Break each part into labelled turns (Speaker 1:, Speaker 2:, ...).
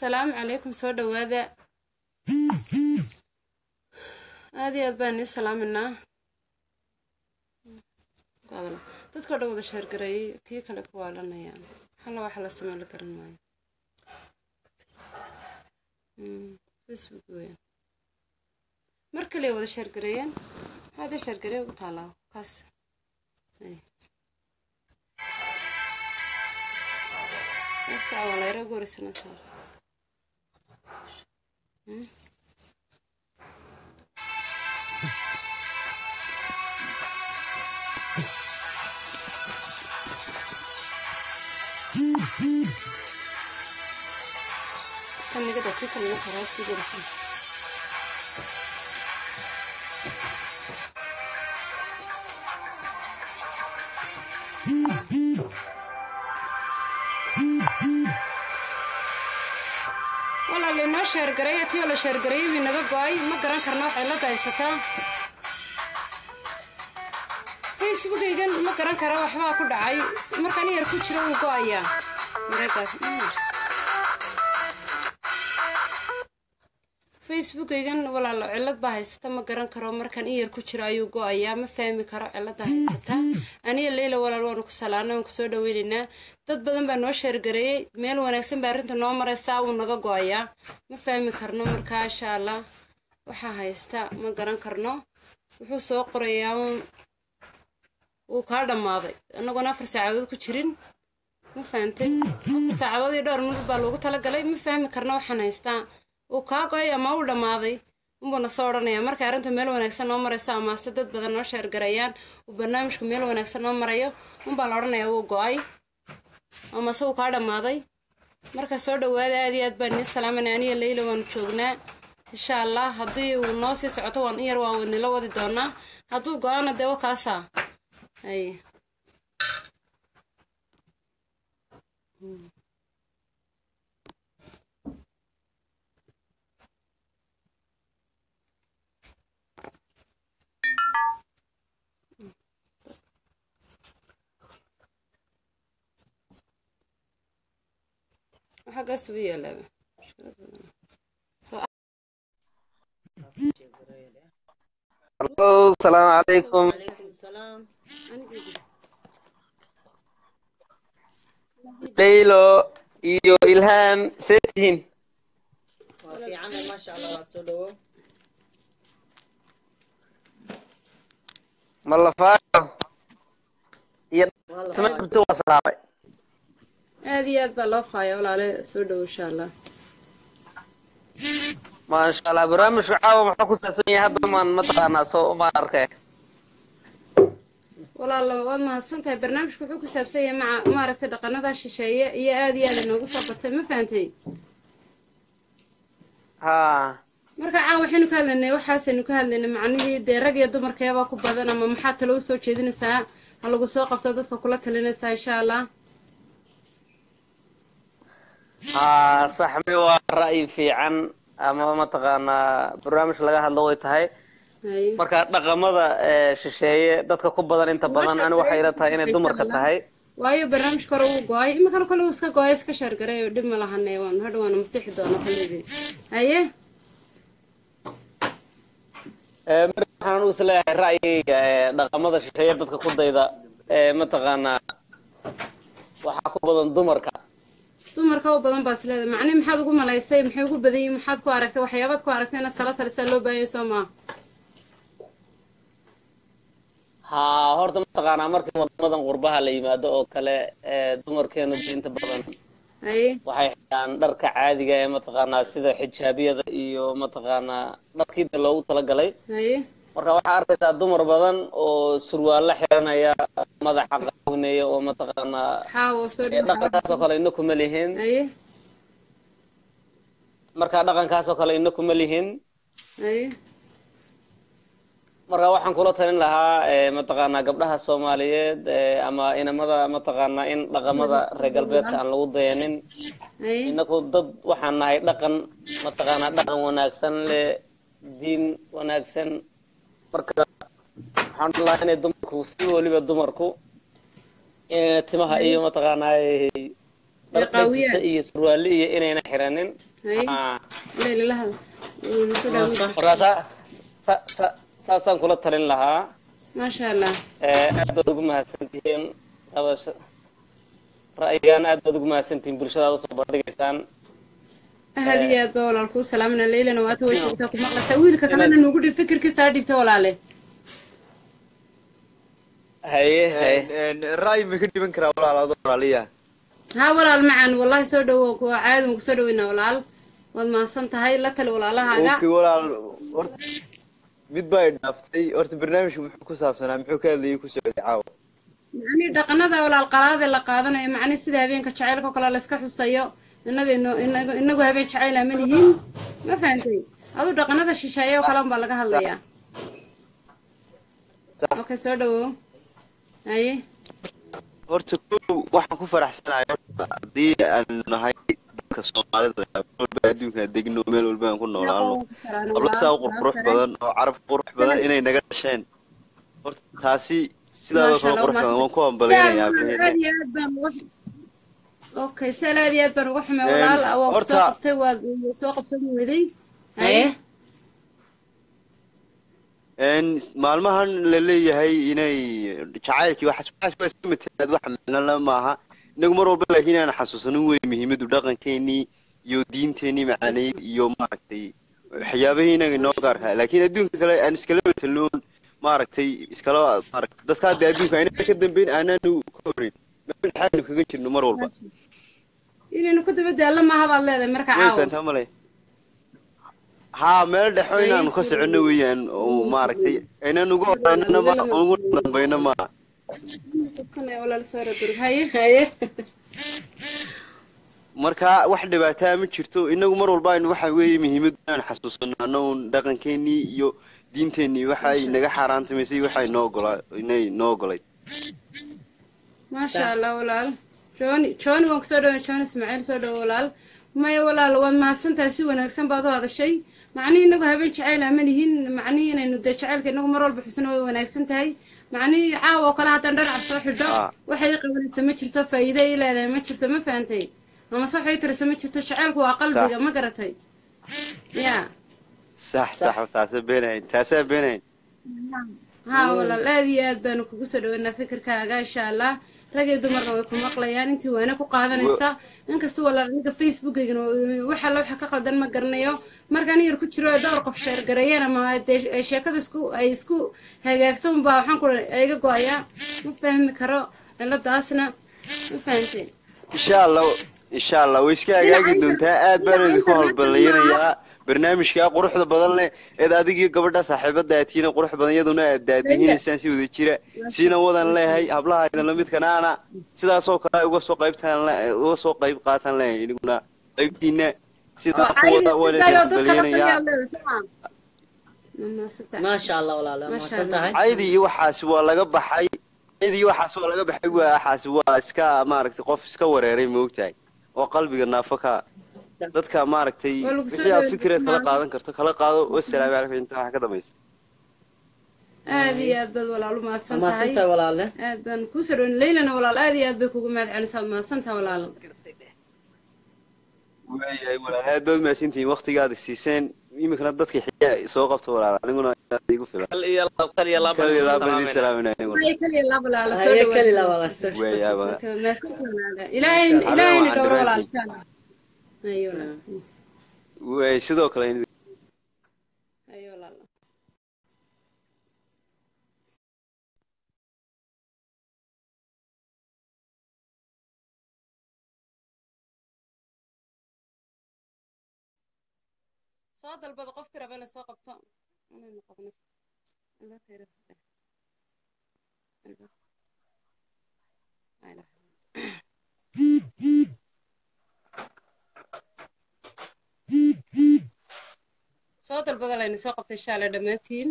Speaker 1: asalaamu calaykum soo dhawaada aad iyo aad baan nii salaaminaa dadkao dhan wada sheergareeyey kii kale ku waalanayaan halla waxa la samey la garan maayo facebook weyn mar kaliya wada sheergareeyeen maxaa da sheergareey u taalaa kaas walayra gorisana saar kan niga dhaki kan niga karaa sii gorisan walaala inoo sheergareeya tiyoo la sheergareeyay bii naga go-ay ma garan karna waxay la daysataa facebookaygan ma garan kara waxbaa ku dhacay markaan yar ku jiro wuu go-ayaa maragaas facebookaygan walaalo cilad baa haysata ma garan karo markaan in yar ku jiro ayuu go-ayaa ma fahmi karo cilada haysata aniga leyla walaal waanu ku salaana waan kusoo dhaweynaynaa dad badan baa noo sheergareeyey meel wanaagsan baa arrinta noo maraysaa wuu naga go-ayaa ma fahmi karno markaa insha allah waxaa haysta ma garan karno wuxuu soo qorayaa wuu kaa dhammaaday annagoona afar saacadood ku jirin ma fahantay afar saacadood iyo dhowr minut baa loogu talagalay ma fahmi karno waxaan haystaa uu kaa go-ay ama uu dhammaaday unbuuna soo odhanayaa markay arrintu meel wanaagsan noo marayso amaase dad badan noo sheergarayaan uu barnaamijku meel wanaagsan noo marayo unbaa la odhanayaa wuu go-ay amase uu kaa dhammaaday marka soo dhawaada aad iyo aad baan nii salaamanay aniga leyla waanu joognaa insha allah haddii uu noo sii socoto waan in yar waan wadnila wadi doonaa hadduu go-aana dee wakaasaa ay xaggaas ugu yaalaaba
Speaker 2: Halo, salaamu calaykum. Leylo iyo Ilhaan see tihiin? Ma la faayo? Iyo tamartu waa salaamay.
Speaker 1: aad iyo aad baa loo faaya walaale soo dhowo insha allah
Speaker 2: Maasha Allah, barnaamijku caawa muxuu ku saabsan yahay hadda maan mataqaanaa soo uma arkay.
Speaker 1: walaalo waad mahadsan tahay barnaamijku wuxuu ku saabsan yahay maca maaragtay dhaqanada shisheeye iyo aad iyo aad inoogu soo batay ma fahantay
Speaker 2: Haa.
Speaker 1: marka caan waxaynu ka hadlaynay waxaasaynu ka hadlaynay macnihii dee rag iyo dumarkeebaa ku badan ama maxaa talo usoo jeedinaysaa ha lagu soo qabto dadka kula talinaysaa insha allah
Speaker 2: haa saxmi waa ra'yi fiican ama mataqaanaa barnaamij laga hadlo way tahay
Speaker 1: hay
Speaker 2: marka dhaqamada ee, shisheeye dadka ku badan inta badan ani waxay ila tahay inay dumarka tahay
Speaker 1: waayo barnaamijka hore wuu go-ay iminkana kale uu iska go-ay iska sheergaray dhib ma lahane waan hadha waana masixi doona kaleedii haye
Speaker 2: Ee, mar waxaan u isleeyahay ra'yigayga ee, dhaqamada shisheeye dadka ku dayda ee, mataqaanaa waxaa ku badan dumarka
Speaker 1: dumarka u badan baa isleedahay macnihi maxaad ugu malaysay maxay ugu badan yihin maxaad ku aragtay waxyaabaad ku aragtay inaad kala talisaa loo baahanyo soo maa
Speaker 2: haa horta mataqaanaa markii wadamadan qurbaha la yimaado oo kale ee, dumarkeenu diinta badan
Speaker 1: haye
Speaker 2: waxay xidhaan dharka caadiga ee mataqaanaa sida xijaabiyada iyo mataqaanaa dharkii de loogu talagalay
Speaker 1: haye
Speaker 2: marka waxaa arkaysaa dumar badan oo surwaalla xiranaya madaxa qaawnaya oo mataqaanaa
Speaker 1: xaawo soo
Speaker 2: ee, dhaqankaasoo kale ina kuma lihin
Speaker 1: haye
Speaker 2: marka dhaqankaasoo kale ina kuma lihin
Speaker 1: haye
Speaker 2: marka waxaan kula talin lahaa ee, mataqaanaa gabdhaha soomaaliyeed ee, ama inamada mataqaanaa in dhaqamada reer galbeedka aan lagu dayanin
Speaker 1: haye
Speaker 2: inaku dad waxaan nahay dhaqan mataqaanaa dhaqan wanaagsan leh diin wanaagsan marka waxaan dhihi lahaa inay dumarku si weliba dumarku eh, timaha iyo mataqaanaa
Speaker 1: Ay qaawiyaan.
Speaker 2: dharkajisa iyo surwaale iyo inayna xiranin
Speaker 1: hay
Speaker 2: Ah,
Speaker 1: leyla la hadal Wuu ku
Speaker 3: waa
Speaker 1: dhawaad.
Speaker 3: sax
Speaker 2: markaa saa- sa- sa- saasaan kula talin lahaa
Speaker 1: maasha allah
Speaker 2: Eh, aad baad ugu mahadsantihiin hadasha ra'yigaan aad baad ugu mahadsantihiin bulshadaad usoo bandhigaysaan
Speaker 1: aad iyo aad baa walaal kuu salaamina leylana waata way joogtaa ku maqlaysaa wiilka kalena nuugu dhib fikirkiisa ha dhibta walaale
Speaker 2: haye haye
Speaker 4: ra'yi ma ka dhiban karaa walaal adoo walaaliya
Speaker 1: haa walaal macaan wallahi soo dhawo kuwa caadi waan kusoo dhaweynaa walaal waad mahadsan tahay la tali walaalahaaga
Speaker 4: okay walaal horta mid baa i dhaaftay horta barnaamijku muxuu ku saabsanaa muxuu ka hadlayay ku socday caawa
Speaker 1: macnii dhaqanada walaal qalaade la qaadanayo macnii sida habeenka jacaylka oo kale layska xusayo inaga ino- inaga- inagu habeen jacayl ama lihiin ma fahantay aduu dhaqanada shisheeye oo kale unbaa laga hadlayaa
Speaker 4: Sax.
Speaker 1: okay soo dhawow haye
Speaker 4: horta kow waxaan ku faraxsanahay horta haddii aan nahay dadka soomaalida meel walba adduunka degno meel walba aan ku noolaano habla saa u qurqurux badan oo carab qurux badan inay naga dhasheen horta taasi sidaadoo kale qurux badan waan ku hambalyanayaa
Speaker 1: aad
Speaker 4: aabaheen
Speaker 1: iyo aad baan uga okay sal aad iyo aad baan uga xumay
Speaker 4: Een,
Speaker 1: walaal waa ku soo
Speaker 4: horta-
Speaker 1: qabtay waad soo qabsan weday
Speaker 3: haye
Speaker 4: Een, maalmahan la leeyahay inay jacaylkii waxaas waxaas waa iska matelaad wax macnala maaha inagu mar walba laakiin aan xasuusanin wey muhiimadu dhaqankeenii iyo diinteenii macaaneyd iyo maaragtay waxyaabihii inaga inoo gaarka laakiin adduunka kale aan iskala matelnoon maaragtay iskala maaragtay dadka hadda adduunka ayna ka dambeyn aanaanu ka horin meel dhexaanu kaga jirno mar walba
Speaker 1: inaynu ku daba daallo maaha baad leedahay marka
Speaker 4: way
Speaker 1: caawa
Speaker 4: fahantaa male haa meel dhexo inaanu ka soconno weeyaan oo maaragtay aynaan ugu horanana ma ugu dambayno maaha
Speaker 1: Qabsanaya walaal soo radurug haye
Speaker 3: haye
Speaker 4: marka wax dhibaataa ma jirto inagu mar walba aynu waxa weeye muhiimadu inaan xasuusanaano un dhaqankeenii iyo diinteenii waxa ay naga xaaraantamaysay waxa ay noo ogolaa inay noo ogolayd
Speaker 1: maasha allah walaal jooni jooni waan kusoo dhaway jooni ismaaciil soo dhawo walaal maya walaal waad mahadsantahay si wanaagsan baad u hadashay macnihii inagu habeen jacayl ama lihiin macnihii inaynu dee jacaylka inagu mar walba xusno way wanaagsan tahay macnihii caawa oo kale haddaan dhanac soo xidho
Speaker 4: Ah.
Speaker 1: waxay qabanaysa ma jirto faa'iido ay leedahay ma jirto ma fahantay ama se waxay tirisa ma jirto jacaylku waa qalbiga ma garatay ya
Speaker 4: sax sax taasaa beenahayn taasaa beenahayn
Speaker 1: haa walaal aad iyo aad baanu kugu soo dhaweynaa fikirkaaga insha allah rag iyo dumarna way ku maqlayaan intii waana ku qaadanaysa inkasta walaal aniga facebookaygana waxa la waxa ka qaldan ma garanayo markaan yar ku jiro dhowr qof sheergareeyeen ama dee ay sheekada isku ay isku hagaagto unbaa waxaan ku iga go-ayaa ma fahmi karo ciladaasna ma fahantay
Speaker 4: insha allah insha allah way iska hagaagi doontaa aad baan idinku halballaynayaa barnaamijkaa quruxda badan leh eed adigiyo gabadha saaxiibada aatiina qurux badan iyaduna aad daadihinaysaan si wada jira siina wadan leeyahay hablaha idin lamidkanaana sidaasoo kale uga soo qaybtaan le- uga soo qayb qaataan leeyahay iniguna qaybtiina sidaa ku wada waan idin halbalyanayaa
Speaker 3: maasha allah walaala
Speaker 1: Maasha
Speaker 3: mahadsan
Speaker 1: Allah.
Speaker 3: tahay
Speaker 4: caydi iyo waxaas waa laga baxay caydi iyo waxaas waa laga baxay waa waxaas waa iska maaragtay qof iska wareeray moogtahay oo qalbiga naafo ka dadka maaragtay
Speaker 1: Waa lagu soo
Speaker 4: wixii aad
Speaker 1: dhaweeyey
Speaker 4: fikireed kala
Speaker 1: dhammaan.
Speaker 4: qaadan karto kala qaado wasalaamu calaykum inta waxa ka dambaysa
Speaker 1: aad iyo aad baad walaal u mahadsan
Speaker 3: mahadsan
Speaker 1: tahay
Speaker 3: tahay walaale
Speaker 1: aad baan kuu soo dhaweyn leylana walaal aad iyo aad bay kugu mahad celisaa waad mahadsan tahay walaal
Speaker 4: waayahay walaal aad baad umahadsantihiin waqtigaada siiseen iminkana dadka xiyaa soo qabta walaal aniguna aad igu filan
Speaker 2: kal iyo lab kal iyo lab
Speaker 4: kaliya laabaan idin salaaminaya aniguna
Speaker 1: Ay, kaliya laba walaal soo
Speaker 3: haye
Speaker 1: dhawaad
Speaker 3: keli la walaal soo
Speaker 4: waayaaba
Speaker 1: Okay, mahadsan tahay walaal ilaahay
Speaker 4: Insha Allah,
Speaker 1: ilaahayna
Speaker 4: waxaan
Speaker 1: dhowro
Speaker 4: dhammaantiin.
Speaker 1: walaal insha Allah ayo walaal
Speaker 4: waay sidoo kale in
Speaker 1: ayo walaal soo dalbada qofkii raba inay soo qabto inaynu qabno albaabka yara fadhiya. Albaabka. Ay, la- soo dalbada layna soo qabtay insha allah dhammaantiin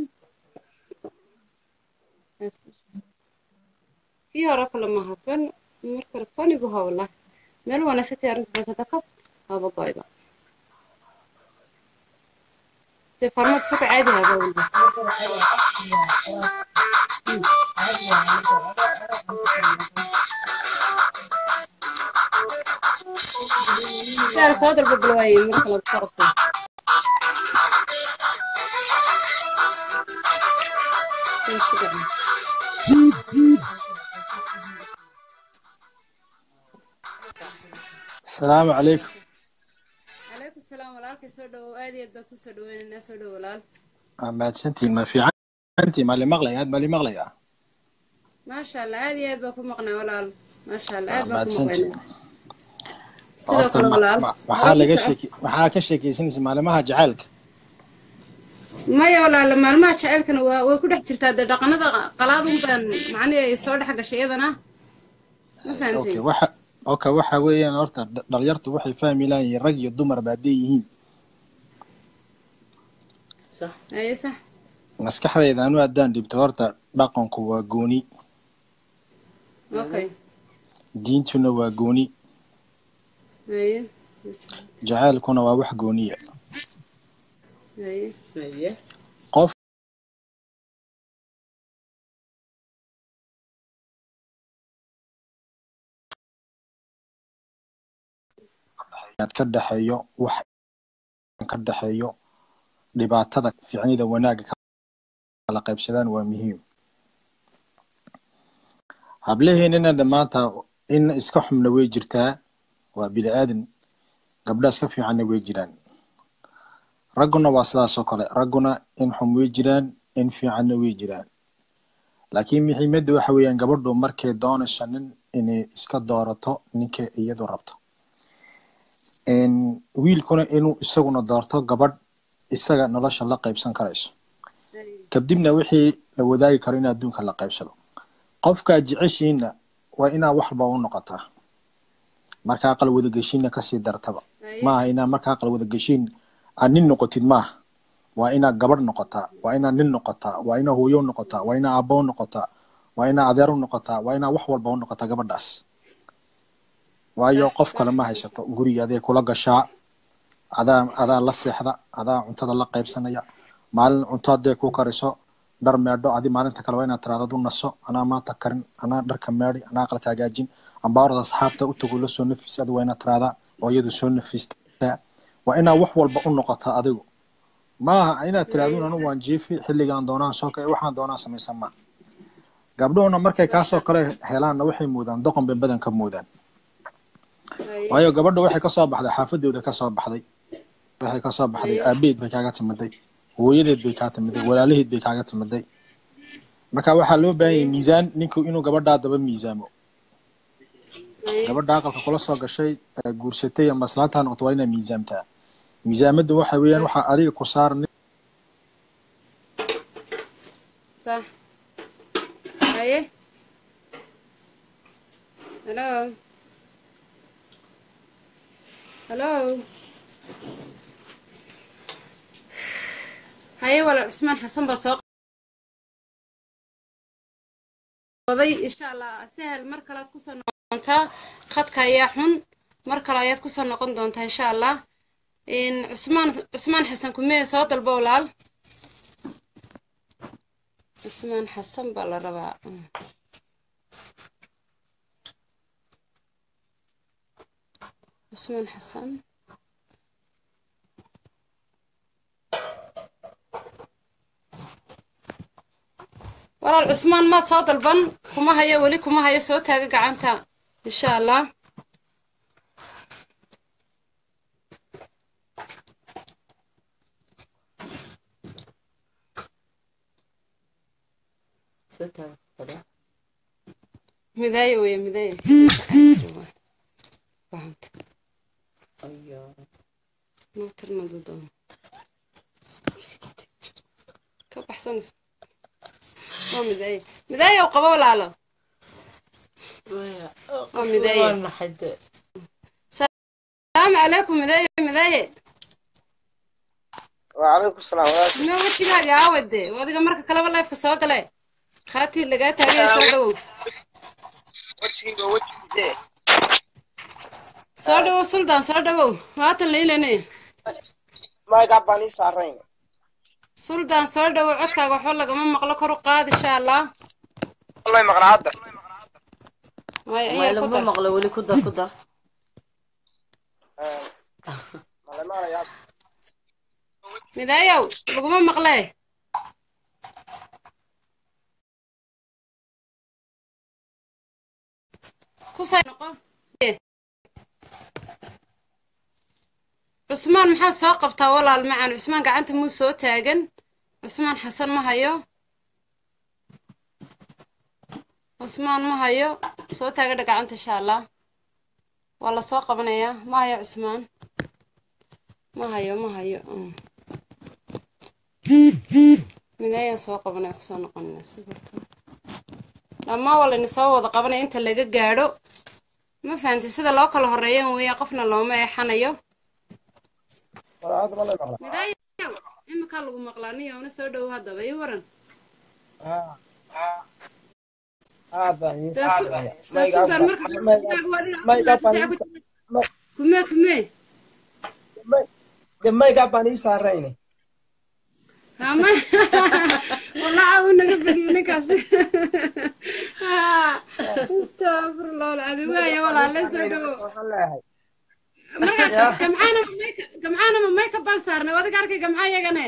Speaker 1: kii hore kale maha kan markale fanigu ha wallahi meel wanaagsan arrinta basada kab haba goyba dee farmad suka caadi haba walba saar soo dalba bal waaye marka lagu qorto
Speaker 5: asalaamu calaykum
Speaker 1: calaykum salaam walaalkay soo dhawow aad iyo aad baan kusoo dhaweynaynaa soo dhow walaal
Speaker 5: waa mahadsantihiin ma fiicantii ma li maqlaya aad ma li maqlaya
Speaker 1: maasha allah aad iyo aad baan ku maqnay walaal maasha allah aad
Speaker 5: waa
Speaker 1: baan ku
Speaker 5: mahadsantihiin
Speaker 1: maqnaynaa sidoo
Speaker 5: horta
Speaker 1: kale
Speaker 5: ma-
Speaker 1: walaal
Speaker 5: ma- maxaa laga sheeki maxaa ka sheekaysanaysa maalimaha jacaylka
Speaker 1: maya walaal maalmaha jaceylkana waa way ku dhex jirtaa dee dhaqanada qalaad un baan macnihi ay soo dhex gashay iyadana ma fahantay
Speaker 5: okay waxa okay waxa weeyaan horta dh- dhalinyartu waxay fahmi lahayiin rag iyo dumar ba hadday yihiin
Speaker 3: صح
Speaker 1: aye sax
Speaker 5: maskaxdayda anu haddaan dhibto horta dhaqanku waa gooni
Speaker 1: okay
Speaker 5: diintuna waa gooni
Speaker 1: aye
Speaker 5: jacaylkuna waa wax gooniya
Speaker 1: aye
Speaker 3: ايوه
Speaker 5: qof inaad ka dhexeeyo wax ka dhexeeyo dhibaatada ficnida wanaagga kala qaybsadaan waa muhiim hablaheenina dhammaanta in iska xumna way jirtaa waa bini aadan gabdha iska fiicanna way jiraan ragguna waa sidaas oo kale ragguna in xum way jiraan in fiicanna way jiraan laakiin muhiimadda waxa weeyaan gabadhu markay doonayso nin inay iska doorato ninka iyadu rabto Een, wiilkuna inuu isaguna doorto gabadh isaga nolosha la qaybsan karayso kadibna wixii la wadaagi karo in adduunka la qaybsado qofkaa jeceshiinna waa inaa waxba u noqotaa marka aqal wadageshiinna kasii dartaba
Speaker 1: aye
Speaker 5: maaha inaa marka aqal wadageshiin aad nin noqotid maaha waa inaa gabadh noqotaa waa inaa nin noqotaa waa inaa hooyo u noqotaa waa inaa aabbo u noqotaa waa inaa adeer u noqotaa waa inaa wax walba u noqotaa gabadhaas waayo qof kale ma haysato guriga aday kula gashaa adaa adaa la seexda adaa cuntada la qaybsanaya maalin cunto hadday ku kariso dhar meedho adi maalinta kale waa inaad tiraada du naso anaa maanta karin anaa dharka meedhi anaa aqalka hagaajin ambaarada asxaabta u tago la soo nafis adi waa inaad tiraada oo iyadu soo nafistaa waa inaa wax walba u noqotaa adigu maaha inaad tiraadun anu waan jiifi xilligaan doonaan soo kale waxaan doonaan samaysan ma gabdhuhuna markay kaasoo kale helaanna waxay moodaan doqon bay badan ka moodaan
Speaker 1: aye
Speaker 5: waayo gabadha waxay kasoo baxday xaafadooda kasoo baxday waxay kasoo baxday aabeed bay kaaga timiday hooyadeed bay kaa timiday walaalaheed bay kaaga timiday marka waxaa loo baahan yahay miisaan ninku inuu gabadhaa daba miisaamo
Speaker 1: aye
Speaker 5: gabadha aqalka kula soo gashay ee guursatay ama islaantaa noqoto waa inaad miisaamtaa miisaamadu waxa weeyaan waxaa adiga ku saaran
Speaker 1: صح aye hello hello haye walaal cusmaan xasan baa soo qoday insha allah sahel mar kale aad kusoo noqon doontaa khadka ayaa xun mar kale ayaad kusoo noqon doontaa insha allah in cusmaan cusmaan xasan kumee soo dalbo walaal cusmaan xasan baa la rabaa Mm. cusmaan xasan walaal cusmaan maad soo dalban kuma hayo weli kuma hayo soo taaga gacanta insha allah
Speaker 3: ستة كده
Speaker 1: midaaye weye midaaye fahanta
Speaker 3: ايوه
Speaker 1: noo tirmadu doono ka baxsanaysa waa midaaye midaaye oo qabo walaalo waa midaaye
Speaker 3: وانا حد
Speaker 1: salaamu calaykum midaaye midaaye
Speaker 2: وعليكم السلام ورحمة
Speaker 1: ma wejigaaga aawade adiga marka kaleba leefka soo gale khaatii lagaa taagay soo dhawow soo dhawow suldaan soo dhawow haatan laylane
Speaker 6: magac baan ii saarayn
Speaker 1: suldaan soo dhawow codkaaga waxba lagama maqlo kor u qaad insha allah
Speaker 6: wallahi maqla hadda
Speaker 1: maya
Speaker 3: ما
Speaker 1: ayaa ku
Speaker 3: لما
Speaker 1: dar
Speaker 3: مغلى ولي كدر كدر
Speaker 6: malemaanayaa
Speaker 1: midaayow laguma maqlee kusay noqo cusmaan maxaad soo qabtaa walaal macan cusmaan gacanta muu soo taagan cusmaan xasan ma hayo cusmaan ma hayo soo taagadha gacanta insha allah waa la soo qabanayaa ma hayo cusmaan ma hayo ma hayo mm. midaayaan soo qabanaya kusoo noqonayna sugarta dhammaan waa layna soo wada qabanaya inta laga gaadho ma fahantay sida loo kala horeeyan weeya qofna looma eexanayo
Speaker 6: walaal hadda ma la maqla
Speaker 1: midaayow iminkaa lagu maqlaa niyo una soo dhowo haddaba ii waran
Speaker 6: aad baan idiin
Speaker 1: Daa su-
Speaker 6: salaamaya
Speaker 1: daa
Speaker 6: mayga
Speaker 1: sugar marka
Speaker 6: mayga
Speaker 1: waa dhinac
Speaker 6: mayga baan
Speaker 1: saca
Speaker 6: idiin
Speaker 1: ku
Speaker 6: sa-
Speaker 1: jira.
Speaker 6: may-
Speaker 1: kumee kumee
Speaker 6: may- de mayga baan ii saarayne
Speaker 1: hama walaca uu naga badiyo ninkaasi astafurlah alcadi waaya walaale soo dhowo
Speaker 6: waxaan leeyahay
Speaker 1: markaas
Speaker 6: yaa
Speaker 1: gamcaana ma mayka gamcaana ma mayka baan saarnay wadiga arkay gamca yagane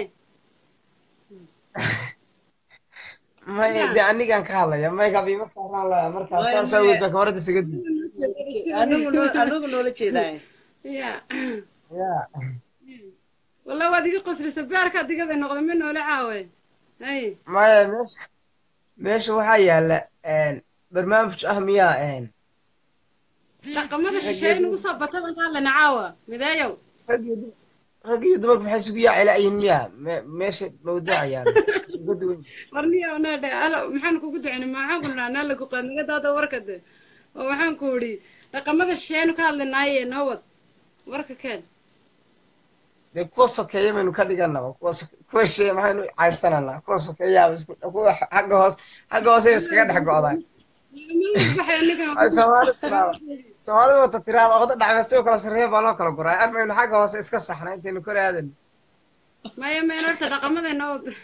Speaker 6: may de anigaan ka hadlaya mayga biima saaraan leeyahay markaa
Speaker 3: Maya,
Speaker 6: saas
Speaker 3: maya.
Speaker 6: awgeed baa kamarada isaga duw
Speaker 3: anigu noo- anigu noola jeedaay
Speaker 1: ya
Speaker 6: ya
Speaker 1: wallah waad iga qoslisa baarkaa digada noqda ma noole caawe hay
Speaker 6: maya meesha meesha waxaa yaala barnaamij ah miyaa
Speaker 1: dhaqamada shisheeye nagu soo bata baan ka hadlayna caawa midaayow
Speaker 6: rag iyo dum- rag iyo dumarku maxay isugu yaacilaayiin miyaa Me- meesha mawduuca yaala isugu duwan
Speaker 1: warniyo naadhe alo maxaan kugu duceyna maxaan ku nidhaa naa lagu qaad naga daada warka de oo waxaan ku idhi dhaqamada shisheeyenu ka hadlaynaaye noo wad warka keen
Speaker 6: dee kuwa sokeeya maynu ka dhiganaba kuwa so- kuwa shee maxaynu caydhsananaa kuwa sokeeyaaba isku kuwa xagga hoos xagga hoose iskaga dhex go'daan
Speaker 1: baxay aniga
Speaker 6: ay soomaali tiraada soomaalida wata tiraada oqda dhacmeed sidoo kale sarreeya baa loo kala guraa armaynu xagga hoose iska saxna intaynu kor aadan
Speaker 1: maya meen horta dhaqamada noo wad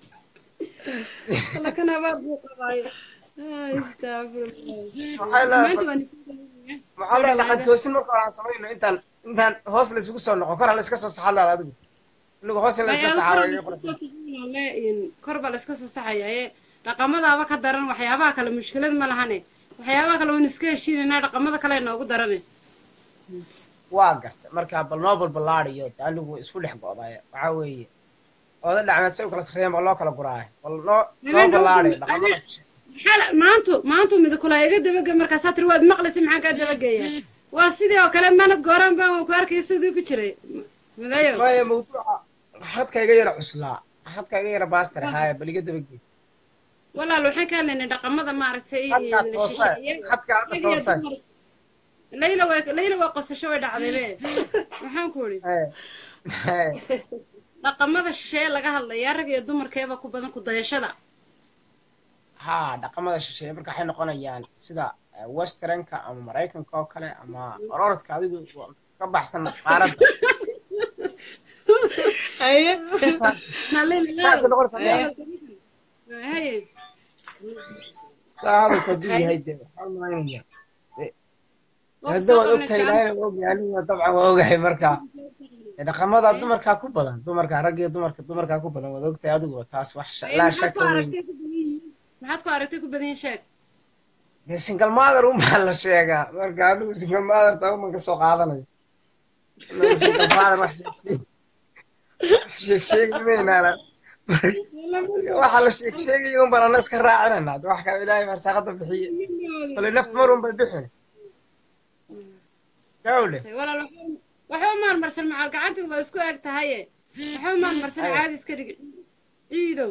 Speaker 1: lakan abaar buu qabaayo Ay, astaghfirullah.
Speaker 6: waxay leedahay
Speaker 1: maanta waan isku dayaya.
Speaker 6: maxaa leedahay dhaqan toosin marka hore aan samayno intaan intaan hoos la isugu soo noqon kor ha la iska soo saxaa leedahay adigu inagu hoos in la iska
Speaker 1: Maya,
Speaker 6: saxaa
Speaker 1: kor
Speaker 6: waa
Speaker 1: baa
Speaker 6: iga
Speaker 1: la
Speaker 6: qurux
Speaker 1: iska soo saxayaa, in kor baa la iska soo saxayaa ee dhaqamadaaba ka daran waxyaabaha kale mushkilad ma lahane waxyaabaha kale waynu iska heshiinaynaa dhaqamada kale noogu darane
Speaker 6: waa garta marka bal noo balballaadiyo de anigu isku dhex go'daaya waxaa weeye oda dhacmeed si u kala sarreeyan baa loo kala guraayo bal noo noo
Speaker 1: Habeen
Speaker 6: ballaadiyo
Speaker 1: dhowr-
Speaker 6: dhaqamada
Speaker 1: maxaa la- maantu maantu midakula iga dabage markaasaa tiri waad maqlaysa maxaan kaa dabageeya waa sidii oo kale manad gooraan baan waan ku arkay sidii ku jiray midayo
Speaker 6: maya mawduuca xadka iga yara cuslaa xadka iga yara baastar haaya bal iga dabagey
Speaker 1: walaal waxaan ka hadlaynay dhaqamada maaragtay
Speaker 6: xadkaa toosay
Speaker 1: shisheeye.
Speaker 6: xadka hadda
Speaker 1: Rag iyo
Speaker 6: toosay
Speaker 1: dumar. layla way layla waa qosasho way dhacday be waxaan ku idhi
Speaker 6: Ee, ee,
Speaker 1: dhaqamada shisheeye laga hadlayaa rag iyo dumarkeeba ku badan ku dayashada
Speaker 6: haa dhaqamada shisheeye marka waxay noqonayaan sida eh, westernka ama maraykanka oo kale ama ororodka adigu waa ka baxsan qaaradda
Speaker 3: haye
Speaker 6: saas
Speaker 1: Na layla-
Speaker 6: saasay noqonaysaa miyaa?
Speaker 1: haye
Speaker 6: saa hadalku hadduu yahay dee waxaan malaynayaa
Speaker 1: waa ku
Speaker 6: hadda
Speaker 1: soo
Speaker 6: waad ogtahay
Speaker 1: qabnay
Speaker 6: ilaahayna waa ogyahay aniguna dabcan waa ogahay marka Ee, dhaqamada dumarkaa ku badan dumarka rag iyo dumarka dumarkaa ku badan waad ogtahay adigu taas wax sha-
Speaker 1: Ee,
Speaker 6: laa
Speaker 1: maxaad ku
Speaker 6: shaka weyn
Speaker 1: aragtay ku badan yihiin maxaad ku aragtay ku badan yihiin sheeg
Speaker 6: dee single mother unbaa la sheegaa marka anigu single mother taa uman ka soo qaadanayo anigu single father wax sheeg sheeg wax sheeg sheegi maynaan waxa la sheeg sheegaya un baan ana iska raacinayna de wax kale ilaahay farsaaqada bixiye kale nafta mar un bay bixin gawle
Speaker 1: walaal waxba- waxba maarmarsan macal gacanteed waa isku eg tahaye waxba maarmarsan
Speaker 6: Aye.
Speaker 1: caadi iska dhig ciidow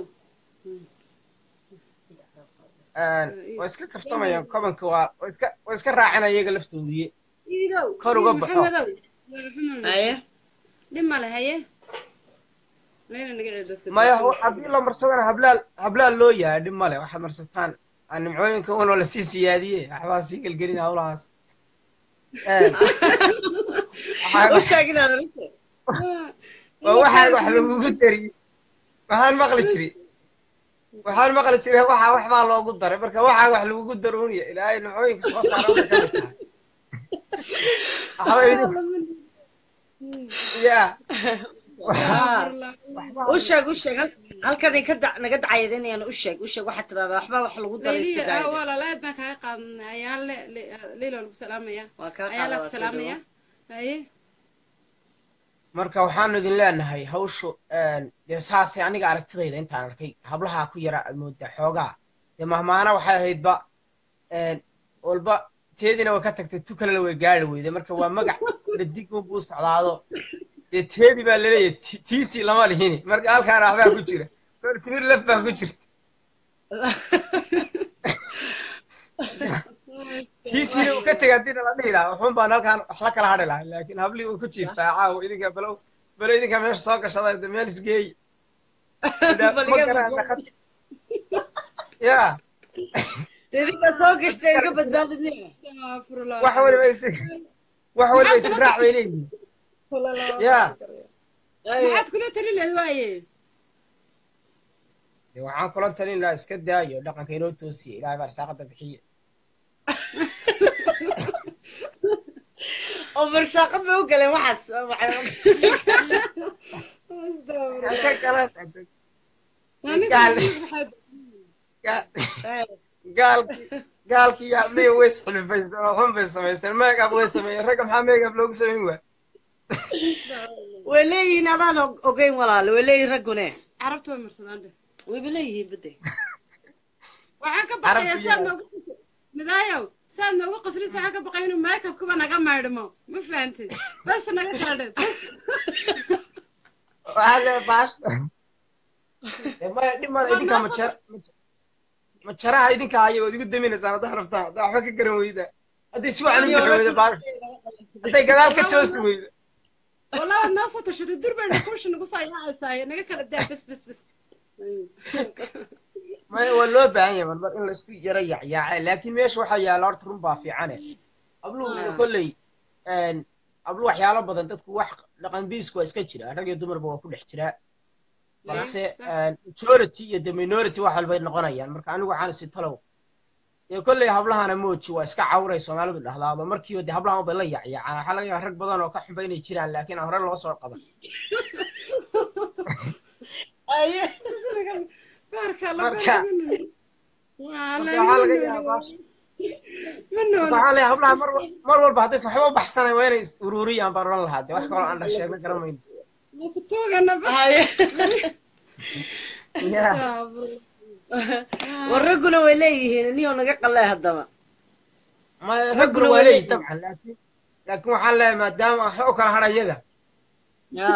Speaker 6: way iska kaftamayaan kobanka waa way iska way iska raacinaya iyaga laftoodiye
Speaker 1: ciidow
Speaker 6: Kor uga
Speaker 1: ciid
Speaker 6: baxo.
Speaker 1: maxamedow waa xumaan
Speaker 3: haye
Speaker 1: dhib male haye layla naga celi dadka
Speaker 6: maya ho- haddii la marsadana hablaal hablaal loo yahay dhib male waxaad marsataan aan nimcooyinka unoo lasii siyaadiye waxbaa sii gelgelin hawlahaas
Speaker 3: u sheeg inaad aragtay
Speaker 6: waa waxaa wax lagugu dariye waxaan maqli jiri waxaan maqli jiray waxaa waxbaa loogu daray marka waxaa wax lagugu darooniya ilaahay nimcooyinka soo saara waxay ka mid tahay waxba idinku ya
Speaker 3: u sheeg u sheeg hal- halkan ay ka da- naga dacayadanayaan u sheeg u sheeg waxaad tirahdaa waxba wax lagu daray iska
Speaker 1: layliya
Speaker 3: daaya
Speaker 1: walaal aad baan kaaga qaadnay ayaan le leyla waan ku salaamaya
Speaker 3: waa kaa
Speaker 1: ayaan la
Speaker 3: qaada
Speaker 1: ku
Speaker 3: waa soo
Speaker 1: salaamaya
Speaker 3: dhawo
Speaker 1: haye
Speaker 6: marka waxaanu idin leenahay hawshu dee saasay aniga aragtidayda intaan arkay hablaha ku yara aad moodaa xoogaa dee mahmaana waxay ahaydba walba teediina way ka tagtay tu kalena way gaari weyday marka waa magac dhadig unbuu socdaado dee teedi baa laleeyahay ti- tiisii lama lihini marka halkaana waxbaa ku jira kor timir laf baa ku jirta tiisiina uu ka tegay haddii la dhihi lahaa wuxuun baan halkaan wax la kala hadhi lahaa laakiin hablihii uu ku jiiftaa caawa idinka balow balo idinka meesha soo gashada de meel isgeey ma garaan dhaqad ya
Speaker 3: idinka soo gashtay iga badbaadinaya
Speaker 1: Astaghfirullah.
Speaker 6: wax waliba is wax waliba israac bay leeyihiin ya
Speaker 1: maxaad kula tali lahayd waaye
Speaker 6: dee waxaan kula talin lahaa iska daayo dhaqanka inoo toosiya ilaahay baa arsaaqada bixiya
Speaker 3: oo marsaaqad bay u galeen waxaas
Speaker 6: ka galan
Speaker 1: Aniga
Speaker 6: Gaal.
Speaker 1: waxay-
Speaker 6: gaalkii gaalkii yaa miya way isxilifaysteen oo xun bay samaysteen meegab way sameeyeen ragga maxaa meegab loogu samayn waa
Speaker 3: way leeyihiin adaan og- ogeyn walaale way leeyihiin raggune
Speaker 1: carabtu way marsadaan dheh
Speaker 3: wayba leeyihiin bade
Speaker 1: waxaan ka
Speaker 6: Carabtu
Speaker 1: baqayaa saad
Speaker 6: yaa-
Speaker 1: noogu midaayow saad noogu qasrisa waxaan ka baqaya inuu maykabkuba naga maydhmo ma fahantid bas naga kaadhe bas
Speaker 6: waxaa lee baash Dee maya dhib male idinkaa majar majaraha idinka haya waad igu daminaysaan haddaa rabtaa haddaa waxba ka garan weyda hadday si wacan u bixi weyda baash hadday gadaal ka toosi weyda
Speaker 1: wallah waad noo soo tashatay dur bayna kuusha nagu soo yaacaysaay naga kala daa bas bas bas
Speaker 6: maya waa loo baahan yahay marmar in laisku yara yacyaace laakiin meesha waxaa yaalla horta run baa fiicane abluhu kolley ablu waxyaalo badan dadku wax dhaqan biisku waa iska jira rag iyo dumarba waa ku dhex jiraa balse majority iyo the minority wax walbay noqonayaan marka anigu waxaan isi talow dee kolley hablahana mooji waa iska cawray soomaalidu dhahdaado markiiba dee hablahan bay la yacyaacaan waxaa laga yaaba rag badan oo ka xunba inay jiraan laakiin aan hore loo soo qaban
Speaker 1: baarka alla
Speaker 6: Marka-
Speaker 1: waa
Speaker 6: marka waxaa laga yaabaa
Speaker 1: ma
Speaker 6: marka
Speaker 1: noolo
Speaker 6: waxaa leeyahay hablaha mar mar walba haddaysan waxba u baxsanayn waa inay is ururiyaan baan odhan lahaa dee wax kaloo aan sheegna garamayno
Speaker 1: ma ku toogana bas
Speaker 6: Yeah.
Speaker 3: war ragguna way leeyihiin niyoo naga qallee haddaba
Speaker 6: ma ragguna waa leeyihin dabcan laakiin laakiin waxaan leeyahay maadaama waxba u kala hadha iyaga
Speaker 3: Ya.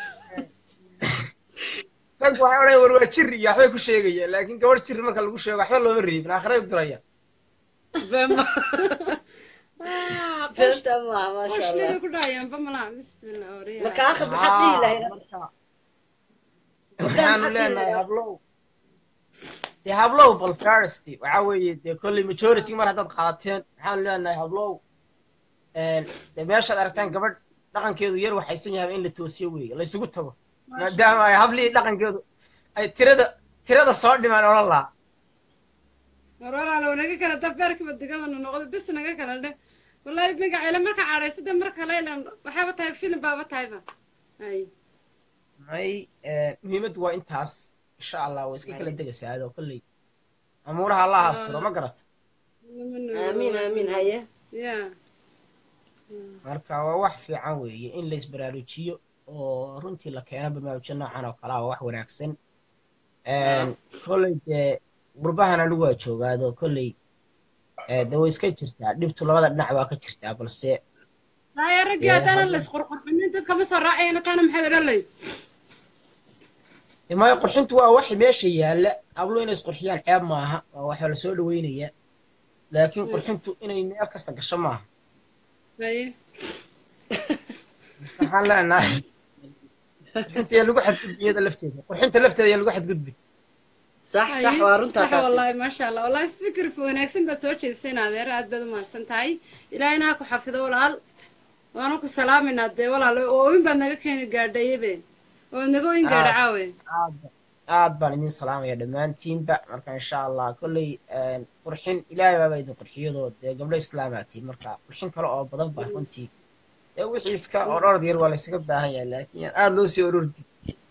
Speaker 6: raggu waxay odhanaya war waa jir iyo waxbay ku sheegayaan laakiin gabadh jir marka lagu sheego waxba looma reebin aakhiray u diraya
Speaker 3: Bema.
Speaker 1: Ah, qosh-
Speaker 3: Beenta maaha maasha
Speaker 1: qosh
Speaker 3: allah
Speaker 1: liba ku dhahayaan bamala bismillah oriya
Speaker 3: marka akhad maxaad dhihi lahayd
Speaker 6: marka waxaanu leenahay hablow dee hablow bal first waxaa weeye dee kolley majority mar haddaad qaadateen waxaanu leenahay hablow dee meeshaad aragtaan gabadh dhaqankeedu yar waxaysan yahay in la toosiyo weeye laysugu tago maadaama ay hablihii dhaqankeedu ay tirada tirada soo dhimaan odhan lahaa
Speaker 1: mar walaalow naga kala da beerkiba digadanu noqdo bis naga kala dheh wallahi magaceele marka cadhaysada marka laylan waxaaba tahay filim baaba tahayba ay
Speaker 6: may muhiimaddu waa intaas insha allah waa iska kala degaysaa adoo kolley amuuraha allah asturo ma garata
Speaker 3: aamiin aamiin haye
Speaker 1: ya
Speaker 6: marka waa wax fiican weeye in la isbaraarujiyo oo runtii la keeno barnaamijyo noocan oo kale ah waa wax wanaagsan kolley dee gurbahan anigu waa joogaado kolley de way iska jirtaa dhibtu labada dhinac waa ka jirtaa balse
Speaker 1: haya raggii haddaanan la isqurqurxinin dadka ma soo raacayana taana maxaad odhan layd
Speaker 6: maayo qurxintu waa wax meesha yaalla hablo inay isqurxiyaan ceeb maaha waa waxaa lasoo dhaweynaya laakiin qurxintu inay meel kasta gasho maaha
Speaker 1: haye
Speaker 6: waxaan leenahay qurxinta yaa lagu xadgudbi iyada lafteeda qurxinta lafteeda yaa lagu xadgudbi
Speaker 3: sax sax waa runtaa
Speaker 1: sax
Speaker 3: taasi
Speaker 1: wallahi maasha allah wallahi fikir wanaagsan baad soo jeediseen adeer aad baad umahadsan tahay ilaahina ha ku xafido walaal waanu ku salaaminaa dee walaal ooin baad naga keeni gaadhayabe oo naga oyn gaadha caawe
Speaker 6: aad aad baan idin salaamaya dhammaantiinba marka insha allah kolley qurxin ilaahay baaba idin qurxiyadoo dee gabdho islaamaad tihiin marka qurxin kale oo badan baa runtii ee wixii iska ororod yar waa laysaga baahan yahay laakiin yaan aada loo sii orordi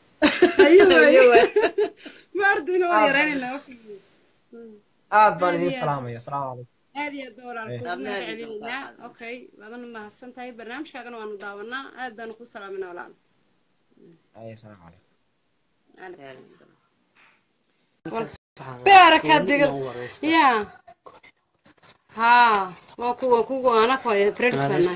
Speaker 1: ma ardayna waa yaraynayna
Speaker 6: aad baan idiin salaamaya asalaamu calaykum
Speaker 1: aad iyo aad baan walaalku
Speaker 3: Aadna
Speaker 1: ugu
Speaker 3: aad iyo aad
Speaker 1: celinayna
Speaker 3: baan.
Speaker 1: okay waadana mahadsan tahay barnaamijkaagana waanu daawanaa aad baanu ku salaaminaa walaal
Speaker 6: Ay, asalaamu calaykum
Speaker 1: beerakaad diga ya ha waa ku waa kugu anaka waa friends bana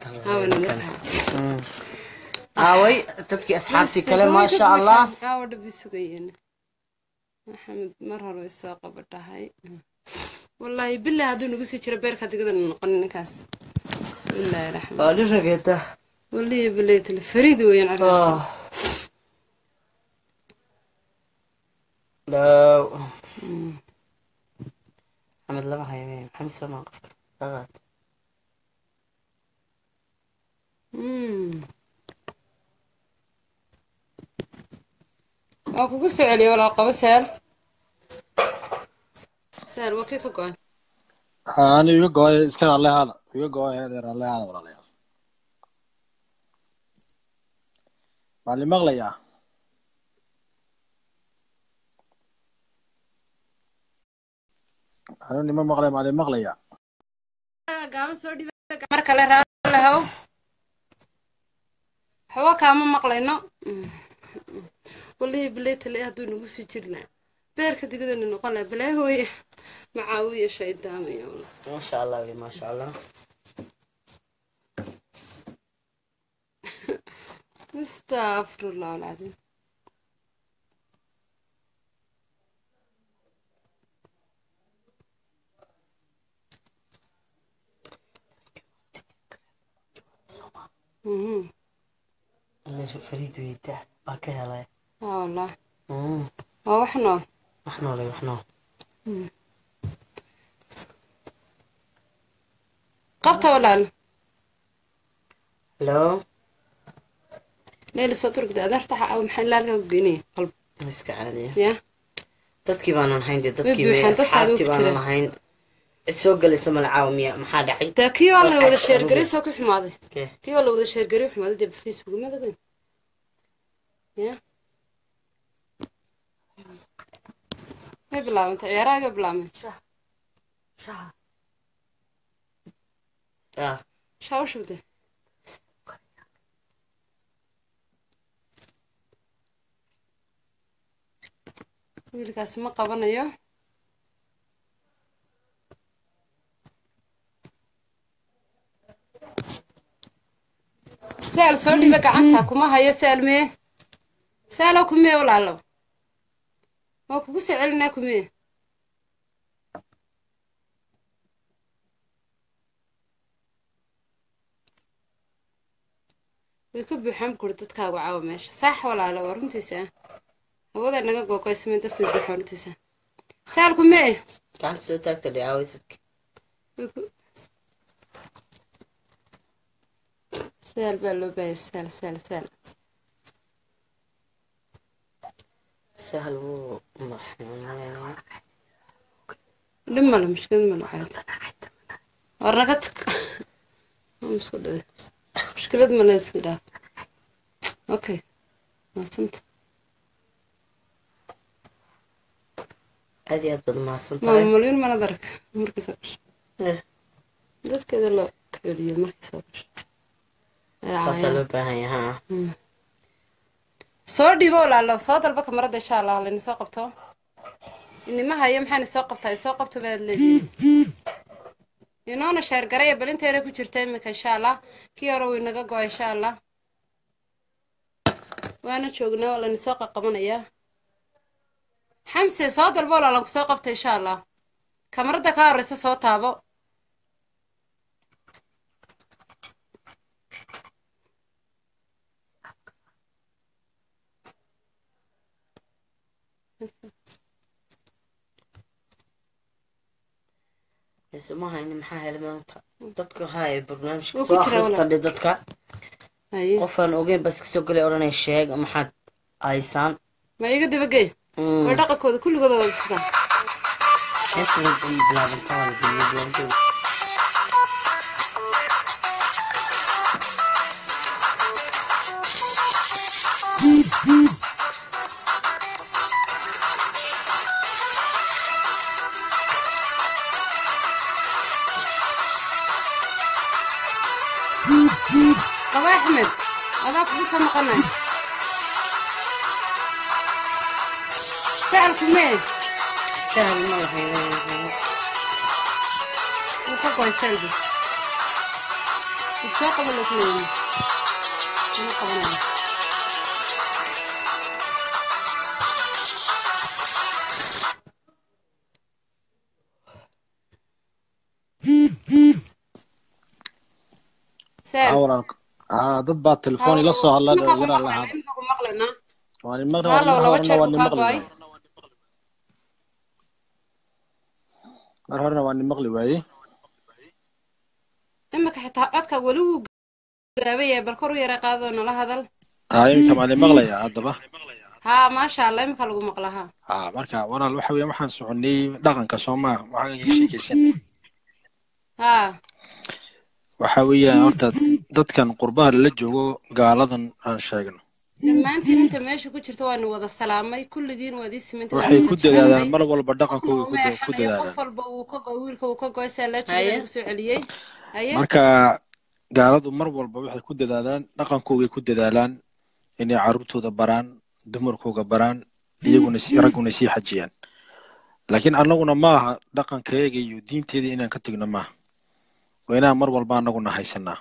Speaker 3: aaway dadkii asxaabtii kale maasha allah
Speaker 1: caawa dhabi sugayeen maxamed mar hore way soo qaba dhahay wallaahi billahi hadduu nagu sii jiro beerka digada noqon ninkaas bismillaahi raxmaan
Speaker 3: waa nin rageeda
Speaker 1: wallaahi billahi tale fariid weeyaan carruurta
Speaker 3: dhow maxamed lama hayo maxamed somaa qofka qaqaat
Speaker 1: Mm. waa kugu soo celiya walaal qabo saal saal waa kii ka go-an
Speaker 5: ani iga gooy iska raallehaada iga gooy heedeer raallehaada walaalayaal maad li maqlayaa anu nima maqlay maad li maqlayaa
Speaker 1: gaaban soo dhiba mar kale raalahow waxba kaama maqlayno wallaahi billahi tale hadduu nagu sii jirnaa beerka digidana noqon laha balaa hooye macaawiya shaydaamaya
Speaker 3: maasha allah wey maasha allah
Speaker 1: astafirullah alcadiim Mhm.
Speaker 3: fariid weyda waa ka helay
Speaker 1: aa wallah
Speaker 3: Mm,
Speaker 1: waa wax nool
Speaker 3: wax noole wax nool
Speaker 1: qabta walaal
Speaker 3: hello
Speaker 1: leeli soo turgda adeerta waxa aa maxay laalka ku geynaya qalb
Speaker 3: iska caadiya
Speaker 1: ya
Speaker 3: dadkii baanan hayn dee dadkii
Speaker 1: buuxaan,
Speaker 3: me
Speaker 1: dadkaada
Speaker 3: asxaabtii
Speaker 1: ku
Speaker 3: baanan
Speaker 1: jira.
Speaker 3: lahayn cid soo gelaysa mala caawiya maxaa dhacay
Speaker 1: dee kii waa la
Speaker 3: Waxaa
Speaker 1: wada
Speaker 3: sababay.
Speaker 1: sheergaray soo ku xumaaday
Speaker 3: Kee?
Speaker 1: kii waa la wada sheergaray xumaaday dee facebook madaben ya may bilaabantay ciyaaraha ga bilaabmay
Speaker 3: ah
Speaker 1: shaa u shubde wiilkaasi ma qabanayo saal soo dhiba gacanta kuma hayo saal mee saalow kumee walaalo waa kugu soo celinaa kumee way ka buuxaan kuri dadkaagu caawa meesha saax walaalo waa runtiisa ah hawada naga googoysmay dadka way buuxaan runtiisa saal kumee
Speaker 3: gacanta soo taagta dhacaway dadki
Speaker 1: way ku saal baa loo baahaya saal saal saal
Speaker 3: sahal wuu maxaa
Speaker 1: dhib male mushkilad male caadi war naga tag Waa isku dhaday mushkilad male iska dhaaf okay maasanta
Speaker 3: aad iyo aad baad mahadsan tahay
Speaker 1: maama malyin mana darag markii soo gasho
Speaker 3: Eh,
Speaker 1: dadkeeda loo kaceliyo markii soo gasho Ee,
Speaker 3: saasaa
Speaker 1: caayaan.
Speaker 3: loo baahan yahay ha
Speaker 1: soo dhiibo walaalo soo dalba kamarada insha allah layna soo qabto inima hayo maxaana soo qabtaa soo qabto baad leedihin inoona sheergaraya bal inteera ku jirta imika insha allah kii hore wuu inaga go insha allah waana joognaa waa layna soo qaqabanayaa xamse soo dalbo walaalan kusoo qabta insha allah kamarada ka horeysa soo taabo
Speaker 3: isma hayni maxaa helay maanta dadka haya barnaamijka
Speaker 1: Wuu ku
Speaker 3: soo
Speaker 1: jiraa
Speaker 3: akhrista dhe dadka
Speaker 1: haye
Speaker 3: qofaan ogeyn bas kasoo gelay odhanay sheeg maxaad haysaan
Speaker 1: ma iga dabagey
Speaker 3: Mm,
Speaker 1: war dhaqankooda kulligooda wada sidaa
Speaker 3: hees way bilaabanta waa la geliyay bilaabantooda
Speaker 1: qaba axmed adaa kugu soo noqonay saalku mee
Speaker 3: sahal ma lahayn
Speaker 1: wuu ka goy saalbi wuu soo qaba lagleeyi mana qabanaya
Speaker 5: aa
Speaker 1: saal
Speaker 5: walaalka aa dad baa telefoon ila soo hadla
Speaker 1: imika ku
Speaker 5: dhalinyara
Speaker 1: maqlayna
Speaker 5: lahaa
Speaker 1: imika ku maqlayna
Speaker 5: waan imaqli
Speaker 1: Halo,
Speaker 5: mar
Speaker 1: laba
Speaker 5: horena
Speaker 1: jeer
Speaker 5: waan
Speaker 1: buu kaa
Speaker 5: imaqli
Speaker 1: go'ay.
Speaker 5: waayey mar horena waan imaqli waayey
Speaker 1: imika xitaa codka weli wuu gaabaya bal kor u yara qaadoo nala hadal
Speaker 5: aa iminka maan imaqlaya haddaba
Speaker 1: haa maasha allah imika lagu maqlahaa
Speaker 5: aa marka walaal waxa weeye waxaan soconay dhaqanka soomaa waxaan iga sheekeysan
Speaker 1: haa
Speaker 5: waxa weeyaan horta dadkan qurbaha lala joogo gaaladan aan sheegno
Speaker 1: dhammaantiin inta meesha ku jirta waanu wada salaamay kulligiin waad ii simantay
Speaker 5: waxay
Speaker 1: waanu
Speaker 5: ku
Speaker 1: wada
Speaker 5: dadaadaan
Speaker 1: jeclay
Speaker 5: mar walba
Speaker 1: qofna
Speaker 5: dhaqankooda
Speaker 1: uma
Speaker 5: ku da- ku
Speaker 1: eexanayo qof
Speaker 5: dadaadaan
Speaker 1: walba uu ka go wiilka uu ka goy saa laa
Speaker 3: Haye.
Speaker 1: jooga lagu soo celiyey haye
Speaker 5: marka gaaladu mar walba waxay ku dadaadaan dhaqankoogay ku dadaalaan inay carruurtooda baraan dumarkooga baraan iyaguna si ragguna sii xajiyaan laakiin annaguna ma aha dhaqankayaga iyo diinteeda inaan ka tegno maaha waa inaan mar walba annaguna haysanaa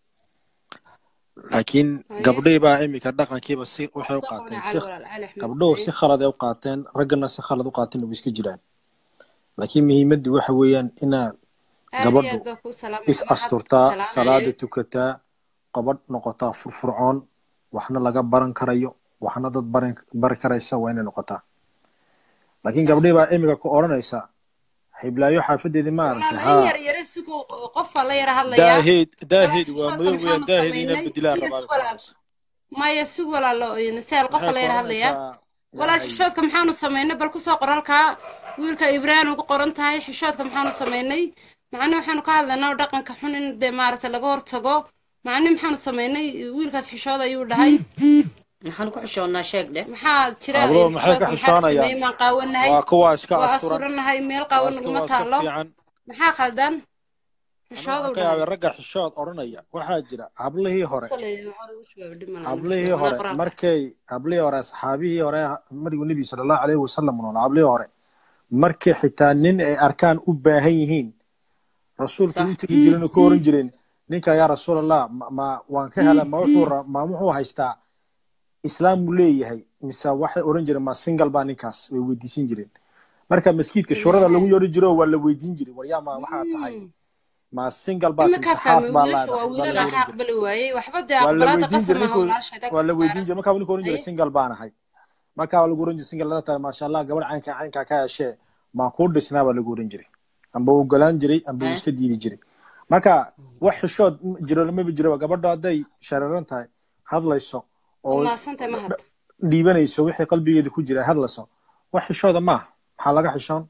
Speaker 5: laakiin
Speaker 1: haye
Speaker 5: gabdhihii baa iminka dhaqankiiba si waxay u
Speaker 1: soo
Speaker 5: qaateen
Speaker 1: qabnay
Speaker 5: si
Speaker 1: cali walaal cali axmed
Speaker 5: gabdhuhu
Speaker 1: haye
Speaker 5: si khalad ay u qaateen raggana si khalad u qaateen way iska jiraan laakiin muhiimaddu waxa weeyaan inaad
Speaker 1: aad iyo
Speaker 5: gabadhu
Speaker 1: aad baa kuu salaamaya
Speaker 5: is
Speaker 1: maxaad ku
Speaker 5: asturtaa
Speaker 1: salaamayay
Speaker 5: salaada tukataa qabadh noqotaa furfurcoon waxna laga baran karayo waxna dad baran bari karaysa waa inay noqotaa laakiin
Speaker 1: sax
Speaker 5: gabdhihii baa iminka ku odhanaysa hiblaayo xaafadeedii ma aragtay
Speaker 1: walaal in
Speaker 5: haa
Speaker 1: yar yare sugu qofaa la yara hadlayaa
Speaker 5: daaheed
Speaker 1: walaal
Speaker 5: daaheed waa
Speaker 1: xishoodka
Speaker 5: madow weeyaan
Speaker 1: maxaanu
Speaker 5: daaheed inaan
Speaker 1: samaynay
Speaker 5: bedilaa
Speaker 1: iyo
Speaker 5: rabaa
Speaker 1: sug
Speaker 5: ku
Speaker 1: walaal
Speaker 5: odhanaysa
Speaker 1: maya sug walaalo saal qofa
Speaker 5: waxay
Speaker 1: la
Speaker 5: ku
Speaker 1: yara hadlayaa
Speaker 5: odhanaysaa
Speaker 1: walaal
Speaker 5: yahay
Speaker 1: xishoodka maxaanu samaynay bal kusoo qor halkaa wiilka ibraahim ugu qoran tahay xishoodka maxaanu samaynay macne waxaanu ka hadlaynaa dhaqanka xun in dee maaragtay laga hortago macne maxaanu samaynay wiilkaas xishood ayuu dhahay
Speaker 3: maxaan ku xishoonnaa sheeg dheh
Speaker 1: maxaa jira
Speaker 5: hablo maxay
Speaker 1: xishoodka
Speaker 5: ka
Speaker 1: maxaa la sameeyey
Speaker 5: xishoonayaan
Speaker 1: maan qaawanahay
Speaker 5: waa kuwa iska
Speaker 1: waa
Speaker 5: asturan
Speaker 1: asturannahay meel
Speaker 5: waa
Speaker 1: qaawan
Speaker 5: iska
Speaker 1: naguma
Speaker 5: waa iska
Speaker 1: taalo
Speaker 5: fiican
Speaker 1: maxaa khaldan
Speaker 5: anu
Speaker 1: xishood
Speaker 5: waxaan
Speaker 1: uu
Speaker 5: ka
Speaker 1: dhahay
Speaker 5: yaabay ragga xishood odhanaya waxaa jira hablihii hore
Speaker 1: iska leeyahay waxaa ugu jawaab dhib malaha
Speaker 5: hablihii
Speaker 1: anaa
Speaker 5: hore
Speaker 1: qoraalka
Speaker 5: markay hablihii hore asxaabihii hore mariguu nebi sala allahu alayhi wasalam noolaa hablihii hore markay xitaa nin ay arkaan u baahan yihiin rasuulku
Speaker 3: sax
Speaker 5: u tegi jireen oo ka oran jireen ninka yaa rasuulallah ma ma- waan ka hela ma wuxuu ra- ma wuxuu haystaa islaam buu leeyahay mise waxay oran jireen ma single baa ninkaas way weydiisan jireen marka maskiidka shurada lagu yeeri jiro waa la weydiin jiray waryaa ma waxaa tahay
Speaker 1: Mm.
Speaker 5: ma single baa mise
Speaker 1: iminkaa
Speaker 5: xaas
Speaker 1: fahmay
Speaker 5: baa
Speaker 1: wiilasha waa
Speaker 5: leedahay baa
Speaker 1: wiilal
Speaker 5: la
Speaker 1: aan ka
Speaker 5: oran jiray
Speaker 1: aqbali waayey waxba dee
Speaker 5: waa la
Speaker 1: aqbalaada
Speaker 5: weydiin
Speaker 1: qasab
Speaker 5: jiray
Speaker 1: maaha
Speaker 5: ninkuu
Speaker 1: walaasheeda
Speaker 5: waa la
Speaker 1: ku
Speaker 5: weydiin
Speaker 1: saaran
Speaker 5: jiray markaa ninka oran jiray
Speaker 1: haye
Speaker 5: single baan ahay markaa waa lagu oran jiray single lada tahay maasha allah gabadh caynka caynka ka heshee maa kuu dhisnaa baa lagu oran jiray amba uu ogolaan jiray amba uu
Speaker 3: Eh?
Speaker 5: iska diidi jiray marka wax xishood jiro lamaba jiro gabadha hadday shareeran tahay hadlayso
Speaker 1: waad
Speaker 5: oo
Speaker 1: mahadsantahay mahad
Speaker 5: dhiibanayso wixii qalbigeeda ku jira hadlayso wax xishooda maaha maxaa laga xishoon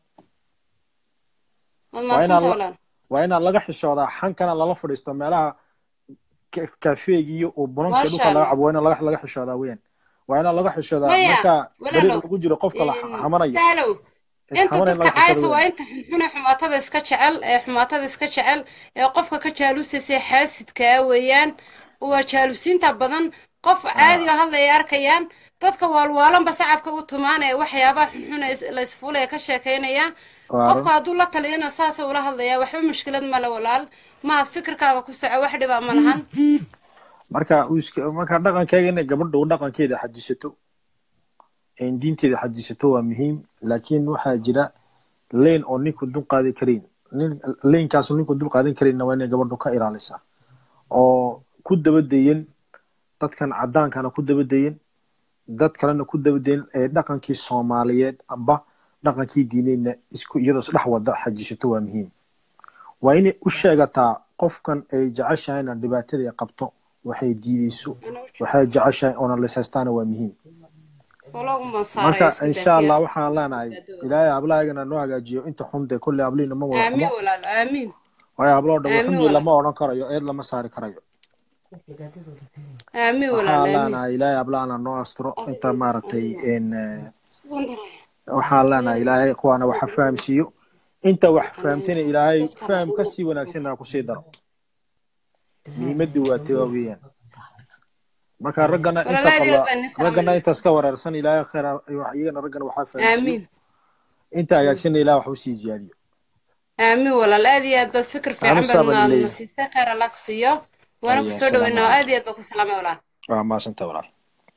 Speaker 1: waad
Speaker 5: waa inaan
Speaker 1: mahadsantahay
Speaker 5: la-
Speaker 1: walaal
Speaker 5: waa inaan laga xishoodaa xankana lala fadhiisto meelaha ka- kafeega iyo oo bunanka
Speaker 1: maasha
Speaker 5: dhulka laga
Speaker 1: allah
Speaker 5: cabo waa inaan laga laga xishoodaa weyaan waa inaan laga xishoodaa
Speaker 1: maya
Speaker 5: marka dariiq
Speaker 1: walaalow
Speaker 5: lagu jiro qofka la
Speaker 1: in-
Speaker 5: hamanaya
Speaker 1: saalow inta
Speaker 5: isxamana in
Speaker 1: dadka
Speaker 5: laga xishoodo
Speaker 1: caaysa waa
Speaker 5: weyaan
Speaker 1: inta xunxune xumaatada iska jecel ee xumaatada iska jecel ee qofka ka jaalusaysa xaasidkaa weeyaan waa jaalusiinta badan qof caadi oo hadlaya arkayaan dadka waalwaalanba sacabka u tumaan ee waxyaabaha xunxun ee is- la isfuulaya ka sheekaynaya
Speaker 5: waa
Speaker 1: qofka
Speaker 5: run
Speaker 1: hadduu la taliyana saasa ula hadlayaa waxba mushkilad male walaal mahad fikirkaaga ku soco wax dhibaa ma lahan
Speaker 5: marka uu iska- marka dhaqankeega inay gabadha u dhaqankeeda xajisato in diinteeda xajisato waa muhiim laakiin waxaa jira leyn oo ninku dul qaadi karayn nin leynkaas ninku dul qaadan karayna waa inay gabadhu ka ilaalisaa oo ku dabadeyen dadkan cadaankana ku dabadeyen dad kalena ku dabadeyen ee dhaqankii soomaaliyeed amba dhaqankii diineedna isku iyadoo isdhex wada xajisato waa muhiim waa inay u sheegataa qofkan ay jeceshahayna dhibaatada ay qabto waxay diideyso waxay jeceshahay oona lisaystaana waa muhiim
Speaker 1: walow umbaan
Speaker 5: marka
Speaker 1: saaraya iska
Speaker 5: insha allah
Speaker 1: daafiya
Speaker 5: waxaan leenahay ilaahay hablahaygana noo hagaajiyo inta xun dee kolley hablihiina ma wada
Speaker 1: aamiin
Speaker 5: xumo
Speaker 1: walaal aamiin
Speaker 5: waayo habloo dhan
Speaker 1: aamiin
Speaker 5: xumii
Speaker 1: walaal
Speaker 5: lama odhan karayo eed lama saari karayo
Speaker 1: aamin
Speaker 5: waxaa
Speaker 1: walaal aamin
Speaker 5: leenahay ilaahay ablaana noo asturo inta maaragtay n waxaan leenahay ilaahay kuwaana waxa fahamsiiyo inta wax fahamtayna ilaahay faham ka sii wanaagsanna kusii daro muhiimaddu waa tee waa weeyaan marka raggana inta
Speaker 1: walaal aad iyo
Speaker 5: qaba
Speaker 1: aad baan idin
Speaker 5: raggana
Speaker 1: salaamay
Speaker 5: intaas ka wareersan ilaahay khayr ha- iyagana raggana waxaa fahamsiiyo
Speaker 1: aamin
Speaker 5: inta hagaagsanna ilaah wax usii ziyaadiyo
Speaker 1: aamin walaal aad iyo aad baad fikir fiican
Speaker 5: anu
Speaker 1: baad
Speaker 5: saabaan
Speaker 1: na
Speaker 5: leeyahay
Speaker 1: siisay khayr allah ku siiyo waana
Speaker 5: aya
Speaker 1: kusoo
Speaker 5: asalaamu
Speaker 1: dhaweynaa oo
Speaker 5: calaykum
Speaker 1: aad iyo aad baa ku salaamay walaal
Speaker 5: waa maasanta walaal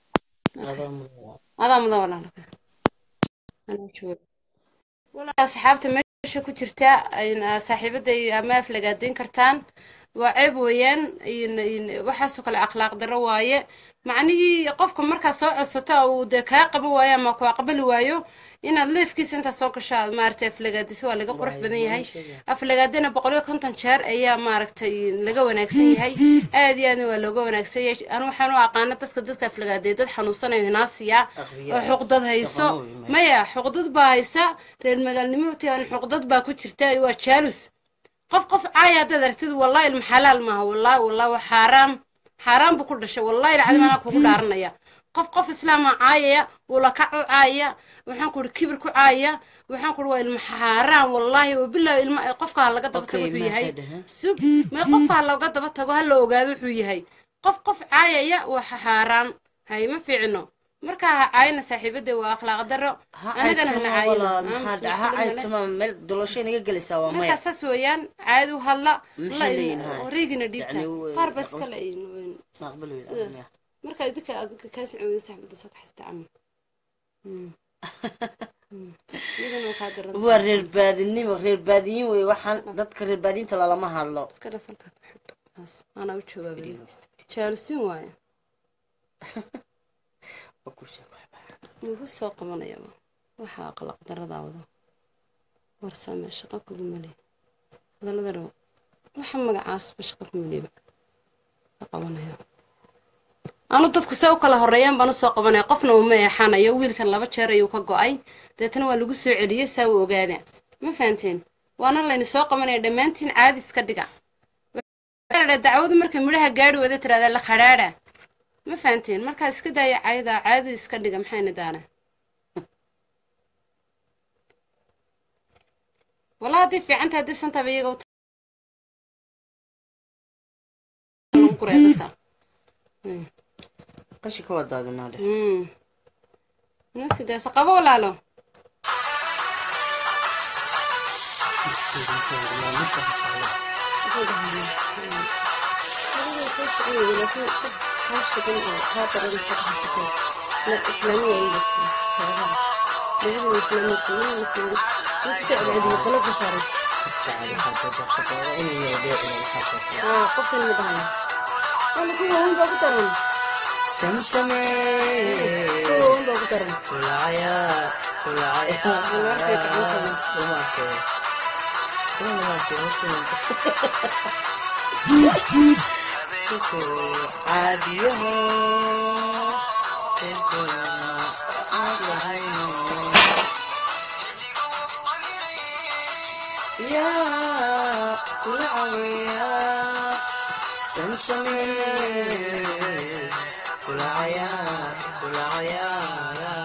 Speaker 1: adaa mudan walaal Anaa jooga. walaal asxaabta meesha ku jirta ayna saaxiibada iyo ama aflagaadayn kartaan waa ceeb weeyaan in- in- waxaasoo kale akhlaaq darro waaye macnihii qofka markaa soo codsato uu dee kaa qaban waayo ama ku aqbali waayo inaad leefkiisa intaa soo gasho aad maaragtay aflagaadiso waa laga qurux badan yahay aflagaadana boqol iyo konton jeer ayaa maaragtay laga wanaagsan yahay aad iyo aadna waa looga wanaagsan yahay anu waxaan u aqaana dadka dadka aflagaaday dad xanuunsanayo hinaasiya oo xuqdad hayso maya xuqdad baa haysa reer magaalnimo tian xuqdad baa ku jirta waa jaalus qof qof caaya haddaad aragtid wallahi ilma xalaal maaha wallahi wallahi waa xaaraam xaaraan buu ku dhashay wallahi ilcadim anaa kugu dhaaranaya qof qof islaama caayaya wula kac u caaya waxaan ku ihi kibir ku caaya waxaan ku ihi waa ilma xaaraan wallahi wabillahi ilma qofka ha laga daba tago wuxuu yahay sug mee qofka ha laga daba tago ha la ogaado wuxuu yahay qof qof caayaya waa xaaraan hay ma fiicno marka ha caayina saaxiibada waa akhlaaq darro anigana hana caayina
Speaker 7: maxaa dhaca ha caytama meel doloshay naga gelaysaa waa maya
Speaker 1: markaa saas weeyaan caadi u hadla
Speaker 7: Maxay leeyihin haya?
Speaker 1: riigina dhiibta
Speaker 7: Yani, w-
Speaker 1: qaar ba iska la
Speaker 7: aqbal weyd
Speaker 1: marka idinka adinka kaa sicooda saxbada soo kaxaysta camal iyadana waa kaa daran
Speaker 7: waa reer baadinimo reer baadiyin wey waxaan dadka reer baadiyinta lalama hadlo
Speaker 1: iska dhafalka ku xigto taas anaa u jawaabay jaalusin waaye
Speaker 7: Waa ku sheeg.
Speaker 1: ugu soo qabanayaba waxaa aqlaq daradaa wado warsame shaqo kugu mali hadallada dhaw waxa magacaasba shaqo ku maliba ka qabanaya anu dadku se u kala horeeyaan baan usoo qabanaya qofna uma eexanayo wiilkan laba jeer ayuu ka go-ay deetana waa lagu soo celiyey saa u ogaada ma fahanteen waana layni soo qabanaya dhammaantiin caadi iska dhiga waxaa la dacwadu markay midhaha gaadhi wada tiraahdaa la khadhaadha ma fahanteen markaa iska daaya caayada caadi iska dhiga maxayna daana والله هذه في عندها هذه سنتها بيجا وت...
Speaker 7: qashi ka wadaadinaa dheh
Speaker 1: امم نسي ده سقبة ولا لا لا إسلامية عندك لازم إسلامية كمان تساعد عندي خلاص بشارة آه قف المدهن أنا كل يوم بقدرهم
Speaker 7: samsame
Speaker 1: كل يوم بقدرهم
Speaker 7: kulacaya kulacaya
Speaker 1: أنا أركي كمان
Speaker 7: dumarkee caadiyaho yaa kula cawiya samsame kulacaya kulacaya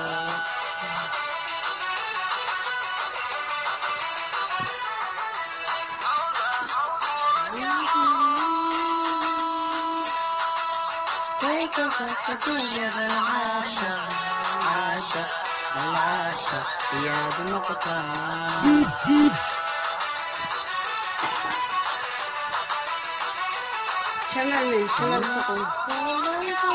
Speaker 1: كمان من كمان سقم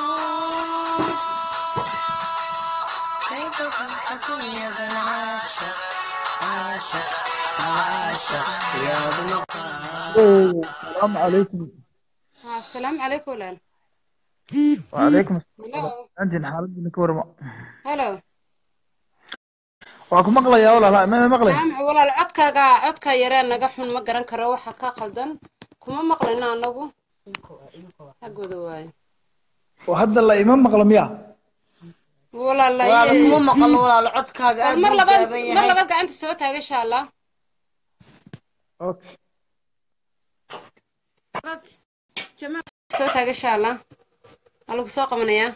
Speaker 8: السلام عليكم
Speaker 1: ها السلام عليكم ولا
Speaker 8: وعليكم
Speaker 1: هلو
Speaker 8: السلام حالتنا كورما
Speaker 1: هلو
Speaker 8: waa ku maqlayaa walaalaha mana maqlay
Speaker 1: jaamac walaal codkaaga codkaa yaree naga xun ma garan karo waxa ka qaldan kuma maqlayno anagu xaggooda waaye
Speaker 8: oo hadda la ima maqla miya
Speaker 1: walaal
Speaker 7: walaala kuma maqlo walaalo codkaaga aad
Speaker 1: mar
Speaker 7: buu
Speaker 1: labaad
Speaker 7: gaaban
Speaker 1: mar
Speaker 7: yahay
Speaker 1: labaad gacanta soo taaga insha allah
Speaker 8: okay
Speaker 1: jamac soo taaga insha allah waa lagu soo qabanayaa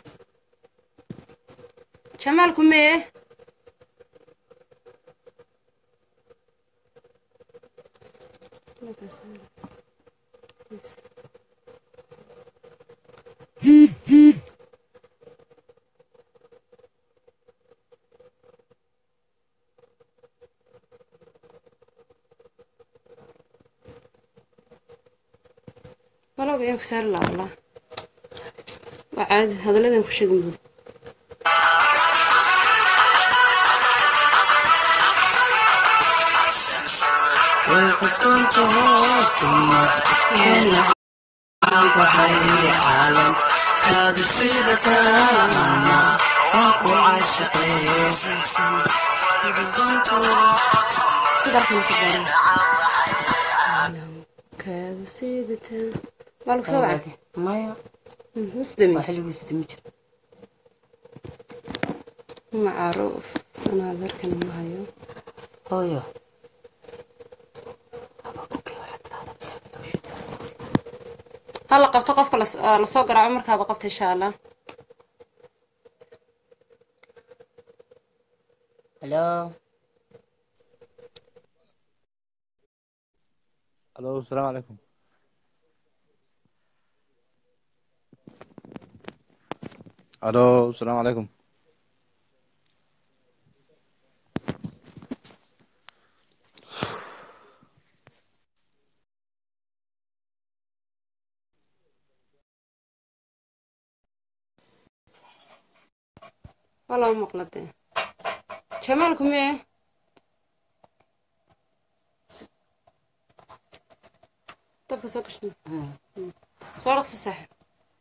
Speaker 1: jamaalku mee walowga ayaan ku saari lahaa wallah waa caadi hadalladan ku sheegin buuri kaadu siidataa waa lagu soo wacday
Speaker 7: maya
Speaker 1: musdami
Speaker 7: waa xilligiisu timi jir
Speaker 1: macruuf anaa darkan ma hayo
Speaker 7: hooyo
Speaker 1: hala qabto qofka las- aa lasoo garaaco markaaba qabta insha allah
Speaker 7: halo
Speaker 8: الو السلام عليكم الو السلام عليكم
Speaker 1: waa loo maqladee jamaalku mee dabka soo gashay soo dhaqsi saaxib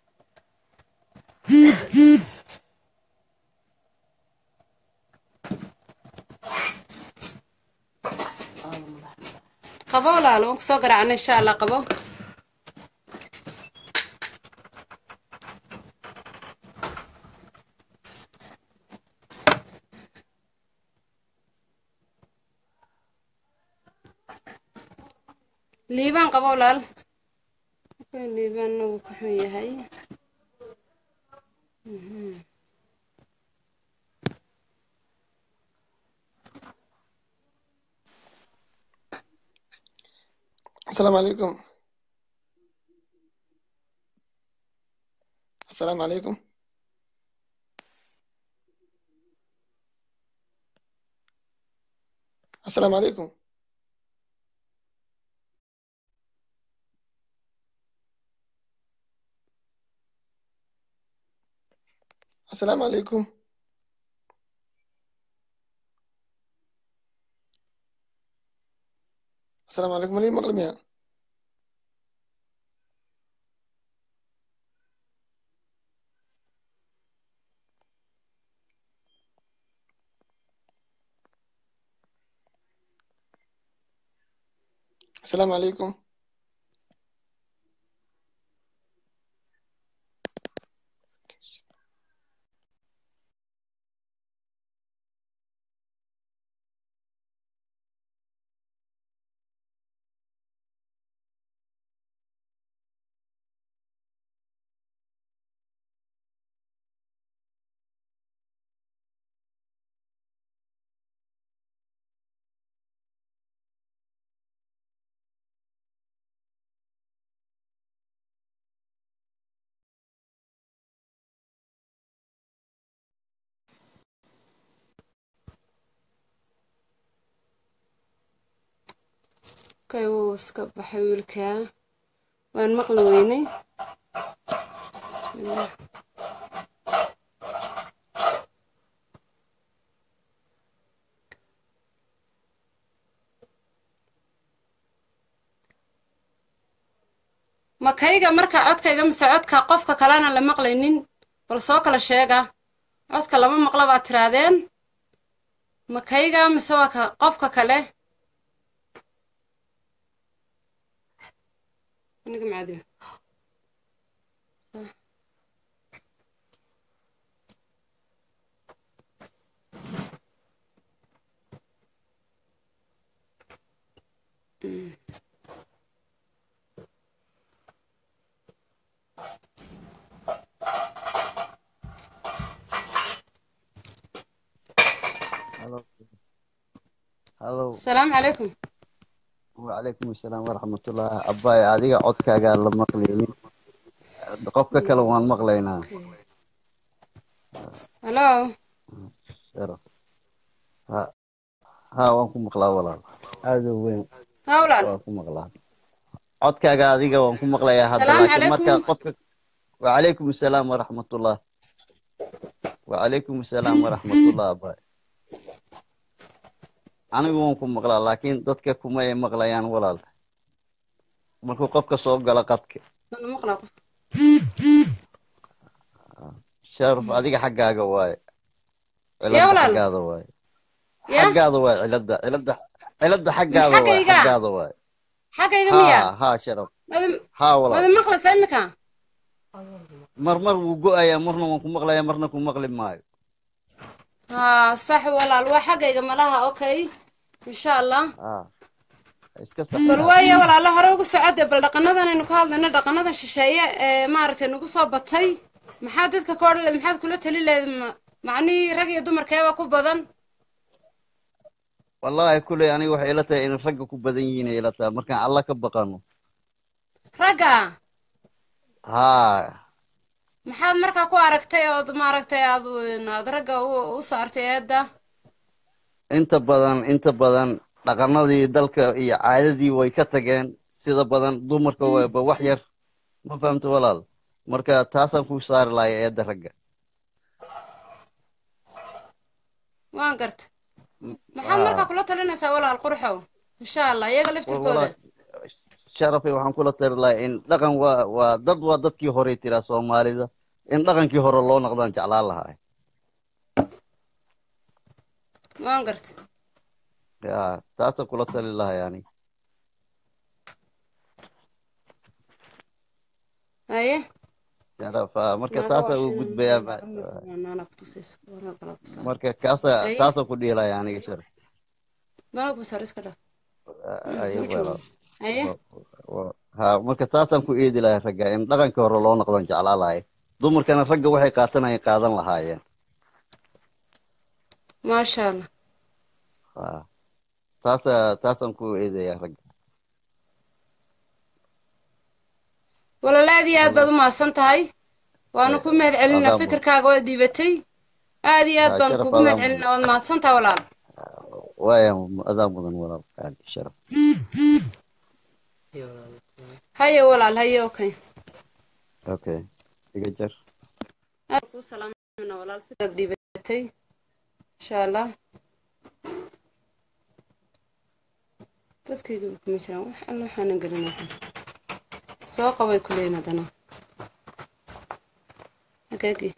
Speaker 1: qabo walaalo waan kusoo garaacna insha allah qabo liibaan qabo walaal liibaanna wuu ka xun yahay Mhm.
Speaker 6: السلام عليكم السلام عليكم السلام عليكم السلام عليكم السلام عليكم ليه مغلم يا السلام عليكم
Speaker 1: kay wuu iska baxay wiilkaa waan maqli weynay bismillaah ma kayga marka codkayga mise codka qofka kalena la maqlaynin bal soo kala sheega codka lama maqla baad tiraadeen ma kayga mise waa ka qofka kale aniga macadiba
Speaker 9: halo
Speaker 1: asalaamu calaykum
Speaker 9: wacalaykum asalaam waraxmatullah abbaay adiga codkaagaa la maqlaynin qofka kale waan maqlaynaa
Speaker 1: halo
Speaker 9: sharaf ha ha waan ku maqlaa walaal aada u weyn
Speaker 1: ha walaal
Speaker 9: waan ku maqlaa codkaaga adiga waan ku maqlayaa hadda
Speaker 1: Salaamu
Speaker 9: laakiin marka
Speaker 1: calaykum.
Speaker 9: qofka wacalaykum asalaam waraxmatullah wacalaykum asalaam waraxmatullah abbaay anigu waan ku maqlaa laakiin dadka kuma ay maqlayaan walaal markuu qofka soo galo qadka
Speaker 1: Mana maqlaa qof
Speaker 9: sharaf adiga xaggaaga waaye
Speaker 1: Yaa
Speaker 9: cilada
Speaker 1: walaal.
Speaker 9: xaggaada waaye
Speaker 1: ya
Speaker 9: xaggaada waaye cilada cilada cilada xaggaada waaye
Speaker 1: xaggayga?
Speaker 9: xaggaada waaye
Speaker 1: xaggayga miya
Speaker 9: ha ha sharaf
Speaker 1: mada
Speaker 9: ha walaal
Speaker 1: mada maqlaysaa imika
Speaker 9: mar mar wuu go-ayaa marna waan ku maqlayaa marna ku maqli maayo
Speaker 1: ha sax walaal waa xaggayga malaha okay insha allah
Speaker 9: ha iska
Speaker 1: bal
Speaker 9: sax
Speaker 1: waayo walaalo hore ugu socode bal dhaqanadan aynu ka hadlayno dhaqanadan shisheeye ee maaragtay nagu soo batay maxaa dadka ka odhan leed maxaad kula tali leed ma- macnihii rag iyo dumarkeeba ku badan
Speaker 9: wallahi kuley aniga waxay ila tahay in ragga ku badan yihiin ay ila tahay markaan alla ka baqano
Speaker 1: ragga
Speaker 9: ha
Speaker 1: maxaad markaa ku aragtay ood maaragtay aad aad ragga u u saartay eedda
Speaker 9: inta badan inta badan dhaqanadii dalka iyo caadadii way ka tageen sida badan dumarka waba wax yar ma fahamta walaal marka taasaan ku saari lahay eedda ragga
Speaker 1: waan garta maxaad markaa kula talinaysaa walaal qurxow insha allah iyaga
Speaker 9: war
Speaker 1: laftirkooda
Speaker 9: walaal sharafay waxaan kula tari lahay in dhaqan waa waa dad waa dadkii horey tiraa soomaalida in dhaqankii hore loo noqdaan jeclaan lahaa
Speaker 1: waan garta
Speaker 9: ya taasaan kula tali lahay ani
Speaker 1: haye
Speaker 9: sharaf ah, marka
Speaker 1: naaga
Speaker 9: taasaan u
Speaker 1: washin
Speaker 9: gudbayaa ma-
Speaker 1: naana kutusayso wanaag kala ku saar
Speaker 9: marka kaasa
Speaker 1: haye
Speaker 9: taasaan ku dhihi lahay aniga sharaf
Speaker 1: wanaag ku saar iska dhaf
Speaker 9: ayo
Speaker 1: u joogo
Speaker 9: walaal
Speaker 1: haye
Speaker 9: wa- wa- ha marka taasaan ku eedi lahay ragga in dhaqankii hore loo noqdaan jeclaan lahay dumarkana ragga waxay qaatanayeen qaadan lahaayeen
Speaker 1: maasha allah
Speaker 9: ha taasa taasaan ku eedayaa ragga
Speaker 1: walaal aad iyo aad baad
Speaker 9: walaal
Speaker 1: u mahadsan tahay waanu ku mahad celinaa
Speaker 9: adaa mudan
Speaker 1: fikirkaaga waad dhiibatay aad iyo aad
Speaker 9: ha
Speaker 1: baanu
Speaker 9: sharaf
Speaker 1: kugu
Speaker 9: adaa
Speaker 1: mahad
Speaker 9: mudan
Speaker 1: celinaa waad mahadsan tahay walaal
Speaker 9: waaya adaa mudan walaal aad sharaf
Speaker 1: haye walaal haye okay
Speaker 9: okay iga jar
Speaker 1: aad ku salaamana walaal fikirkaad dhiibatay insha allah dadkayga kuma jiraan wax alla waxaanan gelin waxan soo qabay kuleyn haddana hagaagii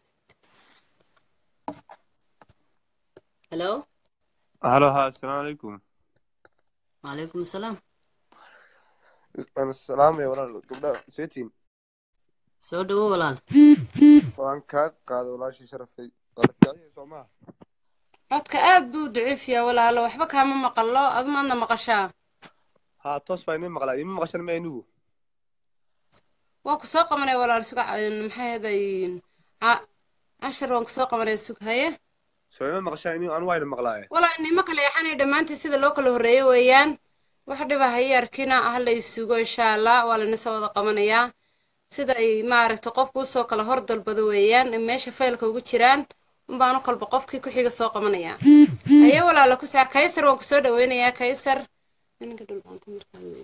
Speaker 7: hello
Speaker 10: halo ha asalaamu calaykum
Speaker 7: وعليكم السلام
Speaker 10: waan salaamaya walaal gabdha setin
Speaker 7: soo dhawo walaal
Speaker 10: waan kaa qaada walaashii sharafay wala fiicanya soo maha
Speaker 1: codka aad buu daciifiyaa walaalo waxba kaama maqallo adu maadna maqashaa
Speaker 10: ha toos baa inii maqlaa ima maqashan ma anigu
Speaker 1: waa ku soo qabanaya walaal suga maxay haday cashar waan ku soo qabanaya sug haye
Speaker 10: soo ima maqashaan ini anu wayna maqlaaye
Speaker 1: walaa inima kala yaxanay dhammaantii sida loo kala horreeyo weeyaan wax dhiba haye arkina ha la isugo insha allah waa layna soo wada qabanayaa sida ay maaragtay qofku usoo kala hor dalbado weeyaan in meesha faylka ugu jiraan unbaanu kolba qofkii ku xiga soo qabanayaa haye walaala ku saca kaysar waan kusoo dhaweynayaa kaysar ninka dhulbaanta markaan weeye.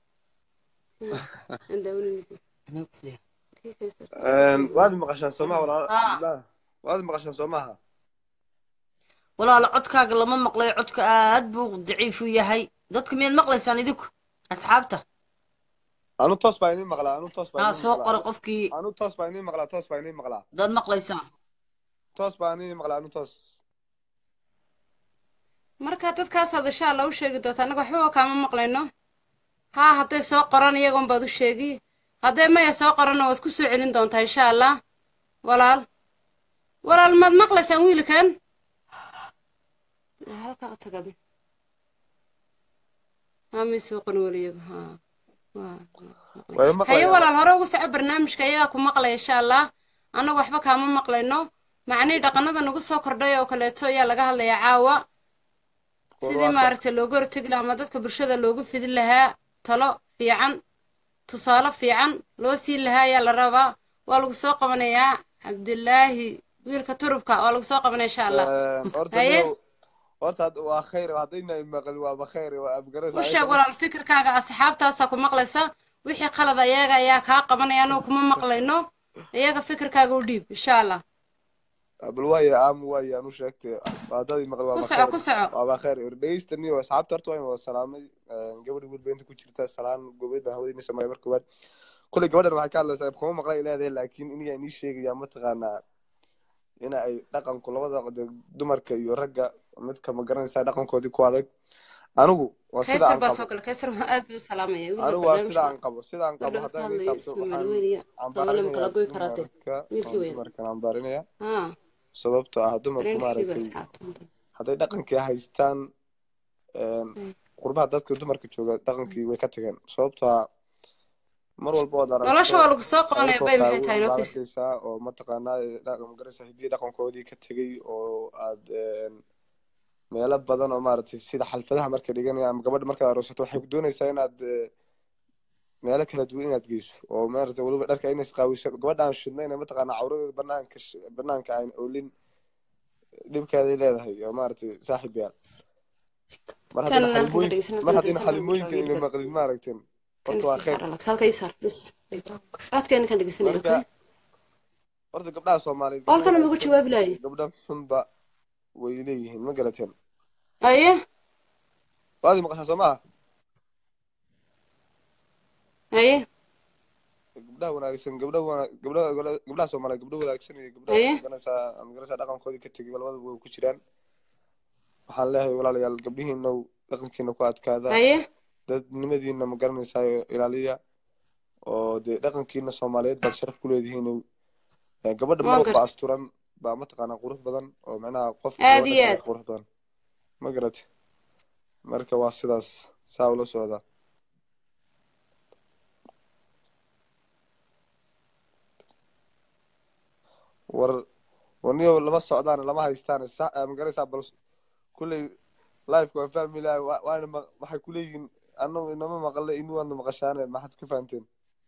Speaker 1: aan daawanaynin. Kii kaysar.
Speaker 10: waad maqashaan soo maha walaal
Speaker 7: Ah.
Speaker 10: Abdullah? waad maqashaan soo maha
Speaker 7: walaal codkaaga lama maqlayo codka aad buu daciif u yahay dadka miyaad maqlaysaan idinku asxaabta
Speaker 10: anu toos baa inii maqlaa anu toos baa
Speaker 7: haa
Speaker 10: inii
Speaker 7: soo
Speaker 10: maqlaa
Speaker 7: qora qofkii
Speaker 10: anu toos baa inii maqlaa toos baa inii maqlaa
Speaker 7: dad maqlaysaan
Speaker 10: toos baa inii maqlaa anu toos
Speaker 1: marka dadkaasaad insha allah u sheegi doonta annaga waxbaba kaama maqlayno haa hadday soo qoran iyagoon baad u sheegi hadday maya soo qoranna waad ku soo celin doontaa insha allah walaal walaal maad maqlaysaan wiilkan halkaa tagad haa may soo qorin weliyaga haa waa
Speaker 10: way
Speaker 1: haye
Speaker 10: maqlayaan
Speaker 1: walaal hore ugu soco barnaamijka iyagaa ku maqlaya insha allah annaga waxba kaama maqlayno macnihii dhaqanada nagu soo kordhay oo kaleeto ayaa laga hadlayaa caawa sidii maaragtay looga hortegi lahaa ama dadka bulshada loogu fidin lahaa talo fiican tusaale fiican loo siin lahaa ayaa la rabaa waa lagu soo qabanayaa cabdulaahi wiilka turubka waa lagu soo qabanaya insha allah
Speaker 10: horta
Speaker 1: haye
Speaker 10: niyow horta had- waa khayr haddayna maqal waaba khayr waa abgaraysa
Speaker 1: u sheeg walaal fikirkaaga asxaabtaasaa ku maqlaysa wixii qalad ayaga ayaa kaa qabanaya anugu kuma maqlayno iyaga fikirkaaga u dhiib insha allah
Speaker 10: bal waaye aam waaye anu sheegtay haddaad maqal
Speaker 1: ku
Speaker 10: waaba
Speaker 1: soco
Speaker 10: khayr
Speaker 1: ku soco
Speaker 10: waaba khayr dhegeysta niyo asxaabta horta waan wada salaamay gabadha wilba inta ku jirta salaan gobeed baan hawadiina sameeya marka koowaad kuley gabadhan waxay ka hadlaysaa kuma maqlay leedahay laakiin iniga inii sheegaya mataqaanaa in ay dhaqanku labada de- dumarka iyo ragga midka ma garanaysaa dhaqankoodii ku adag anigu waa sida
Speaker 1: kaysar
Speaker 10: aan
Speaker 1: baa
Speaker 10: qabo
Speaker 1: soo gala kaysar aad buu u salaamaya wiilka
Speaker 10: anigu waa
Speaker 1: barnaamijka
Speaker 10: sida aan qabo sida aan qabo
Speaker 1: gabdhaha ka
Speaker 10: haddaan ii
Speaker 1: hadlaya
Speaker 10: taabto
Speaker 1: soomaali
Speaker 10: waxaan
Speaker 1: weyn iyo soomaali ma kala
Speaker 10: ambaarinayaa
Speaker 1: goy karaate
Speaker 10: dumarka
Speaker 1: wiilkii
Speaker 10: oo
Speaker 1: weyn
Speaker 10: dumarkan ambaarinaya
Speaker 1: haa
Speaker 10: sababtoo ah dumarku
Speaker 1: dareenkiiba
Speaker 10: maaragtay
Speaker 1: asxaabta
Speaker 10: hadday dhaqankii haystaan qurbaha dadka dumarka jooga dhaqankii way ka tageen sababtoo ah mar walba ood
Speaker 1: nolosha
Speaker 10: aragto
Speaker 1: waa lagu soo qabanaya
Speaker 10: ayagoo
Speaker 1: bay maxay tahay
Speaker 10: qaawan
Speaker 1: noo
Speaker 10: baad
Speaker 1: kiis
Speaker 10: arkaysaa oo mataqaanaa dhaqan magaraysa hiddii dhaqankoodii ka tegey oo aad meelo badan oo maaragtay sida xalfadaha marka dhiganaya ama gabadha markaad aroosato waxay doonaysaa inaad eh, meelo kala duwan inaad geyso oo maaragtay weliba dharka inay isqaawiso gabadha aan shidnayna mataqaanaa cawradeeda banaanka sh- banaanka aan oolin dhibkeeday leedahay oo maaragtay saaxiib yaal mar
Speaker 1: kan
Speaker 10: haddayna
Speaker 1: halkan ka
Speaker 10: xalimooyinka
Speaker 1: dhegeysan
Speaker 10: mar
Speaker 1: halkan
Speaker 10: haddayna
Speaker 1: dhegeysan
Speaker 10: xalimooyinka ina maqlin maaragteen
Speaker 1: kan
Speaker 10: horta waa
Speaker 1: isii
Speaker 10: khayr
Speaker 1: saar alags halka ii saar bis codkeena kan dhegeysanaya
Speaker 10: marka
Speaker 1: okay
Speaker 10: horta gabdhaha soomaaliyeed
Speaker 1: qolkana
Speaker 10: gabdho
Speaker 1: magu
Speaker 10: wanaagsan
Speaker 1: jawaabi lahaye
Speaker 10: gabdho xunba way leeyihiin ma garateen
Speaker 1: aye
Speaker 10: waadi maqashaa soo maaha
Speaker 1: aye
Speaker 10: gabdhaha wanaagsan gabdho wana gabdho gabdhaha soomaaliyeed gabdho wanaagsan iyo gabdho
Speaker 1: aye
Speaker 10: maganaysaa maganaysaa dhaqankoodii ka tegay labadaba way ku jiraan waxaan leeyahay walaalayaal gabdhihiina dhaqankiina ku adkaada
Speaker 1: aye
Speaker 10: dadnimadiina ma garanaysaa ilaaliya oo dee dhaqankiina soomaaliyeed baad sharaf ku leedihiin Eh, gabadha
Speaker 1: waa
Speaker 10: marwalba
Speaker 1: garta
Speaker 10: asturan baa mataqaanaa qurux badan oo macnaha qof
Speaker 1: aad
Speaker 10: gabadha
Speaker 1: iyo
Speaker 10: kale
Speaker 1: aad
Speaker 10: ka qurux badan ma garate marka waa sidaas saa ula socdaa war warniyo lama socdaan lama haystaan sa eh, ma garanaysaa bal kulley lifeka waan fahmi lahay wa- waana ma- waxay kuleeyihiin anagu inama maqle inu waadna maqashaane maxaad ka fahanteen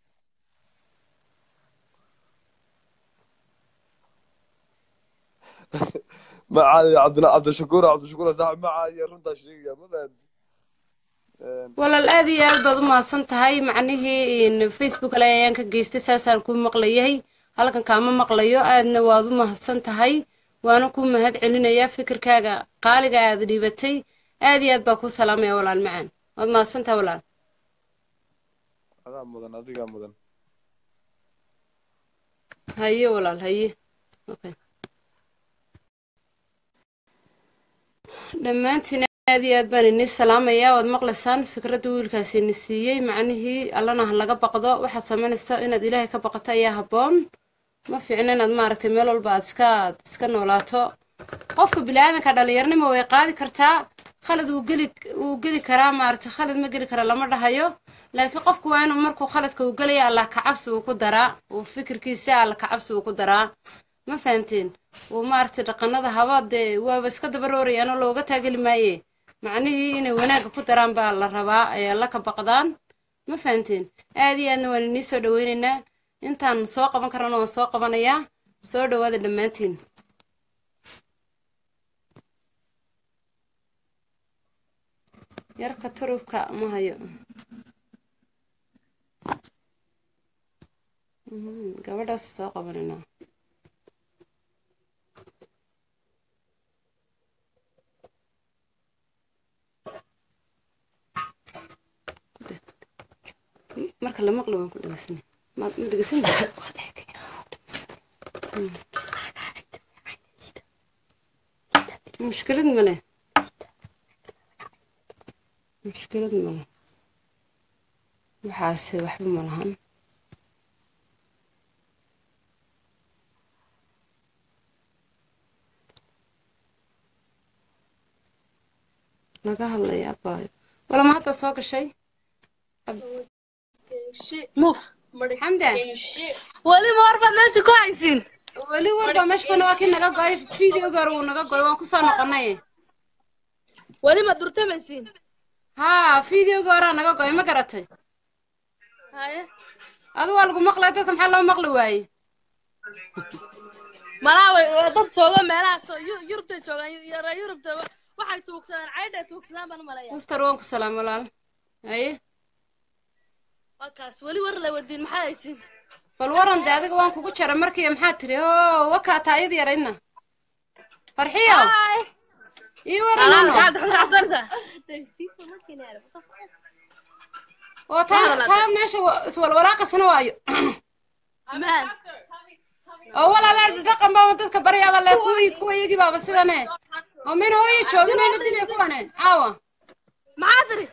Speaker 10: macaayo cabdilla cabdishakuur cabdishakuur saaxib macaayo runtaa sheegaya ma fahanti
Speaker 1: walaal aad iyo aad baad u mahadsan tahay macnihii in facebook ale ayaan ka geystay saasaan ku maqlayahay halkan kaama maqlayo aadna waad u mahadsan tahay waana ku mahad celinayaa fikirkaaga qaaliga aad dhiibatay aad iyo aad baa kuu salaamaya walaal macaan waad mahadsan tahay walaal
Speaker 10: adaa mudan adigaa mudan
Speaker 1: haye walaal haye okay dhammaantiin aad iyo aad baan inii salaamayaa waad maqlaysaan fikradda wiilkaasi ini siiyey macnihii allana ha laga baqdo waxaad samaynaysaa inaad ilaahay ka baqato ayaa habboon ma fiicna inaad maaragtay meel walba aad iska aad iska noolaato qofka biniaadanka dhalinyarnimo way qaadi kartaa khalad wuu geli wuu geli karaa maaragtay khalad ma geli kara lama dhahayo laakiin qofku waa inuu markuu khaladka uu gelaya allah kacabsi uu ku daraa uu fikirkiisa allah kacabsi uu ku daraa ma fahanteen uu maaragtay dhaqanada haba dee waaba iska dabaroorayaanoo looga taageli maaye macnihii inay wanaagga ku daraan baa la rabaa ay alla ka baqdaan ma fahanteen aad iyo aadna waan inii soo dhaweynaynaa intaan soo qaban karana waan soo qabanayaa soo dhawaada dhammaantiin yarka turubka ma hayo Mhm, gabadhaas soo qabanaynaa marka la maqlo waan ku dhegeysanay ma ma dhegeysanay Mm. mushkilad ma leh mushkilad ma leh waxaase waxba ma lahan laga hadlaya abaayo walama hadda soo gashay
Speaker 11: muf
Speaker 1: xamdan
Speaker 11: weli ma warbaad meesha ku haysiin
Speaker 1: weli warba meesha kuna waa kii naga go'ay videoga hore wuu naga go'ay waan kusoo noqonay
Speaker 11: weli ma durtamaysiin
Speaker 1: haa fideoga horaa naga go'ay ma garatay
Speaker 11: haye
Speaker 1: adu waa lagu maqlay dadka maxaa loo maqli waaye
Speaker 11: malaa way dad jooga meelahaas oo Yu- yurubtay joogaan Yu- reer yurubta waxay tuugsadaan caydhay tuugsadaan baan u malaya
Speaker 1: mister waan ku salaam walaal haye
Speaker 11: waa kaas weli war la wadiin maxaa haysiin
Speaker 1: bal waran de adiga waan kugu jara markii maxaa tiri o wakaa taayada yaraydna farxiyo ii waran
Speaker 11: Alaal,
Speaker 1: ano
Speaker 11: maxaad xulxasanaysaa
Speaker 1: oo taa taa meesha wa- iswalwalaaqasana waayo
Speaker 11: simaan
Speaker 1: oo walaala dhaqan baaba dadka baryaaba le kuwii kuwa iyagii baaba sidane oo min hooyo joogin mayna dilay kuwane caawa
Speaker 11: maxaa tiri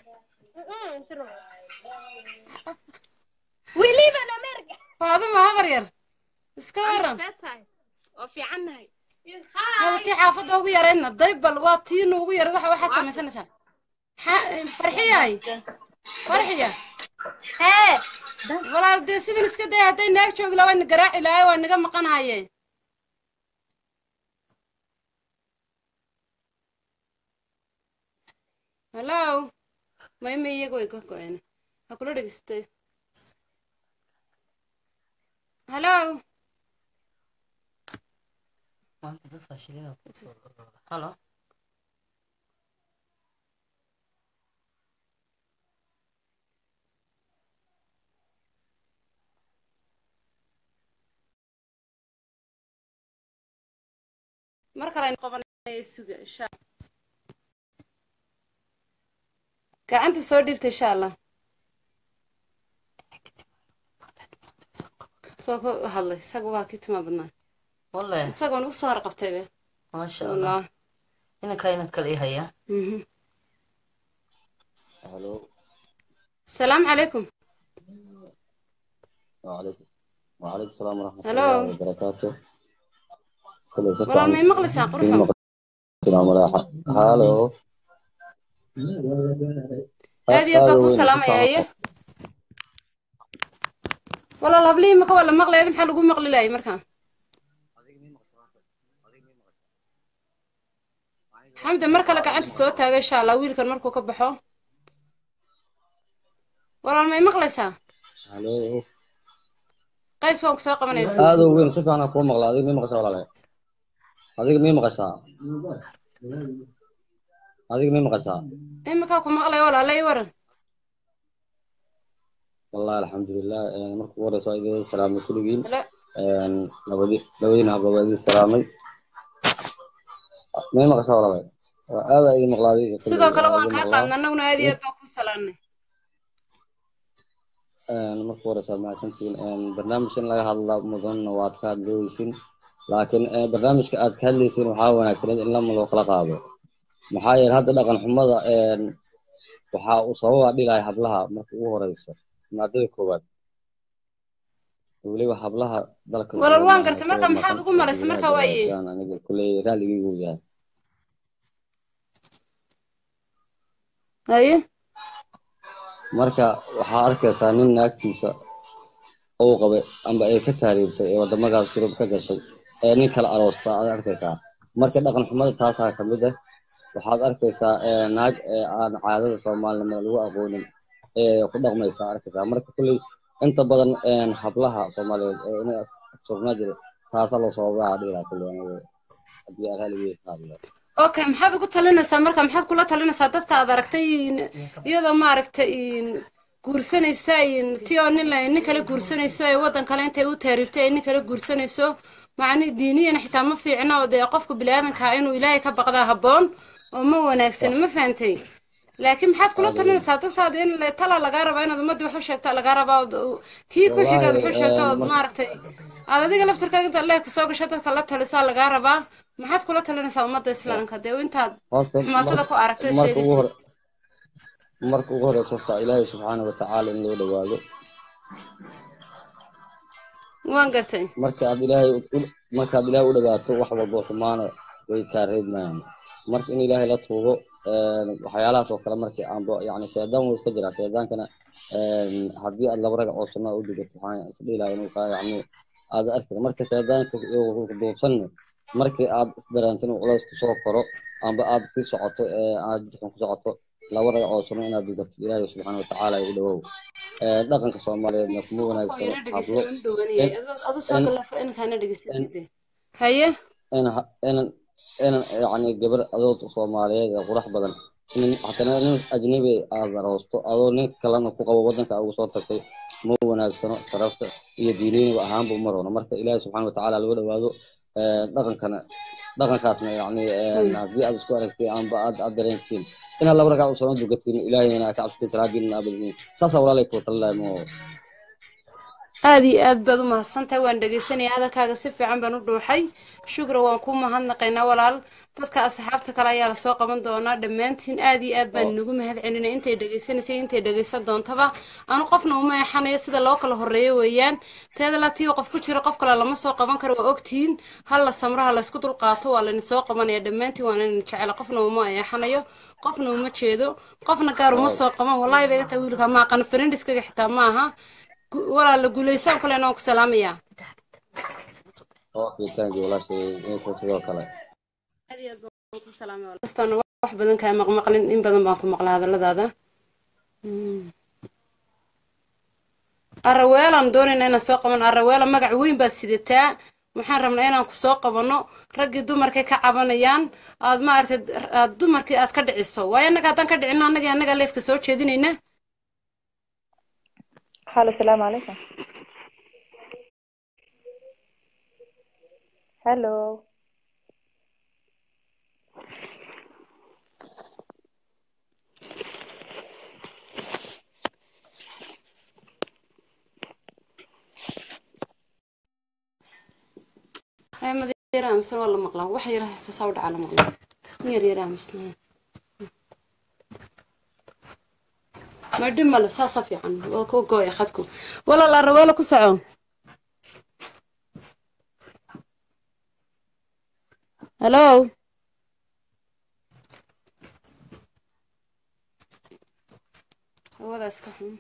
Speaker 1: faaduma habar yar iska waran
Speaker 11: oo fiicannahay
Speaker 1: hada tii xaafadda ugu yaraydna daybal waa tii nuugu yaray waxa waxaa samaysanaysaa xa- farxiyahay farxiya
Speaker 11: hee
Speaker 1: walaal dee sidan iska day hadday naag joogi lahaa waa na garaaci lahaa waa naga maqanahaye hallo mayma iyaga way ka go-een ha kula dhegeystay hallo
Speaker 7: maanta dad faashilina kusoo halo
Speaker 1: mar kale aynu qabanaya suga insha gacanta soo dhiibta insha allah soo ka hadlay isaga waa kii timaa badnaa
Speaker 7: walle
Speaker 1: isagoon ugu soo harqabtay be
Speaker 7: maasha allah
Speaker 1: wallah
Speaker 7: inankaa inad kale ii hayaa
Speaker 1: mhm
Speaker 12: الو
Speaker 1: السلام عليكم
Speaker 12: وعليكم وعليكم السلام ورحمة
Speaker 1: Hello.
Speaker 12: الله وبركاته كل شيء
Speaker 1: walaal may maqlaysaa qurxow
Speaker 12: السلام عليكم هالو
Speaker 1: aad iyo aad baa kuu salaamaya haye walaal hablihii maka waa la maqlaya maxaa lagu maqli laayay markaa xamdi mar kale gacanta soo taaga insha allah wiilkan markuu ka baxo walaal may maqlaysaa
Speaker 12: هالو
Speaker 1: qays waan ku soo qabanaysa
Speaker 12: هذا وين شوف أنا أقول مغلا هذيك مين مقصة ولا لا هذيك مين مقصة هذيك مين مقصة
Speaker 1: iminkaa ku maqlaya walaala ii waran
Speaker 12: والله الحمد لله يعني مركب ورا سعيد السلام كل جيل
Speaker 1: Hello.
Speaker 12: لبدي لبدي نهض لبدي السلامي مين مقصة ولا لا هذا أي مغلا هذيك
Speaker 1: sidoo kale waan kaa qaadna annaguna aad iyo aad baan kuu salaamnay
Speaker 12: marka hore saa mahadsantihiin barnaamijkan laga hadla mudanna waad ka hadlooysin laakiin eh, barnaamijka aad ka hadlaysin waxaa wanaagsaneed in lama loo kala qaado maxaa yeele hadda dhaqan xumada een, waxaa uu sababa dhilaya hablaha marka ugu horeyso maadada koowaad weliba hablaha dalka
Speaker 1: walaal waan
Speaker 12: jooga
Speaker 1: gartay
Speaker 12: kuwa
Speaker 1: marka maxaad
Speaker 12: maqan
Speaker 1: ugu malaysay marka
Speaker 12: gudaha
Speaker 1: waaye
Speaker 12: joogaan aniga kuley raaligaygu yahay
Speaker 1: haye
Speaker 12: marka waxaa arkaysaa nin naagtiisa uu qabay amba ay ka taariibtay ee wadamadaas yurub ka gashay ee nin kala aroosta aad arkaysaa marka dhaqan xumada taasaa ka mid ah waxaad arkaysaa ee, naag ee aan caadada soomaalinimada lagu aqoonin ee ku dhaqmaysa arkaysaa marka kulley inta badan een, hablaha soomaaliyeed ee inay sugnaa jira taasaa loo sababaha dhilaa kulley aniga haddii aan raaligeyga ka hadlo
Speaker 1: okay maxaad ugu talinaysaa marka maxaad kula talinaysaa dadka aad aragtay in- iyadoo maaragtay in- guursanaysa in- ti oo nin la- nin kale guursanayso ee waddan kale intay u taariibtay ay nin kale guursanayso macni diiniyana xitaa ma fiicna oo dee qofka biniaadanka ah inuu ilaahay ka baqdaa habboon oo ma wanaagsan ma fahantay laakiin maxaad kula talinaysaa dadkaada in le- tala lagaa rabaa inaad ummadda wax u sheegta lagaa rabaa ood u- kii ku xiga
Speaker 12: Wallaahi,
Speaker 1: wax u sheegta
Speaker 12: een,
Speaker 1: ood
Speaker 12: mar-
Speaker 1: maaragtay aad adiga laftirkaaga intaad leeh kasoo gasho dadka la talisaa lagaa rabaa maxaad kula talinaysaa ummadda islaamka dee intaad
Speaker 12: horta
Speaker 1: xumaatada ku aragtay
Speaker 12: marka ugu
Speaker 1: sheegaysa
Speaker 12: hore marka ugu horeysa horta ilaahay subxaana watacaala in loo dhawaado
Speaker 1: waan gartay
Speaker 12: marka aad ilaahay u- markaad ilaahay u dhawaato wax walba oo xumaana way kaa reebmayaan marka in ilaahay la tuugo een, waxyaalahaas oo kale markii aanba yani shaydaan wuu iska jiraa shaydaankana een, haddii aad laba ragac oo sunnaa u dhigato waxaan isdhiilaya inuu kaa yani aad arkin marka shaydaanka uu duubsan markii aad isdareento inuu culays kusoo koro amba aad ku socoto ee aad jidkan ku socoto laba ragacoo suno inaad dugato ilaahay subxaana watacaala igu dhawow Ee, dhaqanka soomaaliyeedna kuma wanaagsano hablo
Speaker 1: adu soo galaafo inkaana dhegeysanayde haye
Speaker 12: ina inan inan yacni gabar adood soomaaliyeed ee qurux badan in hatana nin ajnabi aad aroosto adoo nin kalena ku qabo waddanka ugu soo tagtay ma wanaagsano sharafta iyo diiniyaba ahaanba uma rono marka ilaahi subxaana watacaala lagu dhawaado ee, dhaqankana dhaqankaasna yacni ee, haddii aad isku aragtay amba aad aad dareentiin inaad laba ragcaad usoo dugatiin ilaahayna ka cabsatiin salaadiina aabadiin saasaa walaalay kuu talinaaya ma
Speaker 1: aad iyo aad baad u mahadsantahay waan dhegeysanaya hadalkaaga si fiican baan u dhuuxay shukra waan ku mahadnaqaynaa walaal dadka asxaabta kale ayaa lasoo qaban doonaa dhammaantiin aad iyo aad baan inagu mahad celinay intay dhegeysanaysay intay dhegeysan doontaba anu qofna uma eexanayo sida loo kala horeeyo weeyaan teeda latii qof ku jira qof kale lama soo qaban karo waa ogtihiin hal la samro ha laysku dulqaato waa layna soo qabanaya dhammaantiin waan ina jecela qofna uma eexanayo qofna uma jeedo qofna gaar uma soo qaban wallahi bay gataa wiilka ma aqaan friendiskaga xitaa ma aha Gu- walaala guulaysan kale waan ku salaamayaa
Speaker 12: okay thank you walaashay inta sidoo kale
Speaker 1: kastaan wax badan kaa maqmaqlin in badan baan ku maqlaa hadalladaada Mm. araweelaan doonayna inaan soo qabano araweela magac weyn baad sidataa waxaan rabnaa inaan ku soo qabanno raggii dumarkay ka cabanayaan aad maaragtay aad dumarkii aad ka dhiciso waayo annaga haddaan ka dhicino annagii annaga leefka soo jeedinayna
Speaker 13: Hello, السلام عليكم. Hello.
Speaker 1: haya madeera aaminsan waa la maqlaa wax yara sasaa u dhacaa la maqlaa in yar yara aaminsan madhi male saasa fiican waa ku gooya khadku walaal araweela ku soco hallo hawada iska xun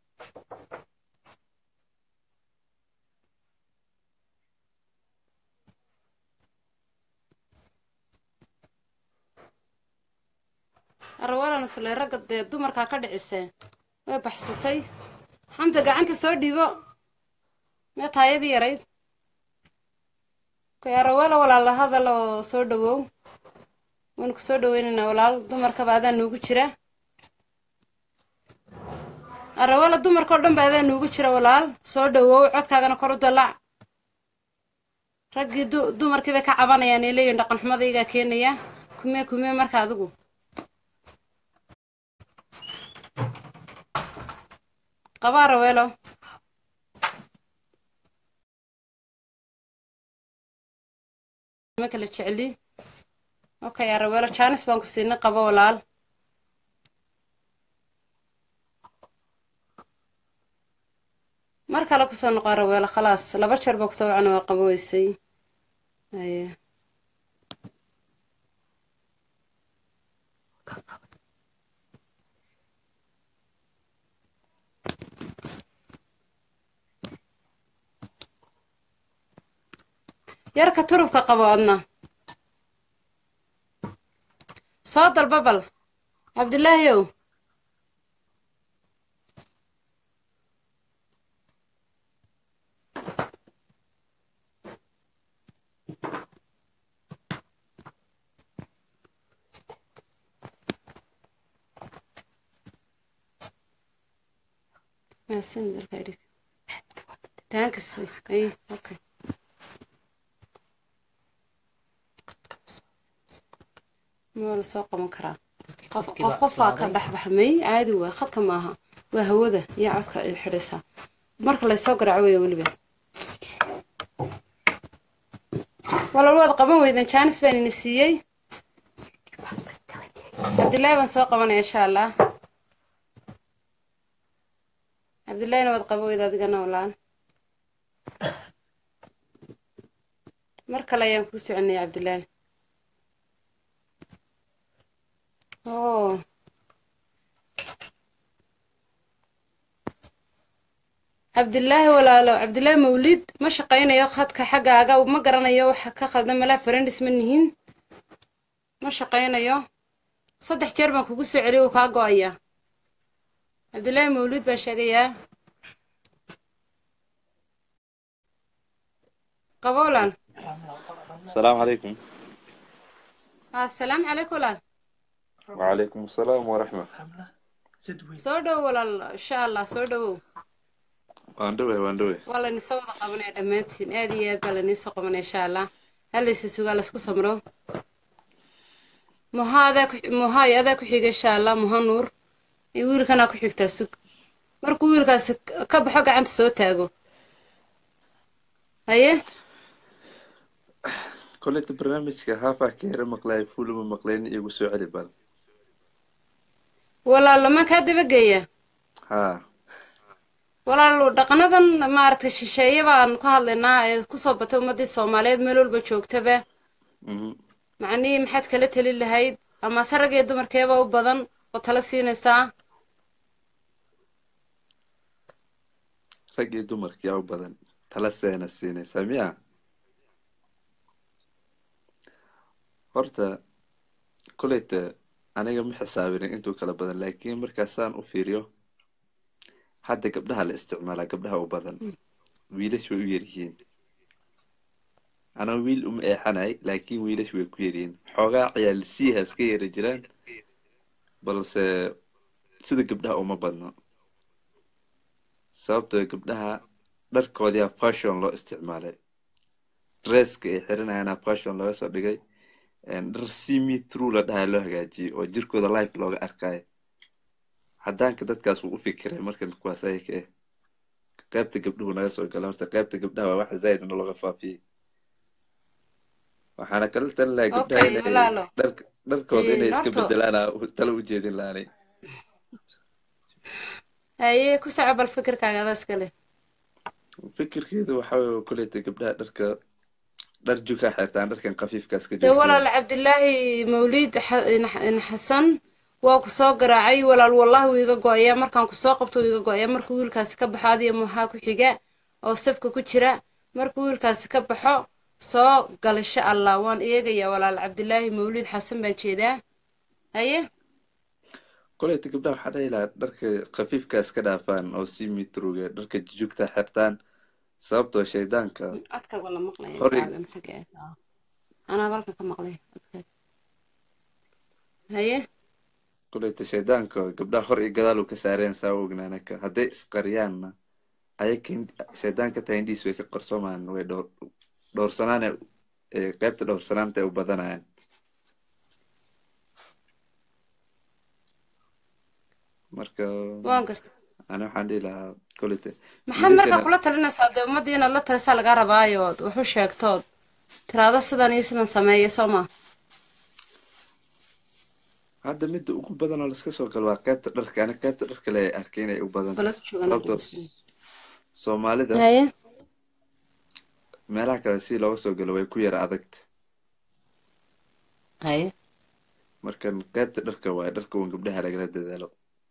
Speaker 1: araweelan isle ragga dee dumarkaa ka dhicisee way baxsatay xamta gacanta soo dhiibo mee taayadii yarayd kay araweela walaala hadal oo soo dhawow waynu ku soo dhaweynaynaa walaal dumarkaba adaa nuugu jira araweela dumarka oo dhan ba adaa nuugu jira walaal soo dhawow codkaagana kor u dalac raggii du- dumarkii bay ka cabanayaan ee leeyihin dhaqan xumadaygaa keenaya kumee kumee marka adigu qaba araweelo ma kala jecli okay araweelo jaanis baan ku siinay qabo walaal mar kale kusoo noqo araweelo khalaas laba jeer baa kusoo wacana waa qabo weysay haye yarka turubka qabo adna soo dalba bal cabdilaahiyow maasan dalka idhig taankas ay okay waa la soo qaban karaa qof qof qofaa ka baxbaxmay caadi waa khadka maaha waa hawada iyo codka ay xidhaysaa marka laysoo garaaco weya weliba walaal waad qaban weydan jaanis baan ini siiyey cabdillaahi baan soo qabanaya insha allah cabdillaahina waad qaban weyda adigana walaal mar kale ayaan kuu soconaya cabdillaahi Oh. cabdilaahi walaalo cabdilaahi mawlid ma shaqaynayo khadka xaggaaga ma garanayo waxa ka khaldan malaa farendis ma nihin ma shaqaynayo saddex jeer baan kugu soo celiya wuu kaa go-ayaa cabdillaahi mawluud baan sheegayaa qabo walaal
Speaker 13: السلام عليكم
Speaker 1: assalaamu calaykum walaal
Speaker 13: وعليكم السلام ورحمة
Speaker 1: soo dhow walaal insha allah soo dhowow
Speaker 13: واندوي واندوي
Speaker 1: waa laynisoo wada qabanaya dhammaantiin aad iyo aad baa layniisoo qabanaya insha allah halaysa sugaa laysku samro muha adaa ku muha iyo adaa ku xiga insha allah muha nuur iyo wiilkanaa ku xigtaa sug markuu wiilkaasi ka baxo gacanta soo taago haye
Speaker 13: كل برنامج هافا كير مقلاي فول ما مقلين يقول سو علي بال
Speaker 1: walaal ma kaa dabageeya
Speaker 13: ها
Speaker 1: walaal dhaqanadan maaragtay shisheeye baan ku hadlaynaa ee kusoo batay ummadii soomaaliyeed meel walba joogtaba
Speaker 13: مهم.
Speaker 1: macnihii maxaad kala teli lahayd ama sarag iyo dumarkeeba u badan oo tala siinaysaa
Speaker 13: rag iyo dumarkii yaa u badan tala seena siinaysaa miya horta koleyta aniga ma xisaabinin intuu kala badan laakiin markaasaan u fiiriyo hadda gabdhaha la isticmaalaa gabdhaha u badan wiilash way u yaryihiin anaa wiil uma eexanay laakiin wiilash way ku yaryihiin xoogaa ciyaal siihaas ka yara jiraan balse sida gabdhaha uma badno sababtoo gabdhaha dharkoodiyaa fashion loo isticmaalay dresska ay xiranayana fashion looga soo dhigay dhar simi true la dhahaa loo hagaajiyey oo jirkooda life looga arkayo haddaanka dadkaas wuu u fikiray markan kuwaas ayaka eh qaybta gabdhuhu naga soo gala horta qaybta gabdhaha waa wax zaid nologa faafiyey waxaana kala talin lahaa gabdhaha
Speaker 1: Okay,
Speaker 13: inay
Speaker 1: walaalo.
Speaker 13: dhark- dharkooda inay iska
Speaker 1: Horta-
Speaker 13: bedelaana tala u jeedin lahaanay
Speaker 1: haye ku soco bal fikirkaaga adaa iska leh
Speaker 13: fikirkeedu waxa weeye koleyta gabdhaha dharka dhar jukaa xirtaan dharkan khafiifkaas ka
Speaker 1: dee
Speaker 13: joogtaan
Speaker 1: walaal cabdilaahi mawliid xa- in- in xasan waa ku soo garaacay walaal wallahi wuu iga go-ayaa markaan ku soo qabto wuu iga go-ayaa markuu wiilkaasi ka baxo adiyo muhaa ku xiga oo safka ku jira markuu wiilkaasi ka baxo soo gal insha allah waan eegayaa walaal cabdilaahi mawliid xasan baan jeedaa haye
Speaker 13: koleyta gabdhaha waxaa dhahi lahaa dharka khafiifkaas ka dhaafaan oo si mitroga dharka jujugta xirtaan sababtoo shaydaanka
Speaker 1: codkaaga la maqlaya
Speaker 13: hor
Speaker 1: gaabe maxaa ka ah anaa balka ka maqlay codkaaga haye
Speaker 13: koleyta shaydaanka gabdhaha hor iyo gadaal uu ka saareen saa u ognaanaka hadday isqariyaanna ayaka ind- shaydaanka taa indhiis way ka qarsoomaan way dhowr dhowrsanaane ee qaybta dhowrsanaanta ay u badanayaan marka
Speaker 1: waan garta
Speaker 13: ani waxaan dhihi lahaa koleyta
Speaker 1: maxaad markaa
Speaker 13: wiilashana
Speaker 1: kula talinaysaa dee ummaddii inaad la talisaa lagaa rabaayo ood wax u sheegtood tiraado sidan iyo sidan sameeya soo ma
Speaker 13: hadda midda ugu badan oo laska soo galo waa qaybta dharka ani qaybta dharka le arkay inay u badan
Speaker 1: balad joogan
Speaker 13: sababtoo soomaalida
Speaker 1: haye
Speaker 13: meelaha kale si looga soo galo way ku yara adagta
Speaker 7: haye
Speaker 13: markan qaybta dharka waaye dharka uun gabdhaha lagala dadaalo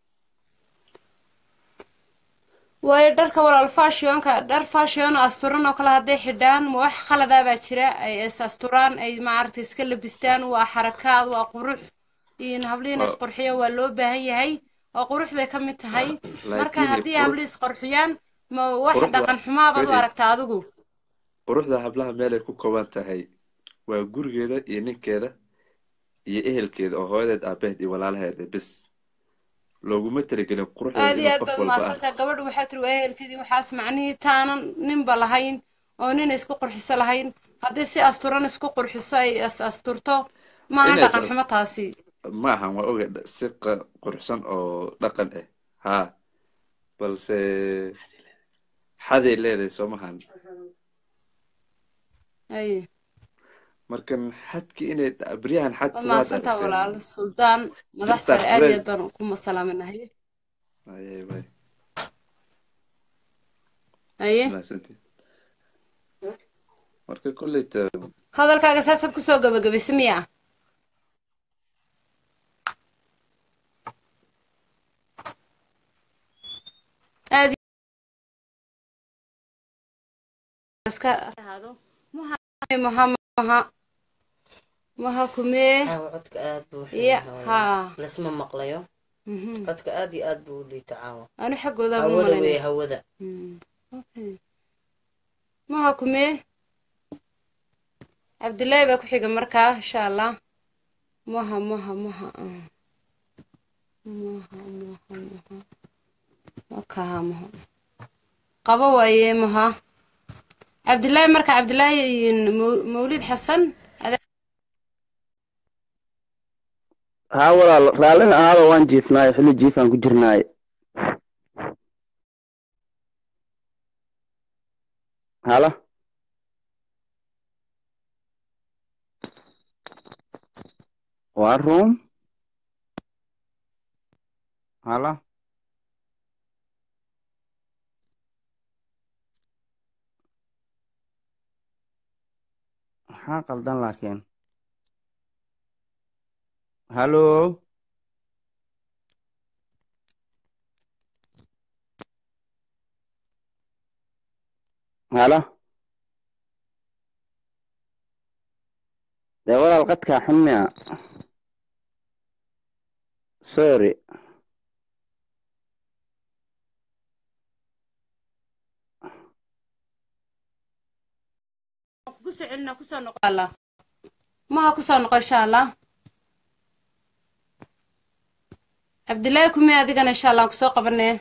Speaker 1: waayo dharka walaal fashionka dhar fashion oo asturan oo kale hadday xidhaan ma wax khaladaa baa jira ay is asturaan ay maaragtay iska labistaan waa xarakaad waa qurux iyo hablihiina
Speaker 13: Waa-
Speaker 1: isqurxiyo waa loo baahan yahay oo quruxday ka mid tahay marka
Speaker 13: laakiin
Speaker 1: haddii
Speaker 13: qurux-
Speaker 1: hablihi isqurxiyaan ma wax
Speaker 13: quruxda-
Speaker 1: dhaqan xumaabaad u
Speaker 13: Feli,
Speaker 1: aragtaa adigu
Speaker 13: quruxda hablaha meelay ku kooban tahay waa gurigeeda iyo ninkeeda iyo ehelkeeda oo hooyadeed aabaheed iyo walaalaheeda bis looguma talagelin quruxdeeda
Speaker 1: aad iyo
Speaker 13: inuu
Speaker 1: aad
Speaker 13: qof
Speaker 1: baad
Speaker 13: walba arko
Speaker 1: mahadsantahay gabadhu waxaa tiri waa ehelkeedii waxaas macnihii taanan ninba lahayn oo nin isku qurxiso lahayn haddii si asturan isku qurxiso ay is asturto maaha
Speaker 13: Inay is
Speaker 1: dhaqan
Speaker 13: as-
Speaker 1: xumo taasi
Speaker 13: ma ahan waa oga si qa- quruxsan oo dhaqan ah haa balse xaday leedahay soomahan
Speaker 1: ay
Speaker 13: markan xadki inay dha- beryahan xadki
Speaker 1: waad
Speaker 13: waad
Speaker 1: mahadsantaha
Speaker 13: aragteen
Speaker 1: walaal suldaan madax
Speaker 13: Sister
Speaker 1: sare aad iyo
Speaker 13: Grace.
Speaker 1: aad baan kuma salaaminahay
Speaker 13: Ayay, way.
Speaker 1: haye
Speaker 13: Mahadsantihin. marka kolleyta
Speaker 1: hadalkaaga saasaad kusoo gabagabaysa miya aad iska ahaado muha muha muha maha kumee
Speaker 7: caawa codka aad buu u
Speaker 1: ya
Speaker 7: xun yahay
Speaker 1: haa
Speaker 7: lasma maqlayo
Speaker 1: Mhm.
Speaker 7: codka aad iyo aad buu u liita caawa
Speaker 1: anu xaggooda ma
Speaker 7: hawada
Speaker 1: malaynaya.
Speaker 7: weeye hawada
Speaker 1: Mm, okay. maha kumee cabdillaahi baa ku xiga markaa insha allah maha maha maha ah. maha maha maha wakaha maha qabo waaye maha cabdillaahi marka cabdillaahi iyo Maw- mawlid xasan adaa-
Speaker 14: haa walaal raallina ahaaba waan jiifnaayo xilli jiifaan ku jirnaaye hala waa room hala maxaa qaldan laakiin halo hala dee walaal qadkaa xun miya sorry
Speaker 1: kugu soo celina kusoo noqo allah maha kusoo noqo insha allah cabdillaahi kumee adigana insha allah aan kusoo qabanee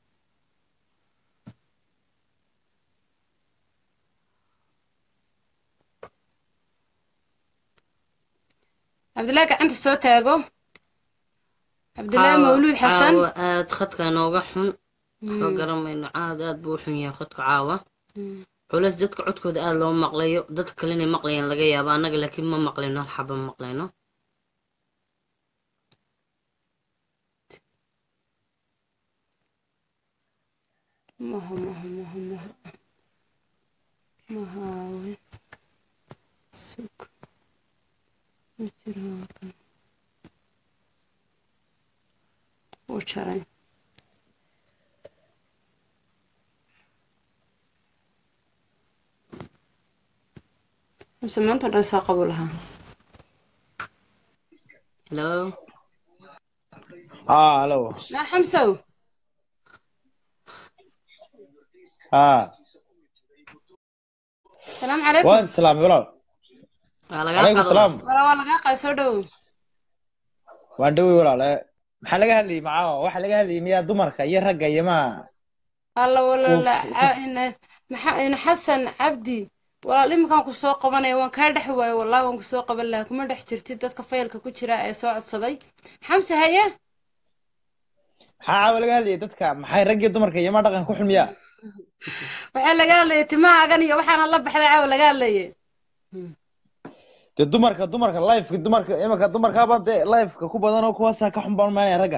Speaker 1: cabdillaahi gacanta soo taago cabdillaahi
Speaker 7: caawa
Speaker 1: mawluud xasan
Speaker 7: caawa aad khadka nooga xun waxba
Speaker 1: Mm.
Speaker 7: garamayno aad aad buu u xun yahay khadka caawa
Speaker 1: Mm.
Speaker 7: culays dadka codkooda aad loo maqlayo dadka kale inay maqlayaan laga yaabo annaga laakiin ma maqlayno hal xaba ma maqlayno
Speaker 1: maha maha maha maha mahaawe sug ma jiro halkan wuu jaray mise maanta oo dhan soo qabu lahaa
Speaker 7: hello
Speaker 8: اه الو
Speaker 1: maa xamsow
Speaker 8: اه
Speaker 1: salaamu calaykum
Speaker 8: وانت سلام ولا
Speaker 7: waa lagaa
Speaker 8: عليكم
Speaker 7: qado
Speaker 8: السلام
Speaker 1: walaa waa lagaa qaad soo dhowow
Speaker 8: waan dhowey walaale maxaa laga hadlayay macaa waxa laga hadlayay miyaa dumarka iyo ragga iyo ma
Speaker 1: alla
Speaker 8: Uf.
Speaker 1: walaala ca- ina- maxa- ina xasan cabdi walaal iminkaan ku soo qabanaya waan kaa dhex waayo wallahi waan ku soo qaban lahaa kuma dhex jirtid dadka faylka ku jira ee soo codsaday xamse haye
Speaker 8: maxaa caawa laga hadlayay dadka maxay rag iyo dumarka iyo ma dhaqan ku xun miyaa
Speaker 1: waxaa laga hadlayay timahaagan iyo waxaana la baxday caawa laga hadlayay
Speaker 8: dee dumarka dumarka lifeka dumarka imanka dumarkaaba dee lifeka ku badan oo kuwaasaa ka xun baan maanaya ragga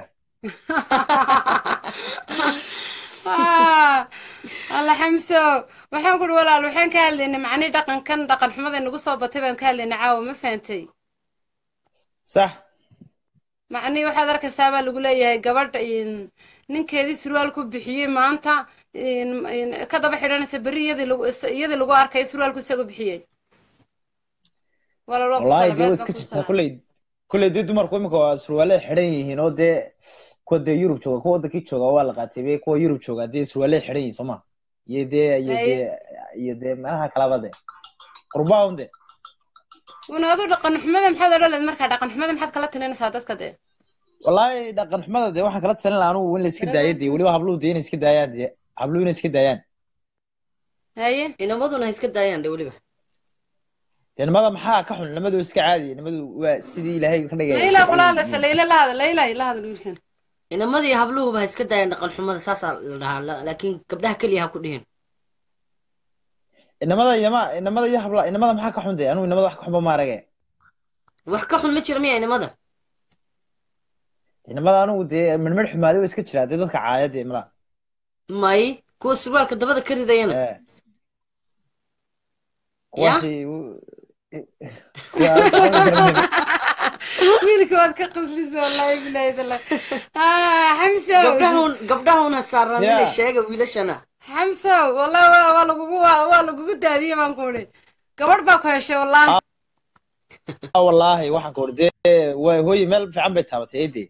Speaker 1: Ah, alla xamso waxaan ku uhi walaal waxaan ka hadlaynay macnii dhaqankan dhaqan xumada nagu soo batay baan ka hadlaynay caawa ma fahantay
Speaker 8: sax
Speaker 1: macnii waxaad arkaysaa baa lagu leeyahay gabadh in ninkeedii surwaal ku bixiyey maanta in- in ka daba xidhanaysa berri iyadii lagu iyadii lagu arkay surwaalku isagu bixiyey walaal waa ku
Speaker 8: wallahi dee way
Speaker 1: salaamaad
Speaker 8: iska
Speaker 1: baa ku
Speaker 8: jirtaa
Speaker 1: salaam
Speaker 8: kolley kolley dee dumarku iminka waa surwaaley xidhan yihiin oo dee kuwa dee yurub jooga kuwa wadankii jooga waa la qaatay be kuwa yurub jooga dee surwaaley xidhan yihiin sooma iyo dee iyo
Speaker 1: Haye.
Speaker 8: dee iyo dee meelaha kalaba dee qurbaa un dee
Speaker 1: una adu dhaqan xumada maxaad odhan leed markaa dhaqan xumada maxaad kala talinaysaa dadka dee
Speaker 8: wallahi dhaqan xumada dee waxaan kala talin lahaa anugu in la iska daayo dee weliba habluhu dee inay iska daayaan dee habluhu inay iska daayaan
Speaker 1: haye
Speaker 7: inamaduna ha iska daayaan de weliba
Speaker 8: dee nimada maxaa ka xun nimadu iska caadi nimadu waa sidii ilaahay ka dhigay
Speaker 1: layla walaalasa layla la hadal layla la hadal wiilkan
Speaker 7: inamadii habluhuba ha iska daayaan dhaqan xumada saasaa la dhahaa la- laakiin gabdhaha keliya ha ku dhihin
Speaker 8: inamada yama inamada iyo habla inamada maxaa ka xun dee anugu inamada wax ka xunba ma arage
Speaker 7: wax ka xun ma jira miya inamada
Speaker 8: inamada anugu dee midmid xumaaday waa iska jiraa dee dadka caaya dee mala
Speaker 7: may kuwa surwaalka dabada ka ridayana
Speaker 8: kuwaasi
Speaker 1: wiilka waad ka qaslaysa wallahi bilahi tala ah xamso
Speaker 7: gabdhahun gabdhahuna saaraan
Speaker 8: Yeah.
Speaker 7: inay sheega wiilashana
Speaker 1: xamso wallahi waa waa lagugu waa waa lagugu daadiyey baan ku idhi gabadh baa ku heshay wallahi
Speaker 8: wallaahi waxaan ka hor dee way hooye meel fiican bay taabatay eedee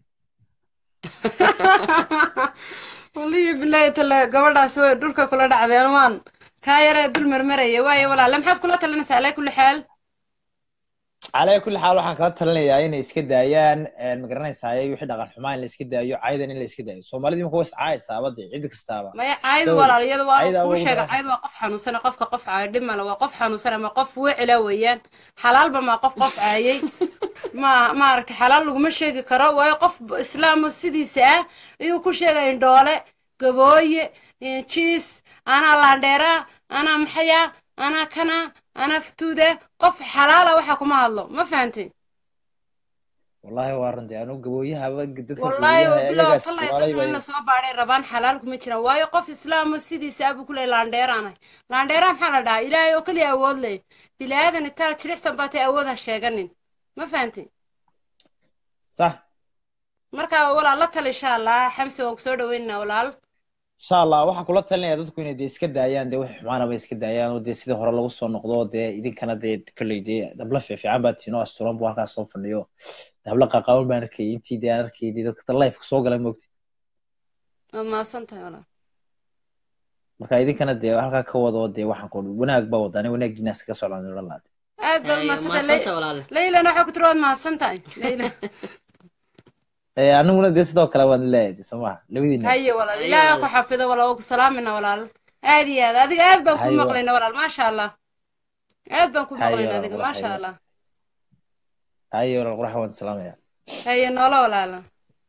Speaker 1: waliyo bilaahi tale gabadhaasi way dhulka kula dhacdeen waan kaa yaree dul marmaraya waayo walaale maxaad kula talinaysaa alaa kulli xaal
Speaker 8: calaa kulli xaal waxaan kala talinayaa inay iska daayaan ma garanaysaay wixii dhaqan xumaa in la iska daayo caydan in la iska daayo soomaalida imika way iscaayaysaaba dee cid kastaaba
Speaker 1: maya caaydu
Speaker 8: Dawri.
Speaker 1: walaal iyada waa
Speaker 8: Cayda
Speaker 1: kuu
Speaker 8: ugu
Speaker 1: sheega
Speaker 8: daran.
Speaker 1: cayd waa qof xanuunsana qofka qof caayo dhib male waa qof xanuunsan ama qof wecila weeyaan xalaalba maa qof qof caayay ma maaragtay xalaal laguma sheegi karo waayo qof islaamo sidiisa ah ayuu ku sheegay indhoole gabooye eh, jiis anaa laandheera anaa maxaya anaa kana anaa futuuda qof xalaala waxa kuma hadlo ma fahantay
Speaker 8: wallahi waa runtii anu gabooyahaba dadka
Speaker 1: wallaahi
Speaker 8: gabooyaha
Speaker 1: bilow
Speaker 8: iyagaas
Speaker 1: tallay
Speaker 8: walaalay
Speaker 1: dadka in
Speaker 8: bay
Speaker 1: lasoo baadhay rabaan xalaal kuma jiraan waayo qof islaamo sidiisa abuu ku leeyahy laandheeraanahay laandheera maxaa la dhahaa ilaahay oo keliya awood leh bilaadan intaa jilicsan baatay awood ha sheeganin ma fahantay
Speaker 8: sax
Speaker 1: marka walaal la tal insha allah xamsi waan kusoo dhaweynaynaa walaal
Speaker 8: insha allah waxaan kula talinaya dadku inay dee iska daayaan dee wixii xumaanaba iska daayaan oo dee sidii hore lagu soo noqdo dee idinkana dee kolley dee habla fiifiican baa tiino asturan buu halkaas soo fadhiyo habla qaqaawan baan arkayay intii dee aan arkayay dee dadka lifeka soo gala moogti
Speaker 1: waad mahadsan tahay walaal
Speaker 8: marka idinkana dee halkaa ka wado dee waxaan ku wanaag baa wadani wanaagiina iskaga socdaan odhan lahaa
Speaker 1: aad baad
Speaker 7: Haye,
Speaker 1: mahadsan
Speaker 7: mahadsantahay
Speaker 1: tahay
Speaker 7: walaale.
Speaker 1: leylana waxaa ku tiri waad mahadsan tahay leyla
Speaker 8: Eh, aniguna dee sidoo kale waan leeyahay dee soo maha labadiina
Speaker 1: haye walaal
Speaker 7: Haye,
Speaker 1: ilaahay ha
Speaker 7: walaal.
Speaker 1: ku xafido walaal waa ku salaamayna walaal aad iyo aad adiga aad baan ku
Speaker 8: Haye, walaal.
Speaker 1: maqlayna walaal maasha allah aad baan ku
Speaker 8: Haye,
Speaker 1: maqlayna
Speaker 8: walaal,
Speaker 1: adiga
Speaker 8: walaal,
Speaker 1: maasha
Speaker 8: haye.
Speaker 1: allah
Speaker 8: haye walaal qurax waan salaamaya
Speaker 1: haye noola walaala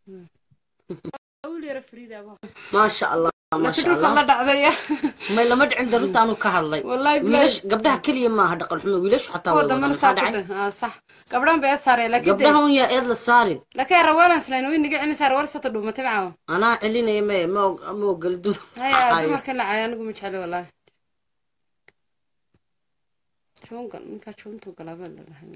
Speaker 1: wiil yaro Frida baa.
Speaker 7: maasha allah
Speaker 1: laakiin
Speaker 7: maasha
Speaker 1: dhulka la
Speaker 7: allah
Speaker 1: dhacdaya
Speaker 7: may lama dhicin daruntaanu ka hadlay
Speaker 1: wallahi
Speaker 7: wiilash
Speaker 1: bilaay
Speaker 7: gabdhaha keliya maaha dhaqan xumo wiilashu xataa
Speaker 1: kuwa
Speaker 7: way wadaan
Speaker 1: dambana
Speaker 7: maxaa
Speaker 1: saa ku
Speaker 7: dhacay
Speaker 1: dheh aa sax gabdhahan bay saareen laakiin de
Speaker 7: gabdhaha un yaa eed la saarin
Speaker 1: laakiin rawalan slayn way niga cinaysaa rawal soo dhuumatay macaawa
Speaker 7: anaa celinaya me ma og- ma ogoli dum
Speaker 1: haya dumarka la caayo anigu ma jecli wallaahi jungal ninkaa juntu galaaba la dhahay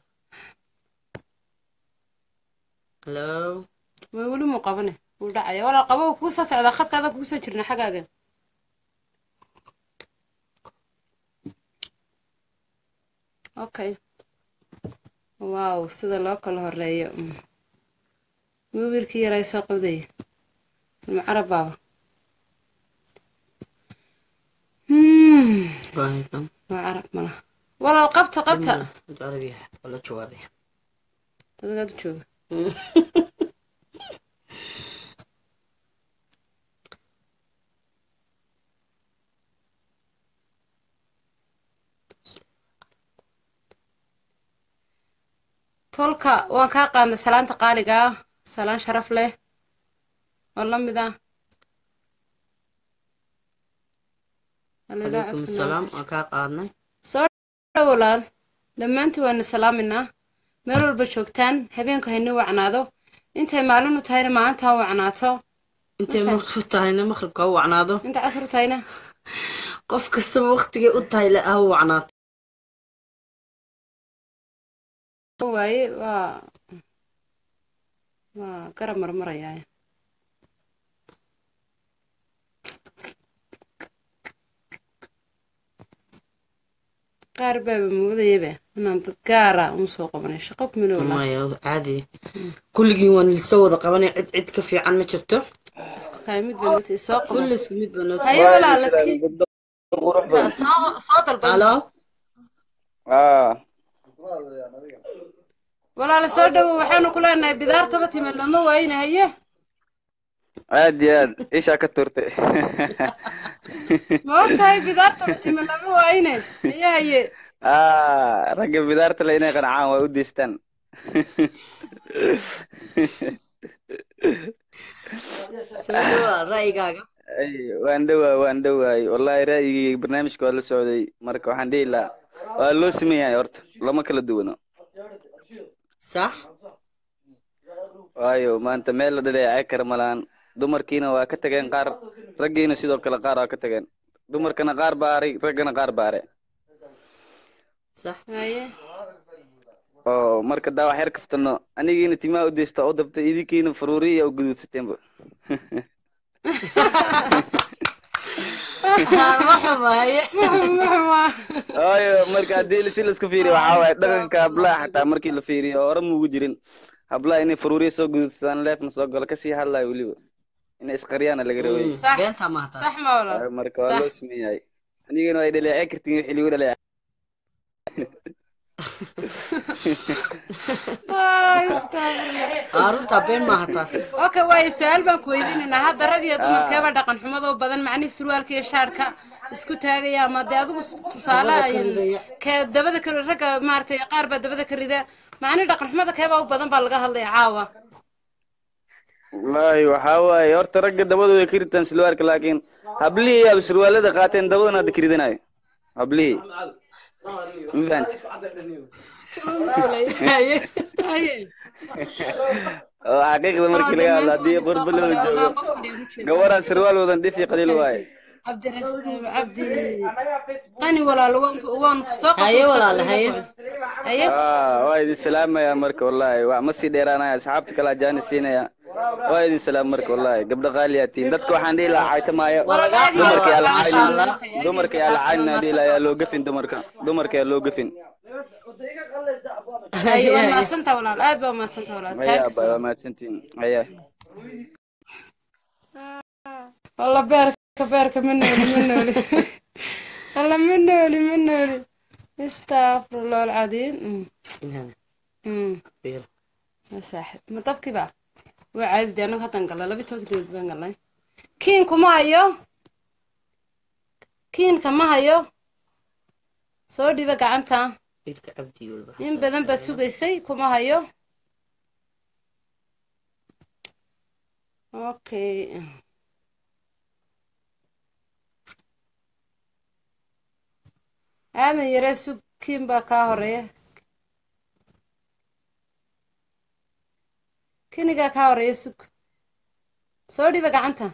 Speaker 7: hello
Speaker 1: way weli muu qabane wuu dhacaya walaal qabo wuu kugu soo socdaa khadkaadan kugu soo jirna xaggaaga okay wow sida loo kala horeeyo Mm. muu wiilkii yaraa soo qabdaya ilma carab baaba Hmm,
Speaker 7: Waayakan.
Speaker 1: waa carab malaha walaal qabta qabta
Speaker 7: Jarabiya, wala jawaabaya
Speaker 1: dadgaad u jooga tolka waan kaa qaadnay salaanta qaaliga ah salaan sharaf leh oo la mid ah Hallelujah,
Speaker 7: calaykum
Speaker 1: codka
Speaker 7: salaam
Speaker 1: noo
Speaker 7: waan kaa qaadnay
Speaker 1: soo dhow walaal dhammaantiin waana salaaminaa meel walba joogtaan habeenku hayni wacnaado intay maalin u tahayna maalinta ha wacnaato
Speaker 7: intay
Speaker 1: Ma
Speaker 7: maqrib tahayna maqribka ha wacnaado
Speaker 1: inta casr u tahayna
Speaker 7: qof kastaba waqtigay u tahay le ha wacnaato
Speaker 1: waaye waa waa garab marmarayaa qaar baaba moodayaba inaan dad gaara uma soo qabanay shaqo kumina walaa
Speaker 7: maya caadi kulligiin waan lisoo wada qabanay cid cid ka fiican ma jirto
Speaker 1: isku kaay mid baa noo soo qabo
Speaker 7: kulli isku mid baa noo
Speaker 1: haye walaala kii soo soo dalbay
Speaker 7: halo
Speaker 1: walaala soo dhowo waxaanu ku leenahay bidaartaba time lama waayna haye
Speaker 14: aad iyo aad ishaa ka turtay
Speaker 1: ma og tahay bidaartaba time lama waayne haye haye
Speaker 14: Ah, ragga bidaarta le inay qancaan waa u diistaan
Speaker 7: soo dhawaa ra'yigaaga
Speaker 14: Ay, waan dhowaa waan dhowaay wallahi ra'yigii barnaamijka waa la socday marka waxaan dhihi lahaa waa loo siman yahay horta lama kala duwano
Speaker 7: sax
Speaker 14: waayo maanta meel la dhaleecay kara malaan dumarkiina waa ka tageen qaar raggiina sidoo kale qaar waa ka tageen dumarkana qaar baaray raggana qaar baare
Speaker 7: sax
Speaker 1: haye
Speaker 14: oo marka daa wax yar kaftano anigiina timaha u deysta u dabtay idinkiina faruuri iyo u guduudsateenba
Speaker 7: ma xumaye
Speaker 14: waayo marka haddii si laisku fiiriyo waxaa waaye dhaqanka hablaha xataa markii la fiiriyo hore muugu jirin hablaha inay faruuriya soo gudubsadaan leefna soo galo kasii hadlayo weliba inay isqariyaana laga rabay
Speaker 1: صح
Speaker 7: beenta maaha taas
Speaker 1: صح ما ولا
Speaker 14: Waayo marka waa
Speaker 1: صح
Speaker 14: loo sameeyay anigana way dhaleecay kartiin wixii lagu dhaleecay
Speaker 1: آه، استغفر الله.
Speaker 7: arunta been maaha taas
Speaker 1: اوكي واي سؤال baan ku weydiinaynaa hadda rag iyo dumarkeeba dhaqan xumada u badan macnii surwaalka iyo shaarka isku taagaya ama dee adigu tusaale
Speaker 7: Dabada ka
Speaker 1: ayan
Speaker 7: ridaya.
Speaker 1: ka dabada ka ragga maaragtay qaar baa dabada ka rida macnii dhaqan xumada keebaa u badan baa laga hadlaya caawa
Speaker 14: wallaahi waxaa waaye horta ragga dabadooda ka ritaan silwaarka laakiin hablihii aba surwaalada qaateen dabadana hadda ka ridanayo hablihii ma fahanti
Speaker 1: Haye.
Speaker 14: oo xaqiiqda markii laga hadlo haddii qurbo loo joogo gabaraan surwaal wadan dhif iyo qaliil waaye
Speaker 1: cabdiras cabdi qani walaalo waan waan ku soo
Speaker 7: Haye walaalo, haye.
Speaker 1: haye
Speaker 14: Ah, waa idin salaamaya marka wallaahi waa ma sii dheeraanaya asxaabta kale ajaani siinaya waa idin salaam marka wallaahi gabdho qaaliyaa tihiin dadka waxaan dhihi lahaa caytamaayo dumarka yaa la caynin dumarka yaa la caynin aan dhihi lahaa yaa loo gafin dumarka dumarka yaa loo gafin
Speaker 1: haye waa mahadsantaha walaal aad baa mahadsantaha walaal
Speaker 14: maya
Speaker 1: taagis
Speaker 14: baa waa mahadsantihiin haya
Speaker 1: walla beerka beerka ma nooli ma nooli walla ma nooli ma nooli astafurullah alcadiim ya saaxib ma dabkii ba waa caadi dee anagu haddaan galnay laba tobanka daqiiq baan galnay kiinku ma hayo kiinka ma hayo soo dhiba gacanta
Speaker 7: Idka cabdi walba
Speaker 1: in badan baad sugaysay kuma hayo okay aadan yaree sug kiin baa kaa horeeya kinigaa kaa horeeya sug soo dhiba gacanta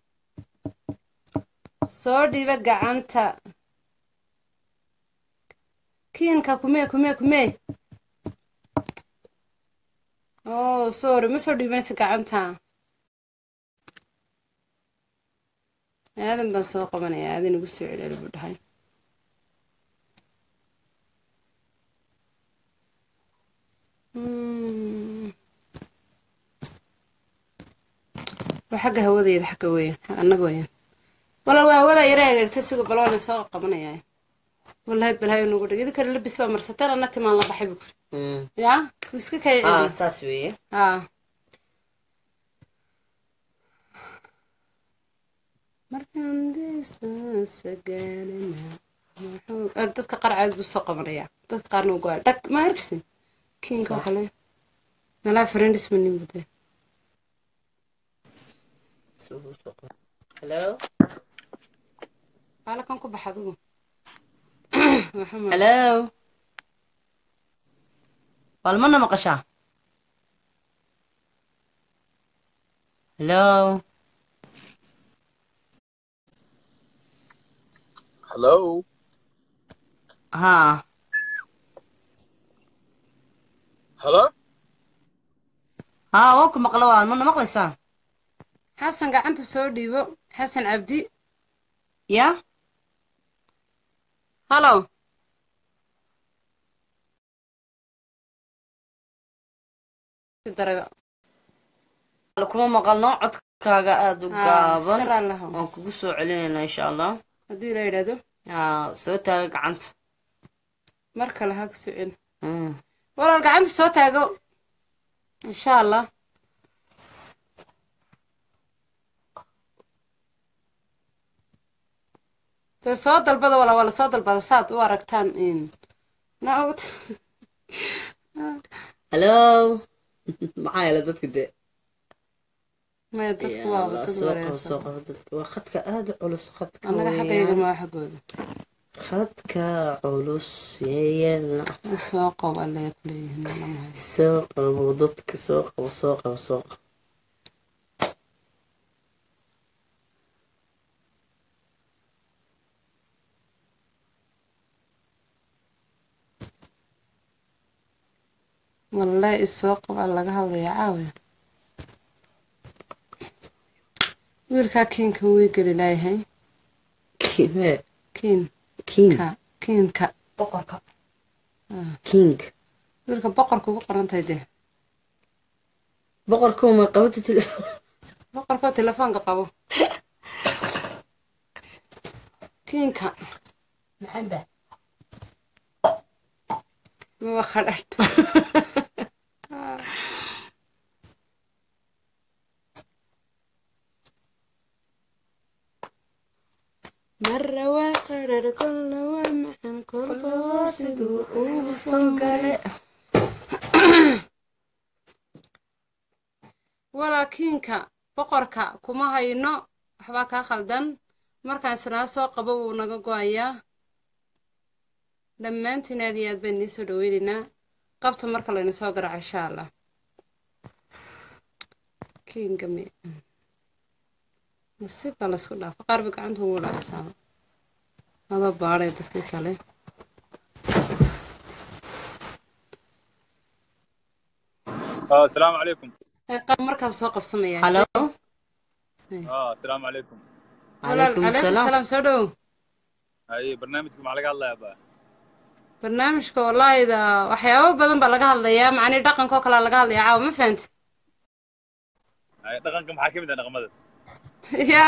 Speaker 1: soo dhiba gacanta kiinka kumee kumee kumee oh sorry ma soo dhiibanaysa gacanta aadan baan soo qabanaya aadan igu soo celeli buu dhahay Hmm. waa xagga hawadeeda xagga weeyaan annaga weeyaan walaal waa hawada yara hagaagtay suga baloonan soo qabanaya wallahi balhayo nagu dhig idinka labis baa marsateen anna timaan la baxay buu kuri yaa wuu iska kay
Speaker 7: ah
Speaker 1: celi
Speaker 7: saas weeye
Speaker 1: haa markaan deesaasa gaadhana muxuu ag dadka qaar caadi buu soo qabanaya dadka qaarna ugu aa dhag ma arksin kiinka waxa le malaa friends ma nin bude
Speaker 7: hello
Speaker 1: qaala kan ku bax adigu Waxa ma-
Speaker 7: hello walmana maqashaa hello
Speaker 15: Hello.
Speaker 7: haa
Speaker 15: Hello.
Speaker 7: haa waan ku maqla waa mana maqlaysaa
Speaker 1: xasan gacanta soo dhiibo xasan cabdi
Speaker 7: ya
Speaker 1: halo daray
Speaker 7: kuma maqalno codkaaga aada u
Speaker 1: Haa,
Speaker 7: gaaban
Speaker 1: iska raalli ahow.
Speaker 7: waan kugu soo celinaynaa insha allah
Speaker 1: hadduu ilaa yidhaahdo
Speaker 7: haa soo taaga gacanta
Speaker 1: mar kale ha ku socon
Speaker 7: Mm.
Speaker 1: walaal gacanta soo taago insha allah dee soo dalbada walaa waa lasoo dalbada saad u aragtaan in naawt
Speaker 7: hello maxaa yeela dadka dee
Speaker 1: maya dadku
Speaker 7: Ya
Speaker 1: waa
Speaker 7: Allah,
Speaker 1: dad
Speaker 7: soo qabo
Speaker 1: wareersan
Speaker 7: soo qabo dadka waa khadka aada u culus khadka
Speaker 1: annaga xaggayga maa xaggooda
Speaker 7: khadka culus yeeyana
Speaker 1: soo qabo alle kuleeyihiin lama hayo
Speaker 7: soo qabo dadka soo qabo soo qabo soo qabo
Speaker 1: wallahi isoo qabaa laga hadlaya caawiya wiilkaa kiinkan way geli laayahay
Speaker 7: kiime
Speaker 1: kiin
Speaker 7: king
Speaker 1: ka kiinka
Speaker 7: boqorka
Speaker 1: Ah,
Speaker 7: king
Speaker 1: wiilka boqorka ugu qorantahay dee
Speaker 7: boqorka uma qabata telefon
Speaker 1: boqorkoo telefoonka qabo kiinka
Speaker 7: maxamba
Speaker 1: waa khadhadh mara waa qadhadh kolla waa maxan kolba waa siduu ugu soo gale walaakiinka boqorka kuma hayno waxbaa kaa khaldan markaan isnaa soo qabo wuu naga go-ayaa dhammaantiin aad iyo aad baan idiin soo dhaweynaynaa qabta marka layna soo garaco insha allah kiinga mi nasiib baa laysku dhaafa qaarba gacanta ugu dhacaysaaba adoo baadhay dadkii kale
Speaker 16: اه السلام عليكم
Speaker 1: Ee, qaab markaaba soo qabsamayaa
Speaker 7: halo
Speaker 16: اه السلام عليكم
Speaker 1: walaal
Speaker 7: calaykum
Speaker 1: calaykum
Speaker 7: asalaam
Speaker 1: salaam soo dhow
Speaker 16: اي برنامجكم مع لقى الله يا با
Speaker 1: barnaamijka walaahida waxyaabo badan baa laga hadlayaa macnii dhaqankoo kalea laga hadlayaa caawa ma fahanti
Speaker 16: اي دقنكم حاكم ده نغمده
Speaker 1: ya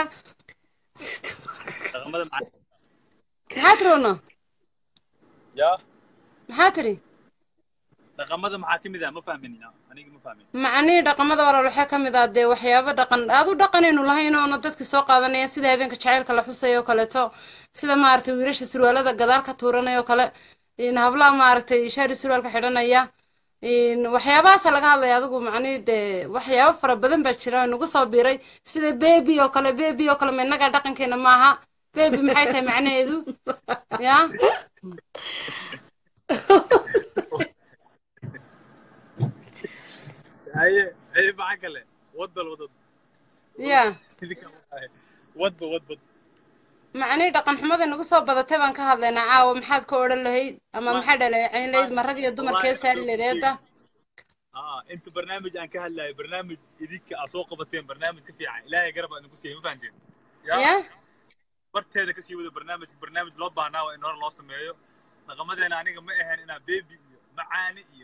Speaker 16: نغمده مع
Speaker 1: maxaa tiri uno
Speaker 16: يا
Speaker 1: maxaa tiri
Speaker 16: نغمده محاكم ده ما فاهمين انا ما فاهمين
Speaker 1: macnihii dhaqamada walaal waxaa ka mid ah dee waxyaabo dhaqan aad u dhaqanaynu lahayn oona dadka soo qaadanaya sida habeenka jacaylka la xusayo oo kaleeto sida maaragtay wiilasha surwaalada gadaal ka tuuranaya oo kale in hablaha maaragtay shaari surwaalka xidhanaya in waxyaabahaasa laga hadlaya adigu macnihii dee waxyaabo fara badan baa jira oo nagu soo biiray sida bebi oo kale bebi oo kale ma innagaa dhaqankeena maaha bebi maxay tahay macnaheedu ya
Speaker 16: هاي هاي معك له ود الود
Speaker 1: ya
Speaker 16: ود ود
Speaker 1: macnihii dhaqan xumada nagu soo badatay baan ka hadlaynaa caawa maxaad ka odhan lahayd ama maxaa dhaleecayn lahayd ma rag iyo dumarkeed saari lahayd eedda
Speaker 16: اه انت برنامج ان كهلا برنامج يديك اسوق بتين برنامج كفي الهي قرب انكم سي ما فهمتين
Speaker 1: ya
Speaker 16: barteeda kasii wada barnaamij barnaamij loo baahnaa waa in hore loo sameeyo dhaqamadeena aniga ma ahayn inaa bebi iyo macaani iyo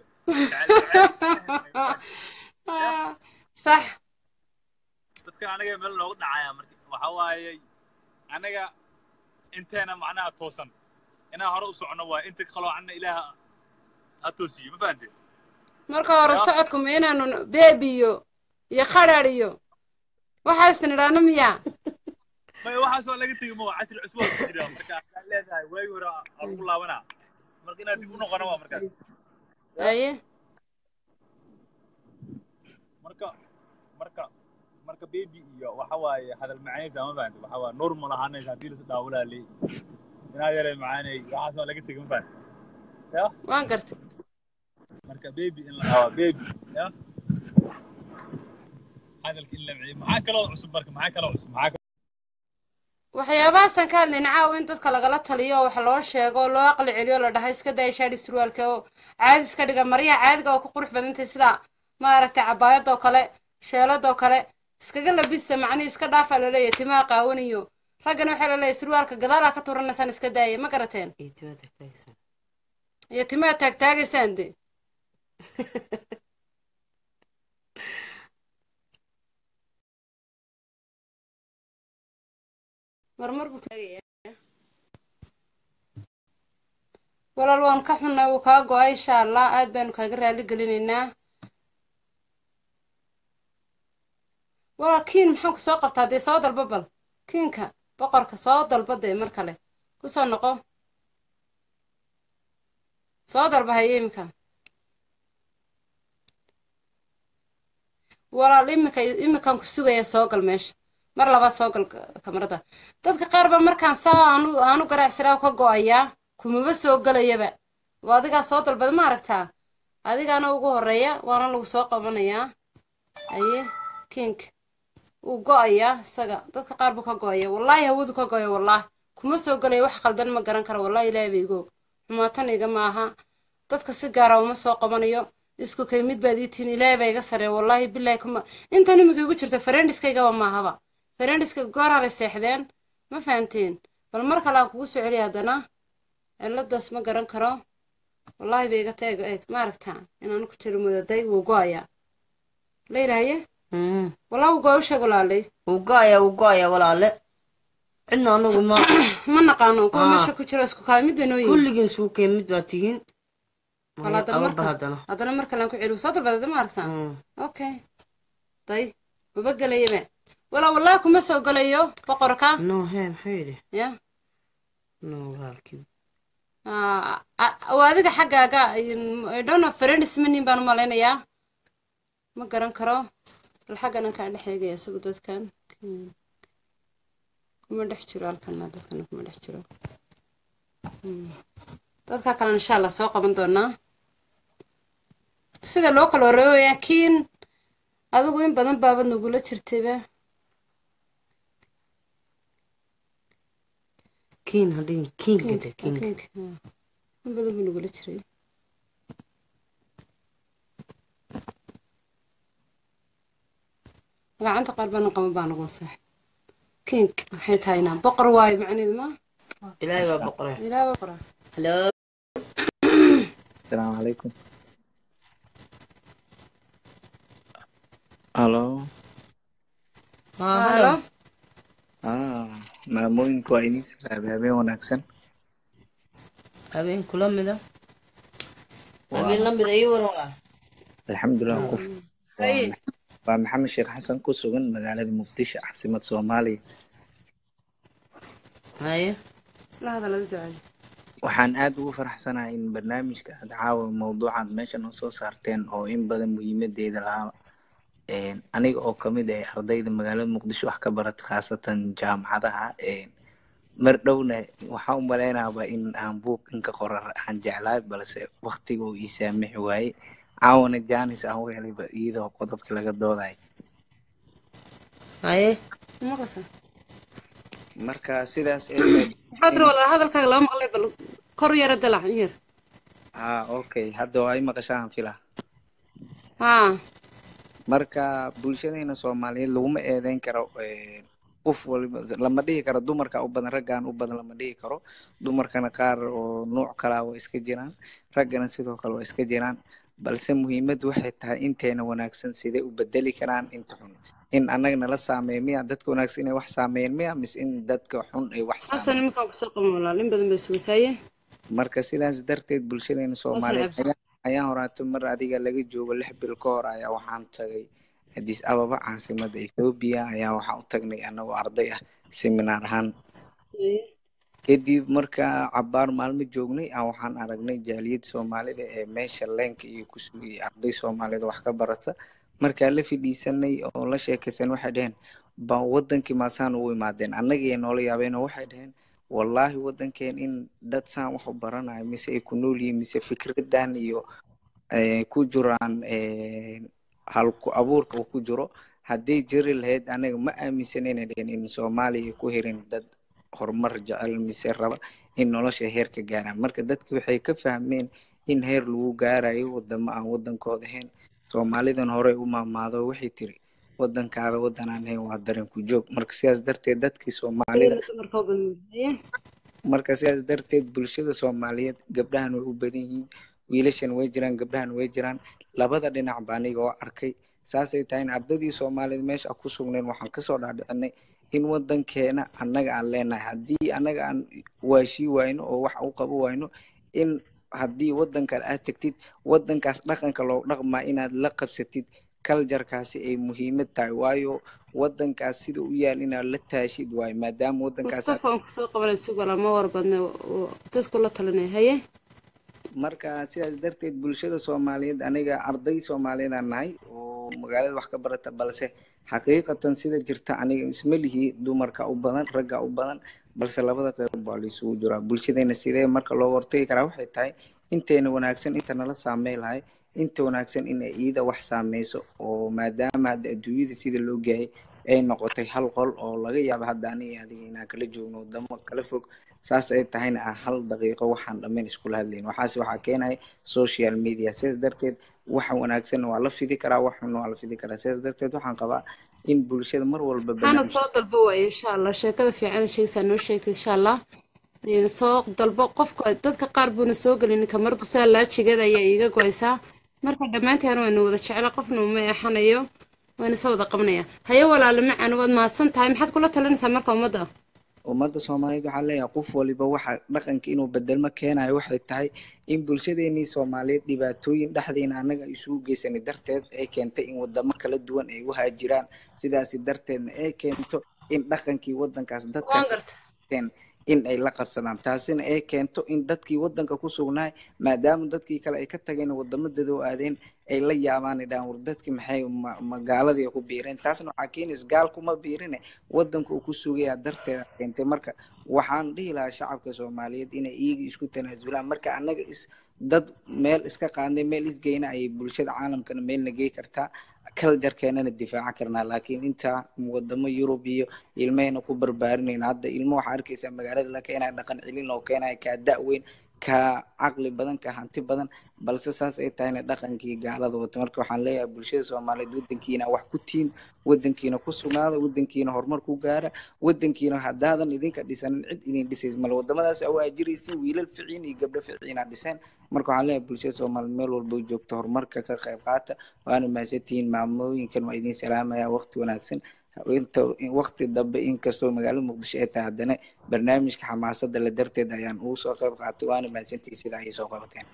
Speaker 1: sax
Speaker 16: dadkan aniga meel noogu dhacaya marka waxa waaye anaga inteena macnaha toosan inaan hore u socono waa inta qaloocanna ilaaha ha toosiyo ma fahante
Speaker 1: marka hore socodku ma inaanu beebi iyo iyo qadhadh iyo waxaasna idhaahno miya
Speaker 16: maya waxaas waa laga tegi ma waa casri cusub waa ku jira marka waxaan leedahay waagi hore aa lagu laabanaa marka inaad dib u noqono waa markaas
Speaker 1: aye
Speaker 16: marka marka marka baby iyo waxa waaye hadal macaanaysa ma fahante waxa waa normal ahaanaysa haddii la dhaawalaa leey inaad yaray macaanay waxaas waa laga tegi ma fahante ya
Speaker 1: waan gartay
Speaker 16: marka baby in la dhaawaa baby ya hadalka in la maciyo maxaa kaloo cusub marka maxaa kaloo cusub maxaa
Speaker 1: waxyaabahaasaan ka hadlayna caawa in dadka lagala taliyo oo wax loo sheego oo loo aqli celiyo la dhahay iska daya shaadhi surwaalka oo caadi iska dhiga maryaha caadiga oo ku qurux badantay sida maaragtay cabaayadoo kale sheeladoo kale iskaga labista macnihii iska dhaafaa laleeyahay timaha qaawaniyo raggana waxaa laleeyahay surwaalka gadaalaa ka turanaysaan iska daaya ma garateen iyo timaha taagtaagaysaan de marmar buu taagayaa walaal waan ka xunnay wuu kaa go-ay insha allah aad baanu kaaga raali gelinaynaa walaal kiin maxaan ku soo qabtaa dee soo dalba bal kiinka boqorka soo dalba dee mar kale ku soo noqo soo dalba haye iminka walaal iminka iminkaan ku sugaya soo gal meesha mar labaad soo gal kamarada dadka qaar ba markaan saa aanu aanu garacsiraa ka go-ayaa kumaba soo gelayaba waa adigaa soo dalbada ma aragtaa adigaana ugu horeeya waana lagu soo qabanayaa aye kink wuu go-ayaa isaga dadka qaar buu ka go-aya wallaahi hawadu ka go-ya wallaahi kuma soo gelaya wax qaldan ma garan karo wallaahi ilaahi ba igoog xumaatan iga maaha dadka si gaara uma soo qabanayo isku kay mid baad ii tihin ilaahi baa iga sareeya wallaahi bilaahi kuma intan imika igu jirta farendiskaygaba maahaba farendiska goor halay seexdeen ma fahanteen bal mar kale aan kugu soo celiya haddana ciladaas ma garan karo wallaahi bay iga taeg eeg ma aragtaa inaan ku jiro mudaday wuu go-ayaa la yidhaahaye walaa wuu go-a u sheeg walaalay
Speaker 7: wuu go-ayaa wuu go-ayaa walaale cidna anagu ma
Speaker 1: ma naqaano kuwa
Speaker 7: Ah.
Speaker 1: meesha ku jiro isku kaa mid bay noo yihiin
Speaker 7: kulligiin isugu keen mid baa tihiin
Speaker 1: wala haddana
Speaker 7: ababa
Speaker 1: marka
Speaker 7: haddana
Speaker 1: haddana mar kale aan ku celiyo soo dalbadada ma aragtaa okay day maba gelayaba walaa wallaahi kuma soo gelayo boqorka
Speaker 7: no he muxuu yidhi
Speaker 1: ya
Speaker 7: no walaalkii
Speaker 1: Ah, ah, waa adiga xaggaaga I don't know friends manin baan u malaynayaa ma garan karo bal xaggan aan kaa dhex eegaya isagu dadkan Hmm. kuma dhex jiro halkana dadkana kuma dhex jiro Hmm. dadka kale insha allah soo qaban doonaa sida loo kala wareegayaa kiin adigu in badan baabad nagula jirtayba
Speaker 7: kiin hadhihin kiinka
Speaker 1: Kiinka,
Speaker 7: de kiinka
Speaker 1: kiinka, ah. in badan buu nagula jiray gacanta qaar baan qaban baa nagu sax kink maxay tahaynaa boqor waayo macneedu ma
Speaker 7: ilaahay baa boqore
Speaker 1: ilaa boqora
Speaker 7: halo
Speaker 17: السلام عليكم الو
Speaker 7: halo
Speaker 17: اه maamooyinku waa idiin salaamay habeen wanaagsan
Speaker 7: habeen kula mida habeen la mida ii waran waa
Speaker 17: alxamdulilah ku
Speaker 1: haye
Speaker 17: waa maxamed sheekh xasan ku sugan magaalada muqdisho caasimad soomaaliya
Speaker 7: haye
Speaker 1: la hadalada ducada
Speaker 17: waxaan aad ugu faraxsanahay in barnaamijka aad caawa mawduucaad meesha noo soo saarteen oo in badan muhiimadeeda lahaa Een, aniga oo kamid ah ardayda magaalada muqdisho wax ka barata khaasatan jaamacadaha een, mar dhowna waxaan u malaynaaba in aan buug inka qorar aan jeclaay balse waqtiga uu ii saamixi waaye caawana jaanis aan u helayba iyadoo qodobka laga doodayo
Speaker 7: haye
Speaker 1: maqasa
Speaker 17: marka sidaas ee
Speaker 1: maxaad tiri walaa hadalkaaga lama maqlay bal kor yara dalac in yar
Speaker 17: ha okay hadda waa i maqashaan filaa
Speaker 1: haa
Speaker 17: marka bulshadeena soomaaliyeed laguma eedeyn karo een, qof waliba lama dhihi karo dumarka u badan raggaan u badan lama dhihi karo dumarkana qaar oo nuuc kalaa waa iska jiraan raggana sidoo kale waa iska jiraan balse muhiimaddu waxay tahay inteena wanaagsan sidee u bedeli karaan inta xun in annaga nala saameeya miya dadka wanaagsan inay wax saameeyeen miya mise in dadka xun ay wax
Speaker 1: xasan
Speaker 17: saameeyeen
Speaker 1: iminkaan kusoo qaban walaal in badan bay sugaysaye
Speaker 17: marka sidaas darteed bulshadeena soomaaliyeed
Speaker 1: cabsi.
Speaker 17: ayaa ayaan horaato mar adiga laga joogo lix bil ka hor ayaa waxaan tagay addis ababa caasimada ethoobia ayaa waxaan u tagnay anagoo arday ah seminaar ahaan kadib markaa cabaar maalmo joognay aan waxaan aragnay jaaliyadda soomaalida ee meesha leenka iyo ku sugayay arday soomaalida wax ka barata markaa la fidhiisanay oo la sheekaysan waxay dhaheen ba wadankii maasaan ugu imaadeen annagii noola yaabeen oo waxay dhaheen wallaahi wadankeen in dad saan wax u baranayo mise ay ku nool yihiin mise fikradan iyo eh, ku jiraan eh, halku abuurka uu ku jiro hadday jiri lahayd anaga ma aaminsanayna dhehen in soomaaliya ay ku hirin dad horumar jecel mise raba in nolosha heer ka gaaraan marka dadki waxay ka fahmeen in heer lagu gaarayo wadamo aan wadankooda ahayn soomaalidan horey u maamaado waxay tiri wadankaada wadan aan ahayn waa dareen ku joog marka sidaas darteed dadkii soomaalida
Speaker 1: dumarka u badan haye
Speaker 17: marka sidaas darteed bulshada soomaaliyeed gabdhahan way u badan yihiin wiilashan way jiraan gabdhahan way jiraan labada dhinac ba aniga oo arkay saasay tahay in ardadii soomaaliyeed meesha ku sugnayn waxaan kasoo dhaadhicinay in wadankeena annaga aan leenahay haddii annaga aan waashii wayno oo wax u qabo wayno in haddii wadan kale aad tegtid wadankaas dhaqanka loo dhaqmaa inaad la qabsatid kaljarkaasi ay muhiimad tahay waayo wadankaas sida u yaal inaad la taashid waayo maadaama wadankaas aad
Speaker 1: mustafa aan kusoo qabanay si wala ma war badne oo dadku la talinay haye
Speaker 17: marka sidaas darteed bulshada soomaaliyeed aniga arday soomaaliyeed aan nahay oo magaalada wax ka barata balse xaqiiqatan sida jirta aniga isma lihi dumarka u badan ragga u badan balse labada qeyb baa la isugu jiraa bulshadeena sidee marka loo hortagi karaa waxay tahay inteena wanaagsan inta nala saamey lahay inta wanaagsan inay iida wax saameyso oo maadaama hadda adduunyada sida loo gaayay ay noqotay hal qol oo laga yaabo hadda aniga adiga inaan kala joogno wadamo kala fog saas ay tahayna aan hal daqiiqo waxaan dhammayn iskula hadlayn waxaase waxaa keenaya social media sidaas darteed waxa wanaagsan waa la fidi karaa wax xunna waa la fidi karaa sidaas darteed waxaan qabaa in bulshada mar walba
Speaker 1: hana
Speaker 17: barnaamij
Speaker 1: soo dalbo waaye insha allah sheekada fiican sheegaysaa noo sheegtay insha allah Een, soo dalbo qofka dadka qaar buuna soo gelin kamardu saa laajigeeda ayaa iiga goysaa marka dhammaanteen waynu wada jecla qofna uma eexanayo wayna soo wada qabanaya haye walaalo macaan waad mahadsan tahay maxaad kula talinaysaa marka ummadda
Speaker 17: ummadda soomaaliyeed waxaa leeyahay qof waliba waxa dhaqanka inuu bedelmo keenayo waxay tahay in bulshadeenii soomaaliyeed dhibaatooyin dhexdeena annaga isugu geysanay darteed ay keentay in wadamo kala duwan ay u haajiraan sidaasi darteedna ay keento in dhaqankii wadankaas
Speaker 1: waan
Speaker 17: dadkaas
Speaker 1: garta
Speaker 17: keen in ay la qabsadaan taasina ay keento in dadkii wadanka ku sugnaay maadaama dadkii kale ay ka tageen wadamadooda u aadeen ay la yaabaan ay dhahaan war dadkii maxay ma- magaaladii ku biireen taasna waxaa keenaysa gaalkuma biirine wadanka uu ku sugaya darteeda keentay marka waxaan dhihi lahaa shacabka soomaaliyeed inay iyaga isku tanaasulaan marka annaga is dad meel iska qaadnay meel isgeyna ayay bulshada caalamkana meelna gey kartaa kaljarkeenana difaaca karnaa laakiin intaa wadamo yurub iyo ilmahayna ku barbaarinayna hadda ilmo waxaa arkaysaa magaalada la keenaya dhaqan celin loo keenaya kaa da-weyn kaa caqli badan kaa hanti badan balse saas ay tahayna dhaqankii gaalada wata marka waxaan leeyahay bulshada soomaaliyeed wadankiina wax ku tiin wadankiina ku sugnaada wadankiina horumar ku gaara wadankiina haddaadan idinka dhisanin cid idin dhisays male wadamadaas aa ajiraysiin wiilal ficiin iyo gabdho ficiina dhiseen marka waxaan leeyahay bulshada soomaaliyeed meel walba joogto horumarka ka qayb qaata waana mahadsantihiin maamooyinkan waa idin salaamaya waqti wanaagsan inta waqti dambe inkastoo magaalada muqdisho ay tahay haddana barnaamijka xamaasada la darteed ayaan ugu soo qayb qaatay waana mahadsantihiin sidaa ay soo qabateen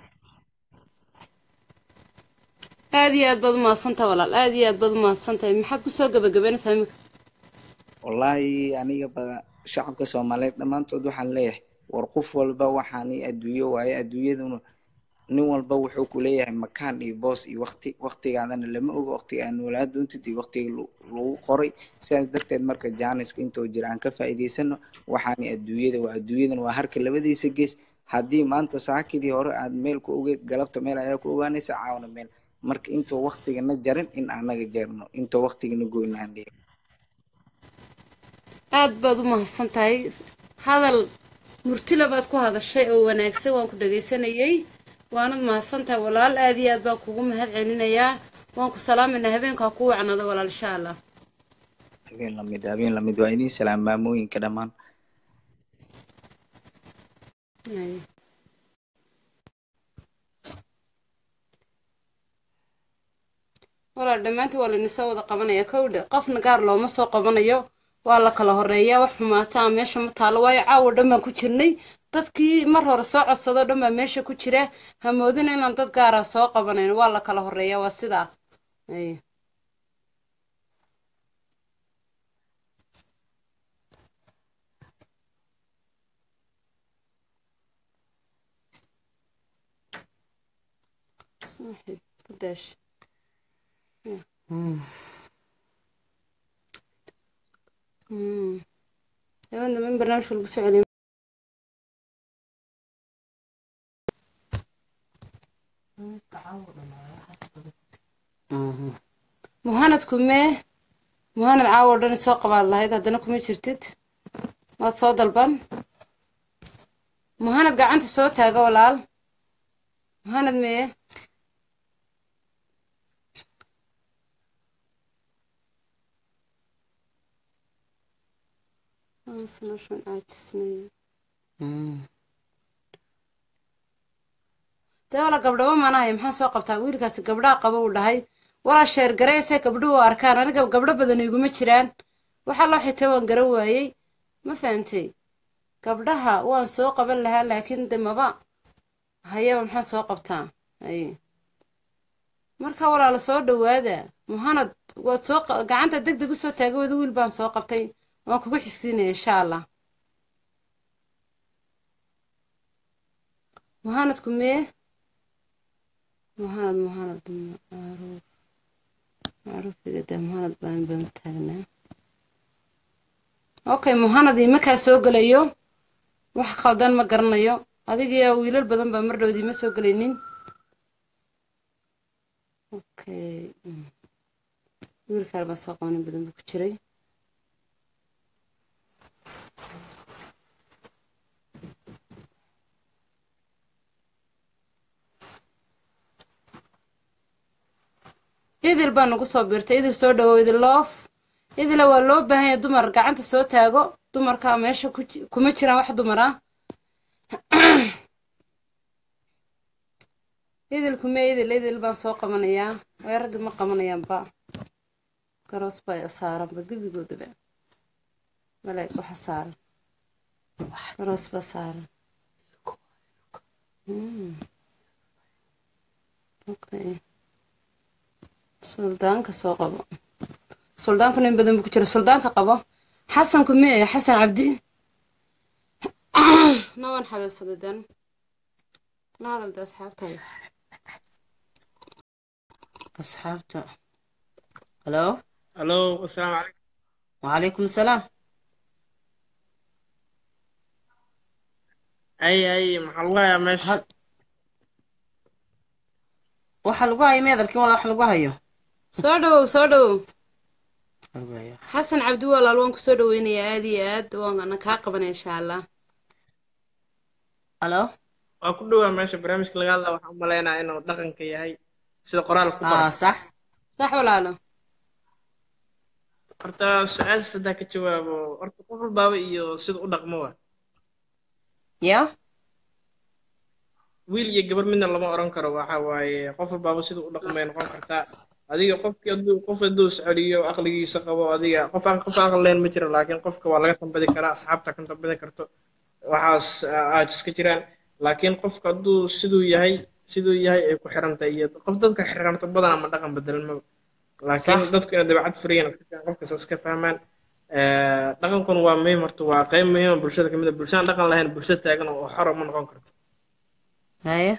Speaker 1: aad iyo aad baad umahadsantahay walaal aad iyo aad baad umahadsantahay maxaad kusoo gabagabeynaysaa imika
Speaker 17: wallaahi aniga ba shacabka soomaaliyeed dhammaantood waxaan leeyahay war qof walba waxaani adduunyo waaye adduunyaduna nin walba wuxuu ku leeyahay makaan iyo boos iyo waqti waqtigaadana lama ogo waqtiga aan noolaa doontid iyo waqtiga lu- lagu qoray sidaas darteed marka jaaniska intoo jira aan ka faa'iidaysano waxaani adduunyada waa adduunyadana waa harka labadiisa gees haddii maanta saakidii hore aad meel ku ogeed galabta meel ayaa ku ogaanaysa caawna meel marka intoo waqtigana jarin in anaga jarno intoo waqtigana goyna aan dhihin
Speaker 1: aad baad u mahadsan tahay hadal murtila baad ku hadashay oo wanaagsan waan ku dhagaysanayay waanad mahadsan tahay walaal aad iyo aad baan kugu mahad celinayaa waan ku salaaminaa habeenkaa ku wacnada walaal insha allah
Speaker 17: habeen lamid habeen lamid waa idin salaam maamooyinka dhammaan
Speaker 1: Ay. walaal dhammaantii waa lainisoo wada qabanaya kowdha qofna gaar looma soo qabanayo waa la kala horeeyaa wax xumaataa meesha ma taalo waayo caawa dhan baan ku jirnay dadkii mar hore soo codsadoo dhan baa meesha ku jira hamoodina inaan dad gaara soo qabanayn waa la kala horeeyaa waa sidaas Ay. Saaxiib, ku daash. Hmm. Hmm. Habeen dambe in barnaamijka lagu soo celiyo muhanadku mee muhanad caawa dhan soo qabaad lahayd haddana kuma jirtid waad soo dalban muhanad gacanta soo taaga walaal muhanad mee Isolation caajisnay. dee wala gabdhabo maanahay maxaan soo qabtaa wiilkaasi gabdhaha qaba uu dhahay walaa sheer gareyse gabdhuhu arkaan aniga gabdho badan iguma jiraan waxaa loo xitay waan garan waayey ma fahantay gabdhaha waan soo qaban lahaa laakiin de maba hayaba maxaan soo qabtaa haye marka walaala soo dhawaada muhanad waad soo qa- gacanta deg deg usoo taagay wada wiil baan soo qabtay waan kugu xigsiinaya insha allah muhanadku mee muhanad muhanad macruuf macruufiga dee muhanad baan badan taagnaa okay muhanad imakaa soo gelayo wax khaldan ma garanayo adigiyo wiilal badan baa mar dhowdii ma soo gelaynin okay mm. wiilkaan baa soo qabanin badan buu ku jiray idil baa nagu soo biirtay idil soo dhawow idil loof idila waa loo baahan yahay dumar gacanta soo taago dumarka meesha ku ji- kuma jiraan wax dumar ah idil kume idil idil baan soo qabanayaa way raggi ma qabanayaanba garoos baa saaranba gebigoodaba malaa'ig waxa saaran garoos baa saaran Mm. Okay. suldaanka soo qabo suldaanku nin badan buu ku jira suldaanka qabo xasanku mee xasan cabdi nawan xabeebsaday dan la hadalda asxaabtaada
Speaker 7: asxaabta halo
Speaker 6: halo asalaamu calaykum
Speaker 7: wacalaykum salaam
Speaker 6: ay ay maxaa lagu hayaa meesha
Speaker 7: waxa lagu hayo meedarkii wala wax lagu hayo
Speaker 1: soo dhawow soo dhawow
Speaker 7: lagu hayo
Speaker 1: xasan cabdi walaal waan kusoo dhaweynayaa aad iyo aad waana kaa qabanaya insha allah
Speaker 7: halo
Speaker 6: waa ku dhowaa meesha barnaamijka laga hadlaa waxaan u maleynayaa inuu dhaqanka yahay sida qoraal ku qoran
Speaker 7: sax
Speaker 1: sax walaalo
Speaker 6: horta su-aasha haddaa ka jawaabo horta qof walbaaba iyo sida u dhaqmo wa
Speaker 7: ya
Speaker 6: wiil iyo gabar midna lama oran karo waxa waaye qof walbaaba sida u dhaqmay noqon kartaa adiga qofkii hadduu qof hadduu isceliyo aqligiisa qabo adiga qof aan qof aqli leen ma jiro laakiin qofka waa laga tambadi karaa asxaabta ka tambadi karto waxaas aad iska jiraan laakiin qofka hadduu siduu yahay siduu yahay ay ku xirantahay iyo qof dadka xiranto badan ama dhaqan bedelmaba laakiin
Speaker 7: Sax.
Speaker 6: dadku inay dabeecad furiyan qofkas iska fahmaan Eh, dhaqankuna waa muhiim horta waa qayb muhiim oo bulshada kamid a bulshadaan dhaqan lahayn bulsho taagan oo xoro ma noqon karto
Speaker 7: haye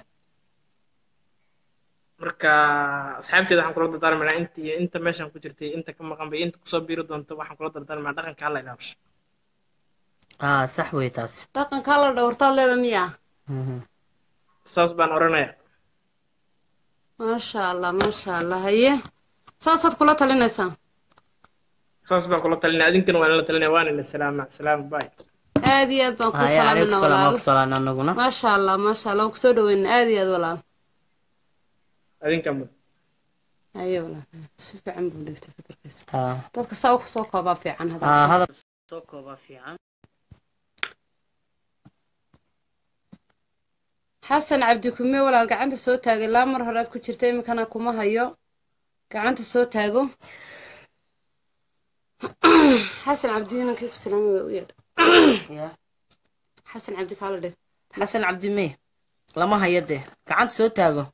Speaker 6: marka asxaabteeda waxaan kula dardaarmaynaa inta iyo inta meeshan ku jirtay inta ka maqan bay inta kusoo biiri doonto waxaan kula dardaarmaynaa dhaqanka hala ilaabsho
Speaker 7: aa sax wey taas
Speaker 1: dhaqankaa la dhowrtaad leeda miya
Speaker 6: saas baan oranayaa
Speaker 1: maasha allah maasha allah haye saasaad kula talinaysaa
Speaker 6: saas baan kula talinaya adinkana waan la talinaya waan ina salaama salaama bay
Speaker 1: aad iyo aad baan kuu
Speaker 7: haye calaykum
Speaker 1: salaaminaa
Speaker 7: salaam waa
Speaker 1: walaal
Speaker 7: ku salaana anaguna
Speaker 1: maasha allah maasha allah waan kusoo dhaweynaa aad iyo aad walaal
Speaker 6: adinka mud
Speaker 1: haye walaal si fiican buu dhiftay fikirkiisa
Speaker 7: aa
Speaker 1: dadka saa u kusoo koobaa fiican
Speaker 7: aa
Speaker 1: hadalka
Speaker 7: hadal soo koobaa fiican
Speaker 1: xasan cabdi kume walaal gacanta soo taagay laa mar horead ku jirta iminkana kuma hayo gacanta soo taago xasan cabdi inankii ku salaamay waa u yeedha
Speaker 7: ya
Speaker 1: xasan cabdi kaala dheh
Speaker 7: xasan cabdi mee lama hayo dee gacanta soo taago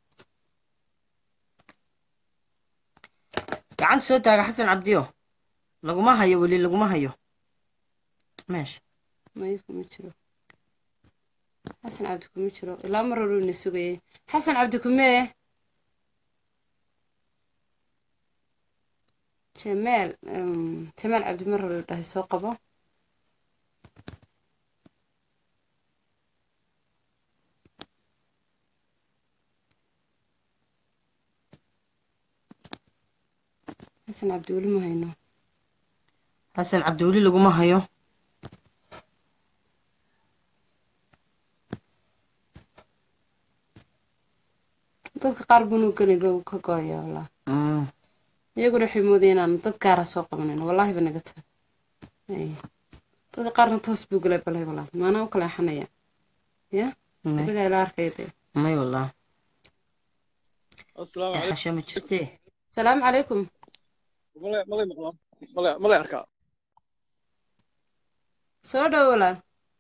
Speaker 7: gacanta soo taaga xasan cabdiyo laguma hayo weli laguma hayo meesha
Speaker 1: maya kuma jiro xasan cabdi kuma jiro ilaa mar hore ina sugayay xasan cabdi kumee jamaal um, jamaal cabdi mar hore dhahay soo qabo xasan cabdi weli ma hayno
Speaker 7: xasan cabdi weli laguma hayo
Speaker 1: dadka qaar bunuu gelayba uu ka gooyaa wallah
Speaker 7: Mm.
Speaker 1: iyaguna waxay moodayeen inaan dad gaara soo qabanayno wallaahi ba naga tahay Ay. dadka qaarna toos buu gelay balay wallah maanaa u kaleexanaya ya
Speaker 7: May.
Speaker 1: adigaa ila arkaya dee
Speaker 7: may wallah
Speaker 18: asalaamu
Speaker 7: ee
Speaker 18: calaykum
Speaker 7: xasho ma jirtee
Speaker 1: salaamu calaykum
Speaker 18: malay malay maqlaan malay malay arkaa
Speaker 1: soo dhow walaal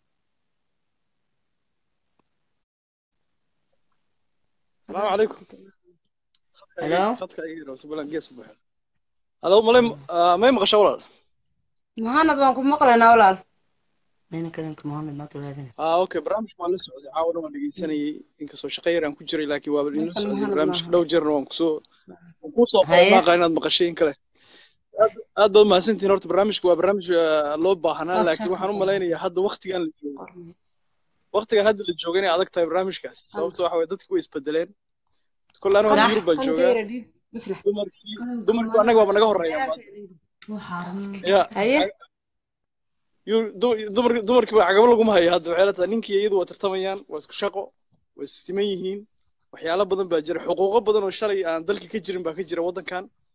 Speaker 18: asalaamu calaykum
Speaker 7: Hello?
Speaker 18: khadka iga yaro subalan gees u buuxa halo malay ah, may maqashaa walaal
Speaker 1: muhaanad waan ku maqlaynaa walaal
Speaker 7: mayna kalinka mohamed maad walaadin
Speaker 18: ah okay barnaamijka waan la socday caawana waan dhegeysanayay inkastoo shaqo yar aan ku jiray laakiin waaba inoo
Speaker 1: Ninkan
Speaker 18: socday
Speaker 1: Muhammad
Speaker 18: barnaamijka
Speaker 1: maaha.
Speaker 18: dhow jeerna waan kusoo waan kusoo
Speaker 7: Haye.
Speaker 18: qormaaqa inaad maqashay in kale aad aad baad mahadsantihiin horta barnaamijka waa barnaamij ah, loo baahnaa
Speaker 1: Waa
Speaker 18: laakiin
Speaker 1: shaqo
Speaker 18: waxaan u
Speaker 1: badan.
Speaker 18: malaynayaa hadda waktigan la joogo waktigan hadda la joogo inay adag tahay barnaamijkaas sababto waxa waye dadki way isbedeleen kolle anigu hadda
Speaker 7: Sax.
Speaker 18: yurub baan
Speaker 1: qalinka
Speaker 18: joogaa
Speaker 1: yara dhiib bislah
Speaker 18: dumarkii dumarku annaga waaba naga horeeyaan ya
Speaker 1: haye
Speaker 18: yu- du- dumar- dumarkii baa cagabo laguma hayo hadda waxay la tahay ninkii iyadu waa tartamayaan waa isku shaqo waa siman yihiin waxyaalo badan baa jira xuquuqo badan oo shalay aan dalka ka jirin baa ka jira waddankan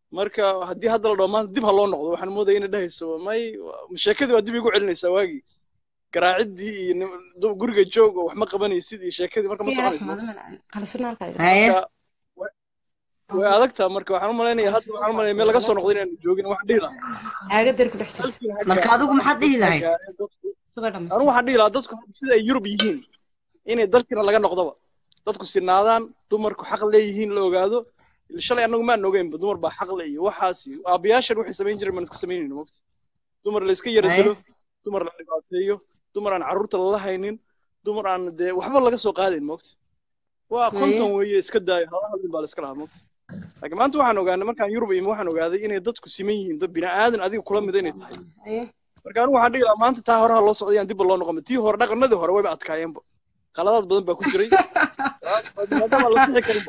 Speaker 18: marka haddii hadda la dhaho maanta dib ha loo noqdo waxaan moodaya inay dhahayso may sheekadii waa dib igu celinaysaa waagii garaaciddii iyo nim- du- guriga joog oo wax ma qabanaysid iyo sheekadii marka ma soconayso marka way way adagtaa marka waxaan u malaynayaa hadda waxaan u malaynaya meel laga soo noqdo inaan joogin waxaan dhihi lahaa
Speaker 7: marka adigu maxaad dhihi lahayd
Speaker 18: anigu waxaan dhihi lahaa dadku hadda sida ay yurub yihiin inay dalkiina laga noqdoba dadku sinaadaan dumarku xaq leeyihiin la ogaado shalay annagu maan ogeynba dumar baa xaq le iyo waxaas iyo aabayaashan waxay samayn jireen maan iska samaynayno mogta dumar la iska yara dilo dumar la dhibaateeyo dumar aan carruurta lala haynin dumar aan dee waxba laga soo qaadayn mogta waa konton weeye iska daayo hada hadlin baa la iska lahaa mogta laakiin maanta waxaan ogaanay markaan yurub imi waxaan ogaaday inay dadku siman yihiin dad bini aadan adiga kula mida inay tahay marka anigu waxaan dhihi lahaa maanta taa horaha loo socday aan dibba loo noqon tii hore dhaqanadii hore wayba adkaayeenba qaladaad badan baa ku jiray maadaama la sixi karinba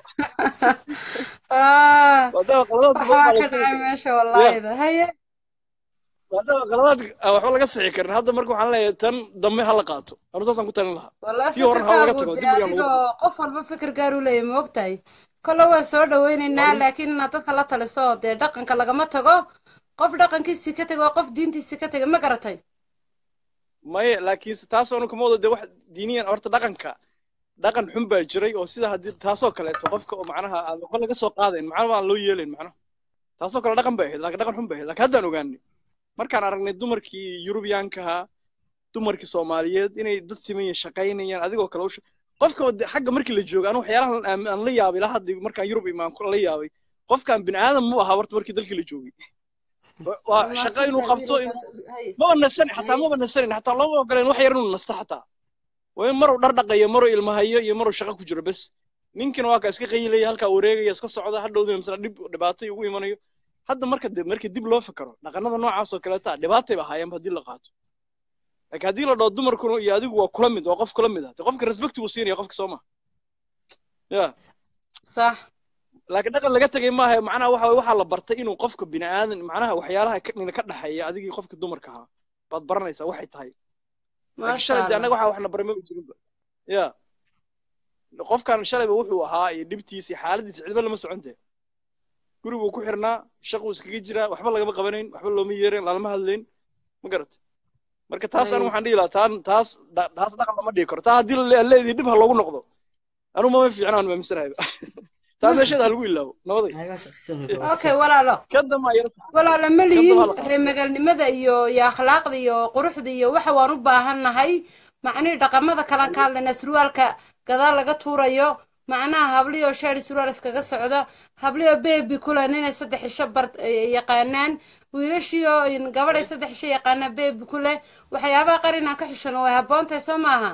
Speaker 18: maadaama qaladaad badan baa la sixi karin Ya. maadaama qaladaad aan waxba laga sixi karin hadda marka waxaan leeyahay tan dambe ha la qaato anu saasaan ku talin lahaa
Speaker 1: والله
Speaker 18: tii horena ha laga
Speaker 1: fikirkaagu
Speaker 18: tago
Speaker 1: dee
Speaker 18: dib yaan lagu
Speaker 1: adigoo qof walba fikir gaar u leeyahay ma ogtahay kolle waan soo dhawaynaynaa laakiin inaad dadka la taliso oo dee dhaqanka lagama tago qof dhaqankiisii ka tago qof diintiisii ka taga ma garatay
Speaker 18: maye laakiinse taas anu kama wado dee wax diiniyan horta dhaqanka dhaqan xun baa jiray oo sida haddii taasoo kaleeto qofka oo macnaha aan waxba laga soo qaadayn macnaha aan loo yeelayn macnaha taasoo kale dhaqan bay ahayd laakiin dhaqan xun bay ahayd laakiin haddaan ogaanay markaan aragnay dumarkii yurubiyaanka ahaa dumarkii soomaaliyeed inay dad siman yihiin shaqaynayaan adigoo kale u sha- qofka oo dee xagga markii la joogo anu waxyaalahan aan aan la yaabay ilaa hadda markaan yurub imaan ku la yaabay qofkaan bini aadam mu ahaa horta markii dalkii la joogay Wa- waa shaqo inuu qabto inuu maba nasanin xataa maba nasanin xataa looma ogoleen wax yar inuu nasto xataa waa in maruu dhar dhaqayo maruu ilmahayo iyo maruu shaqo ku jiro bes ninkina waa ka iska qaylaya halkaa wareegaya iska socda hadhowdina misna dhib dhibaatay ugu imanayo hadda marka de markii dib loo fikiro dhaqanada noocaas oo kaleeta dhibaatay ba ahaayeenba haddii la qaato laakiin haddii la dhaho dumarkuna iyo adigu waa kula mid waa qof kula mid ah de qofka respect buu siinaya qofka soo ma ya
Speaker 1: صح
Speaker 18: laakiin dhaqan laga tegay maaha macnaha waxa waye waxaa la bartay inuu qofka bini aadan macnaha waxyaalaha ka nina ka dhexeeya adigii qofka dumarka ahaa baad baranaysaa waxay tahay laakiin
Speaker 1: maasha
Speaker 18: shalay de
Speaker 1: allah
Speaker 18: annaga waxaa waxna baray maba jirinba ya qofkan shalayba wuxuu ahaa iyo dhibtiisa iyo xaaladiisa cidba lama soconte guriguu ku xirnaa shaquu iskaga jiraa waxba lagama qabanayn waxba looma yeerayn lalama hadlayn ma garata marka taas anu
Speaker 1: Ay.
Speaker 18: waxaan dhihi lahaa taan taas dha- taas dhaqan lama dhihi karo taa haddii la leedii dib ha loogu noqdo anu mama fiicna aan maaminsanahay taa meesheeda ha lagu ilaabo nabaday
Speaker 1: okay walaalo
Speaker 18: kan dambe ayar
Speaker 1: walaalo ma
Speaker 18: kan
Speaker 1: lihin
Speaker 18: dambe ha la qaato
Speaker 1: reer magaalnimada iyo iyo akhlaaqda iyo quruxda iyo waxa waan u baahannahay macnihii dhaqamada kalaan ka hadlaynaa surwaalka gadaal laga tuurayo macnaha habliyoo shaari surwaal iskaga socda habliyoo beebi kulan inay saddex isho bar eh, yaqaanaan wiilashiioo in gabadhay saddex isho yaqaanaan beebi kule waxyaabaha qaar inaan ka xishano way habboontahay soo maaha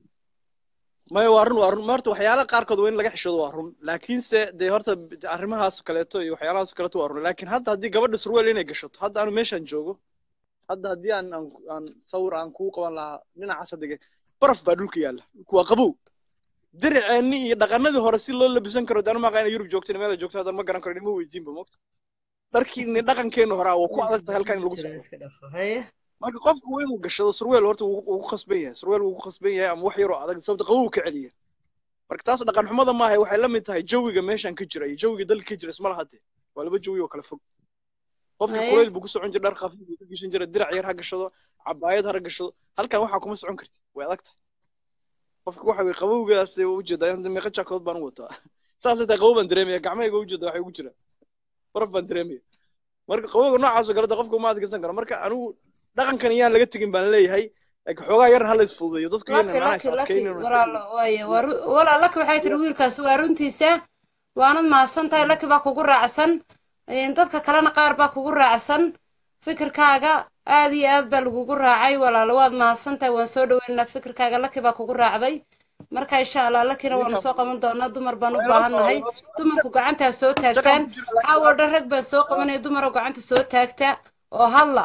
Speaker 18: maya waa run waa run ma horta waxyaalaha qaarkood waa in laga xishoodo waa run laakiinse dee horta b- arrimahaas kaleeto iyo waxyaalahaas kaleeto waa run laakiin hadda haddii gabadha surweel inay gashato hadda anu meeshaan joogo hadda haddii aan aan aan sawir aan kuu qaban lahaa dhinacaas hadda ge- baraf baa dhulka yaalla dhulku waa qabow diriceenni iyo dhaqanadii hore si loo labisan karo daan maaqa inay yurub joogtin meel ay joogto haddaan ma garan karo nima weydiinba mogta dharkiini dhaqankeenna hore waa ku adag tahay halkan in lagu socdo marka qofku waa inuu gashado surweel horta wuu wuu ku khasban yahay surweel wuu ku khasban yahay ama wax yaroo adag sababta qabow ka celiya marka taas dhaqan xumada maaha waxay la mid tahay jawiga meeshan ka jira iyo jawiga dalka ka jira isma laha dee waa laba jawi oo kala fog qofkii
Speaker 1: Haye.
Speaker 18: kuleyl buu ku socon jiray dhar khafiif buu ku gashan jiray dirac yar ha gashado cabaayad ha gashado halkan waxaa kuma socon kartid way adag tahay qofka waxa weye qabowgaas u ujeedaa hadda meeqa jaakood baan u wataa saasay tahay qabow baan dareemaya gacmahayga u jeeda waxay ugu jiraan baraf baan dareemaya marka qabowga noocaas oo kaleta qofka uma adkeysan karo marka anigu dhaqankan iyaan laga tegin baan leeyahay laakiin xoogaa yar ha la isfududeeyo dadku iyana
Speaker 1: laki
Speaker 18: macnaha is
Speaker 1: laki laki
Speaker 18: adkaynin oo is
Speaker 1: walaalo waaye waa ru- walaal laki waxay tiri wiilkaas waa runtiisa waanad mahadsan tahay laki baa kugu raacsan een, dadka kalena qaar baa kugu raacsan fikirkaaga aad iyo aad baa lagugu raacay walaalo waad mahadsan tahay waan soo dhaweynaa fikirkaaga laki baa kugu raacday marka insha allah lakina waanu soo qaban doonaa dumar baan u baahannahay dumarku gacantaa soo taagtaan caawa dhan rag baan soo qabanaya dumaroo gacanta soo taagta oo hadla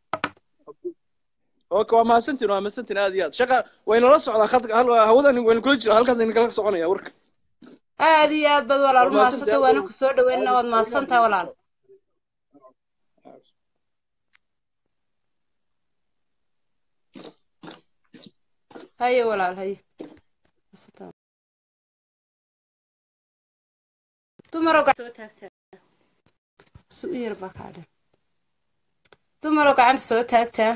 Speaker 18: اوكي waa mahadsantiin waa mahadsantiin aad iyo aad shaqa waynala socdaa khadka hal hawadan waynu kula jira halkaas aynu kala soconaya warka
Speaker 1: aad iyo aad baad walaal
Speaker 18: Waa
Speaker 1: u mahadsantay
Speaker 18: mahadsantahay.
Speaker 1: waana ku soo dhaweynaa waad mahadsantahay walaal haye walaal haye dumaroo gacan soo taagtaa su u yar baa kaadhe dumaroo gacanta soo taagtaa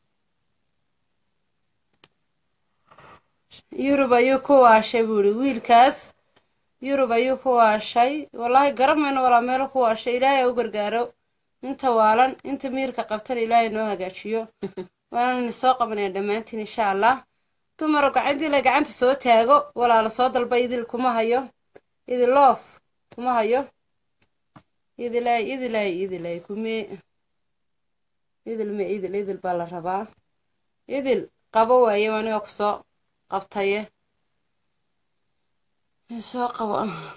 Speaker 1: yurub ayuu ku waashay buu ihi wiilkaas yurub ayuu ku waashay wallaahi garamayno walaa meelo ku waashay ilaahay ha u gargaaro inta waalan inta miirka qabtana ilaahay noo hagaajiyo waanani soo qabanaya dhammaantiin insha allah dumaroo gacantii la gacanta soo taago walaala soo dalba idil kuma hayo idil loof kuma hayo idilay idilay idilay kumee idil me idil idil baa la rabaa idil qabo waaye aniga kusoo qabtaye soo qabo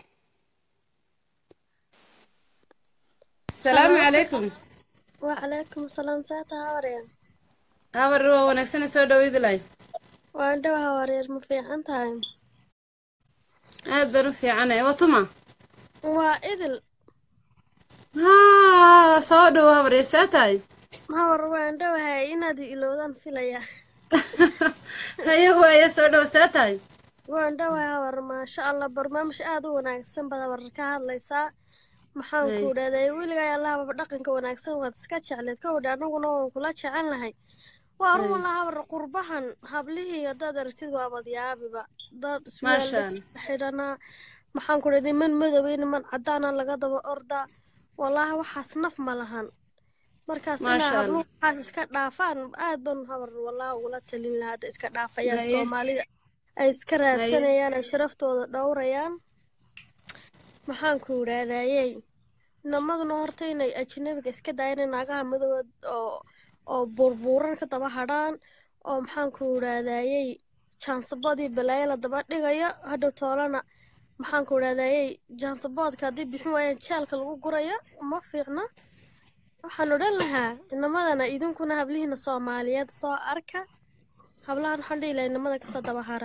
Speaker 1: asalaamu calaykum
Speaker 19: وعليكم السلام ساعتها هوريان
Speaker 1: habar waa wanaagsana soo dhow idilay
Speaker 19: waan dhawaha wareer ma fiican tahay
Speaker 1: aad baan u fiicanay watuma
Speaker 19: waa idil
Speaker 1: haa soo dhow habar see tahay
Speaker 19: hawar waan dhawahay inaad i ilowdaan filaya
Speaker 1: haye waaye soo dhow see tahay
Speaker 19: waan dhawahay hawar maasha allah barnaamij aad u wanaagsan baad hawar ka hadlaysaa maxaan
Speaker 1: Hay.
Speaker 19: ku dhahday weligaa allahaba dhaqanka wanaagsan waad iska jecleed kowdha anaguna waan kula jecelnahay waa
Speaker 1: Hay.
Speaker 19: run lahawar qurbahan hablihii haddaad aragtid waabad yaabiba dad
Speaker 1: Maasha
Speaker 19: iswaalda xidhanaa maxaan ku dhahday niman madowey niman cadaana laga daba ordaa wallaahi waxaas naf ma lahan markaas inaa
Speaker 1: Maasha
Speaker 19: habluhu
Speaker 1: Allah.
Speaker 19: waxaas iska dhaafaan aad baan habar wallaahi ugula talin lahaa hadda iska dhaafayaan
Speaker 1: Haye.
Speaker 19: soomaalida ay iska
Speaker 1: Haye.
Speaker 19: raadsanayaan ay sharaftooda dhowrayaan maxaan ku idhaahdayey namaduna horta inay ajnabiga iska daayaan in naagaha madowad oo oo burbuuran ka daba hadhaan oo maxaan ku idhaahdayey jaansabadii balaayo la daba dhigayo hadhow toolana maxaan ku idhaahdayey jaansaboodka haddii bixin waayaan jaalka lagu gurayo ma fiicna waxaan odhan lahaa inamadana idinkuna hablihiina soomaaliyeed soo arka hablahan waxaan dhihi lahaa inamada kasoo daba hara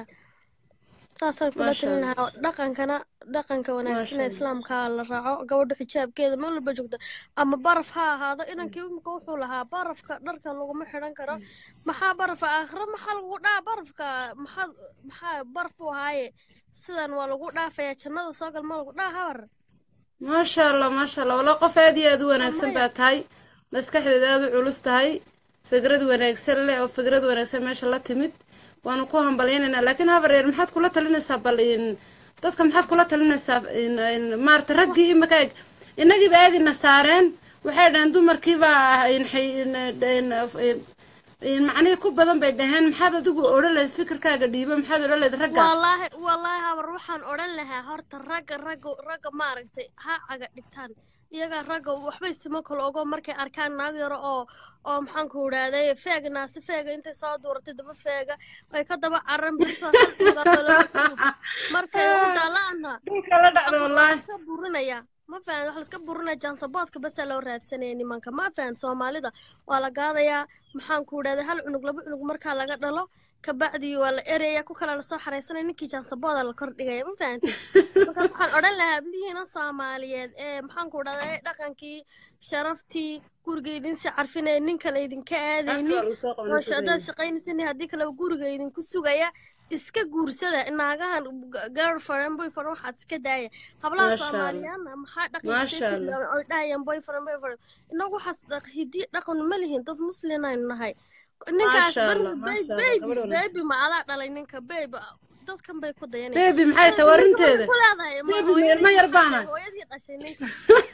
Speaker 19: saasaan kula
Speaker 1: Maasha
Speaker 19: talin
Speaker 1: Allah.
Speaker 19: lahaa dhaqankana dhaqanka wanaagsan
Speaker 1: Maasha
Speaker 19: ee
Speaker 1: Allah.
Speaker 19: islaamka la raaco gabadha xijaabkeeda meel walba joogta ama baraf ha ahaado inankii imika wuxuu lahaa barafka dharka laguma xidhan karo maxaa barafa aakhiro maxaa lagu dhaa barafka maxaa maxaa baraf buu ahaaye sidan waa lagu dhaafayaa jannada soo gal ma lagu dhaa habar
Speaker 1: maasha allah maasha allah walla qof aad iyo aad u wanaagsan baa tahay maskaxdeeda aad u culus tahay fikrad wanaagsan leh oo fikrad wanaagsan meesha la timid waanu ku hambalyaynaynaa laakiin habar yar maxaad kula talinaysaa bal in dadka maxaad kula talinaysaa in in maarata raggii imika eg innagiiba aadina saareen waxay dhaheen dumarkiiba in xay- in in in- in macnihii ku badan bay dhaheen maxaad adigu odhan lahayd fikirkaaga dhiiba maxaad odhan lahayd ragga
Speaker 19: wallaahi wallaahi habar waxaan odhan lahaa horta ragga ragga ragga maaragtay ha caga dhigtaan iyaga ragga waxbay simo kale ogo markay arkaan naag yaro oo oo maxaan ku idhahday feega naasi feega intay soo duuratay daba feega ay ka daba caran birto hal magaalo laba cunug markay u dhalaana
Speaker 1: dhulka la dhacdo wallaahi
Speaker 19: iska burinaya ma fahan wax laiska burinaya jaansaboodka basaa loo raadsanaya nimanka ma fahan soomaalida waa la gaadayaa maxaan ku idhahday hal cunug laba cunug markaa laga dhalo kabacdii waa la eraya ku kala lasoo xareysanaya ninkii jaansabooda la kordhigaya ma fahantay markaas waxaan odhan lahaa hablihiina soomaaliyeed ee maxaan ku idhahday dhaqankii sharaftii guriga idinsi carfinaya nin kale idinka aadaynin oo haddaad shaqaynaysan haddii kaleba guriga idinku sugaya iska guursada naagahan girlfriend boyfriend waxaad iska daaya hablaha
Speaker 1: Maasha Allah.
Speaker 19: soomaaliyaana maxaa
Speaker 1: Maasha
Speaker 19: dhaqankiisa
Speaker 1: Allah.
Speaker 19: oy dhahayaan boyfriend boyfriend inagu waxaas dhaq- hiddi dhaqan ma lihin dad muslin aynu nahay ninkaas
Speaker 1: Maasha
Speaker 19: bari
Speaker 1: Allah, maasha Allah,
Speaker 19: baby
Speaker 1: gabadh wanaagsan.
Speaker 19: baby ma adaa dhalay ninka baby dadkan bay ku dayanayaan
Speaker 1: Baby maxay tahay warinteeda?
Speaker 19: ku leedahay ma
Speaker 1: Baby ma
Speaker 19: hooyadii
Speaker 1: ilmo yar baan
Speaker 19: dhashay
Speaker 1: ahay.
Speaker 19: hooyadii dhashay ninka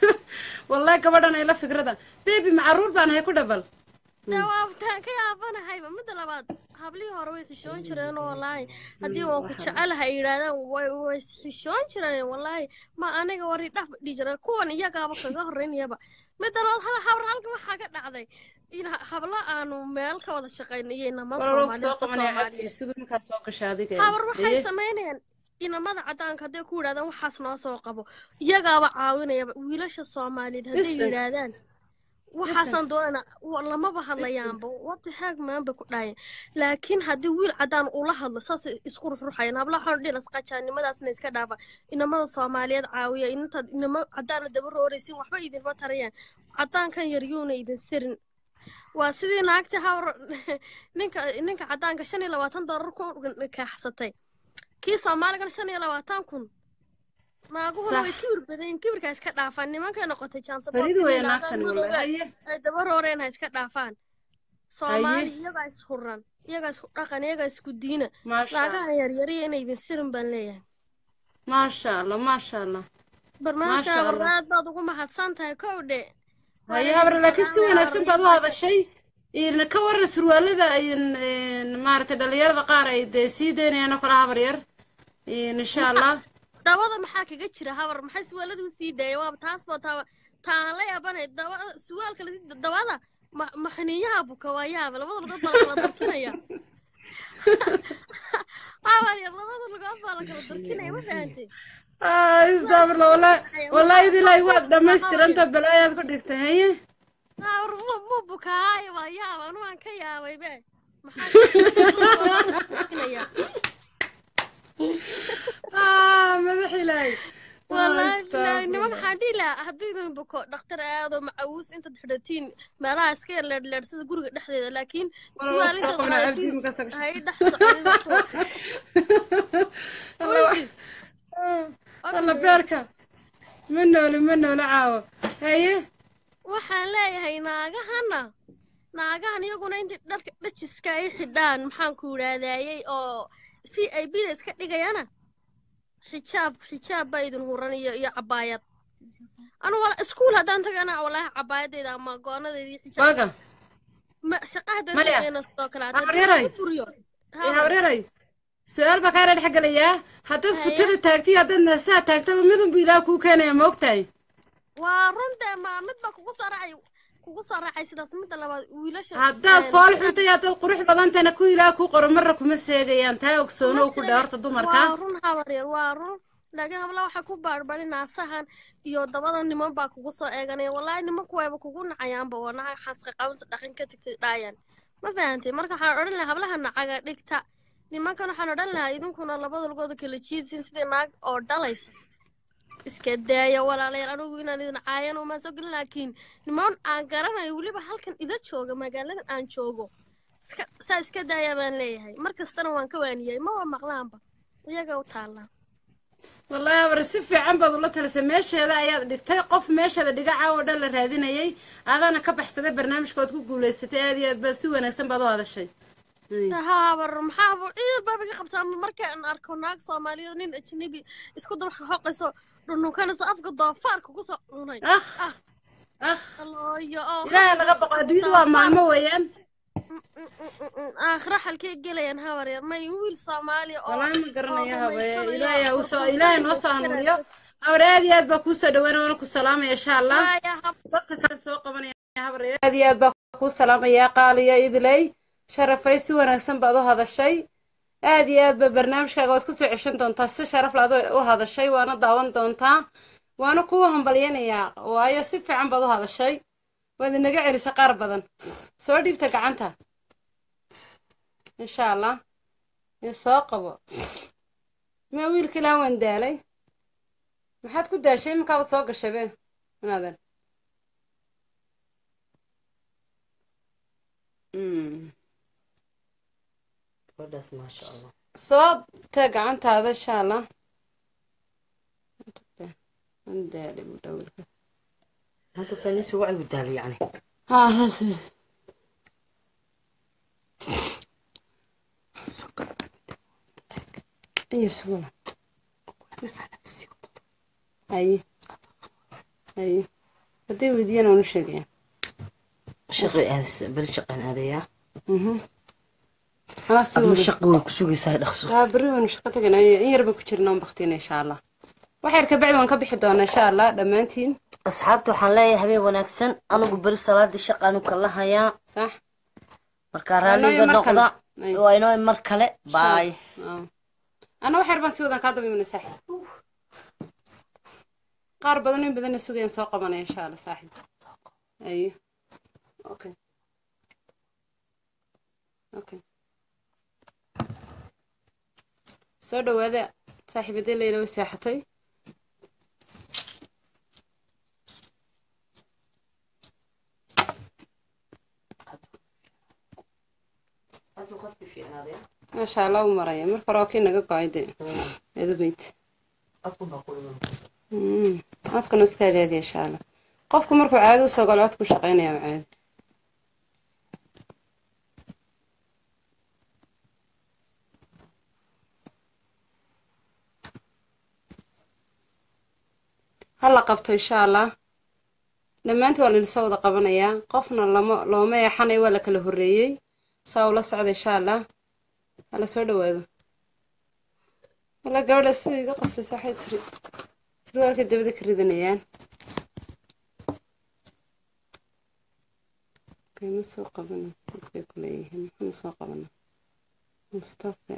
Speaker 1: wallahi gabadhan ay la fikrada baby ma caruur baan ahay ku dhabal
Speaker 19: dawaabtaan ka yaabanahayba midda labaad hablihii hore way xishoon jireen oo wallaahi haddii waan ku jecelahay ay yidhaahdaan way way xishoon jireen wallaahi ma aniga wari dhaf dhihi jireen kuwan iyagaaba kaga horreynayaba midda labaad hal habar halka waxaa ka dhacday in hablo aanu meel ka wada shaqayno iyo inama
Speaker 1: walaalow soo
Speaker 19: soomaaliyeed
Speaker 1: qabanaya
Speaker 19: Soomaaliyeed.
Speaker 1: cabdi isugu markaa soo gasha adiga
Speaker 19: habar waxay
Speaker 1: Haye.
Speaker 19: samaynayaan inamada cadaanka hadday ku yidhahdaan waxaas noo soo qabo iyagaaba caawinayaba wiilasha soomaaliyeed hadday
Speaker 1: Listen.
Speaker 19: yidhaahdaan waxaasaan doonana lamaba hadlayaanba wati haag maan bay ku dhaayeen laakiin haddii wiil cadaan ula hadlo saas isku ruxruxayaan habla waxaan dhihi lasqajaannimadaasna iska dhaafa inamada soomaaliyeed caawiya intaad inamo cadaana daba rooraysin waxba idinma tarayaan cadaankan yaryuuna idin sirin waa sidii naagtii hawr ninka ninka cadaanka shan iyo labaatan doolar ku kaaxsatay kii soomaaligan shan iyo labaatan kun naaguhuna way kibir badan kibirka iska dhaafaan nimankay noqotay
Speaker 1: Fariid weeye naagtan wallahi, haye.
Speaker 19: ay daba rooreen ha iska dhaafaan soomaali iyagaa is huran iyagaa isku dhaqan iyagaa isku diina
Speaker 1: Maasha
Speaker 19: naagaha yaryariya inay idin sirin baan leeyahay
Speaker 1: maasha allah maasha allah
Speaker 19: barnaamijka
Speaker 1: Maasha Allah.
Speaker 19: abarnaad baad ugu mahadsan tahay kow dhe
Speaker 1: haye habar laakiin si wanaagsan baad u hadashay in ka waran surwaalada in in maaragtay dhalinyarada qaar ay dee sii daynayaan oo kale habar yar in insha allah
Speaker 19: dabada maxaa kaga jira habar maxay suwaalada u sii daaya waaba taas baa taa taan la yaabanay daba suwaalka lasi dabada ma maxniyaha buka waa yaaba labada lugood baa la kala darkinaya habar yar labada lugood baa la kala darkinaya ma fahantay
Speaker 1: Ah, istaafirla wallahi wallahi idilaahi waad dhammaystiranta balaayaad ku dhigtay haye
Speaker 19: habar mu mu bukaaya waa yaaba anu waan ka yaabay be maxaa
Speaker 1: ah madax ilaahay
Speaker 19: والله
Speaker 1: Astaghfirullah.
Speaker 19: لا نمك حدي لا هدو إذا بكو دكتور هذا معوس أنت تحدتين ما راح سكير لر لر سيد جورج دحدة لكن
Speaker 1: والله
Speaker 19: سؤال
Speaker 1: سوق
Speaker 19: أنت
Speaker 1: من عبدي
Speaker 19: قاعدين
Speaker 1: مكسر.
Speaker 19: هاي دحدة
Speaker 1: الله beerka ma nooli ma nooli caawo haye
Speaker 19: waxaan leeyahay naagahana naagahan iyaguna intii dharka dhajiska ay xidhaan maxaan ku idhahdayey oo v i b da iska dhigayana xijaab xijaab baa idin huran iyo iyo cabaayad anu wala iskuul haddaan tagana walaahi cabaayadeyda ama goonadeyda iyo
Speaker 1: Waaga.
Speaker 19: xijaab ma shaqa haddaan
Speaker 1: Maya.
Speaker 19: tagayna sidoo kale haddaan
Speaker 1: Habaryaray.
Speaker 19: dib ugu buriyo
Speaker 1: ee habreeray su-aal baa kaa dhex gelayaa haddaad futada taagtiyo haddaad naasaha taagtaba midunbu ilaah kuu keenaya ma ogtahay
Speaker 19: waa runta ma mid baa kugu soo raacay kugu soo raacay sidaas midda labaad wiilasha
Speaker 1: haddaad
Speaker 19: een,
Speaker 1: fool xuntay haddaad qurux badantayna ku ilaah kuu qoro marra kuma seegayaan taa ogsoonow ku dheh horta dumarka
Speaker 19: waa run habaryar waa run laakiin habla waxaa ku baarbari naasahan iyo dabada niman baa kugu soo eeganaya wallaahi nimanku wayba kugu nacayaanba waa naca xaaska qabansa dhaqan ka tagtay dhaayaan ma fahantay marka waxaan odhan lahaa hablaha nacaga dhigta nimankan waxaan odhan lahaa idinkuna labada lugooda kala jiidsin sidii naag oo dhalaysa iska daaya walaalayaal anigu inaan idin caayan umaan soo gelin laakiin niman aan garanayo weliba halkan ida jooga magaaladan aan joogo iska saa iska daaya baan leeyahay mar kastana waan ka waaniyay maba maqlaanba iyaga u taallaa
Speaker 1: wallaahi habar si fiican baad ula talisay meesheeda ayaad dhigtay qof meesheeda dhigaca oo dhan la raadinayay adaana ka baxsaday barnaamijkood ku guulaysatay aad iyo aad baad si wanaagsan baad u hadashay
Speaker 19: habar maxaa ciil baabaga qabtaa markaan arko naag soomaaliyeed nin ajnabi isku dabax xoqayso dhununkanayso afka doofaarka kusoo cunay
Speaker 1: ah
Speaker 19: ah allooyo oo
Speaker 1: ilaahay laga boqo adduunyadu waa maalmo weeyaan
Speaker 19: aakhira halkee gelayaan habar yar may wiil soomaaliya oo
Speaker 1: wallaahi ma garanayo
Speaker 19: oo
Speaker 1: habe
Speaker 19: rumaysanayo
Speaker 1: ilaahay ha
Speaker 19: oo
Speaker 1: usoo ilaahay noo soo
Speaker 19: rumaysanayo
Speaker 1: hanuuniyo habar aad iyo aad baa kuu soo dhaweyn waana ku salaamaya insha allah dadka kale soo qabanaya habar aad iyo aad baa kuu salaamaya qaaliya idiley sharafay si wanaagsan baad u hadashay aad iyo aad ba barnaamijkaaga waad kusoo ceshan doontaa si sharaf laad u hadashay waana daawan doontaa waana kuu hambalyanayaa waayo si fiican baad u hadashay waad inaga celisay qaar badan soo dhiibta gacanta insha allah in soo qabo ma wiilka ilaa waan daalay maxaad ku daashay iminkaabad soo gashay be inaadan Mm.
Speaker 7: gabadhaas maasha allah
Speaker 1: soo tee gacantaada insha allah waan daalay buu dhaa wiilka
Speaker 7: maanta tanisi wacyi u daalay yani
Speaker 1: ها ها ها. ايه سهولة اي اي هدي ودينا ونشقي
Speaker 7: shaqay aadaysa beri shaqaan aadayaa
Speaker 1: انا
Speaker 7: adna
Speaker 1: سوولة
Speaker 7: shaqo way ku sugaysaa dhaqso
Speaker 1: ها بري ونشقتك انا يربا كجرنا ونبختينا ان شاء الله waxyar ka bacdi waan ka bixi doonaa insha allah dhammaantiin
Speaker 7: asxaabta waxaan leeyahay habeen wanaagsan anigu beri salaadii shaqaanu kala hayaa
Speaker 1: sax
Speaker 7: markaa raalliga
Speaker 1: mar kale.
Speaker 7: noqda
Speaker 1: Ay.
Speaker 7: waa inoo mar kale baay
Speaker 1: ana waxyar baan si wadan kaa daba imana saaxib qaar badan in badanna sugayaan soo qabanaya insha allah saaxib ayo okay okay soo dhawaada saaxiibadii layla way seexatay maasha allah u maraya marka hore waa kii naga go-ay de eedabeyd Mm, codkana iska hagaagi insha allah qofku markuu caadi usoo galo codku shaqeynaya waa caadi hala qabto insha allah dhammaantii waa lainsoo wada qabanayaa qofna lama looma eexanayo waa la kala horreeyey saa ula socda insha allah hala soo dhawaado wala gabadha sida iga qoslaysa waxay tiri surwaalka dabada ka ridanayaan kayma soo qabana bay ku leeyihiin maxaanu soo qabana mustafa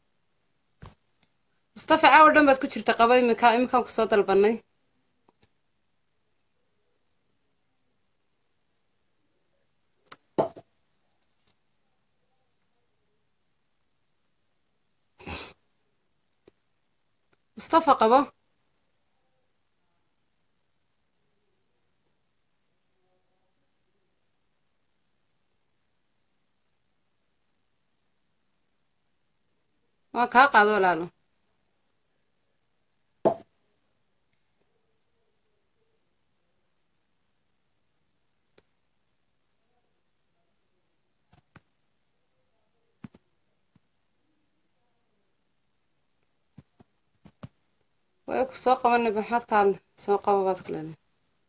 Speaker 1: mustafa caawa dhan baad ku jirta qaba iminka iminkaan kusoo dalbanay mustafa qabo waa kaa qaado walaalo way ku soo qabanay maxaad ka hadlay soo qabo baad ku leedahay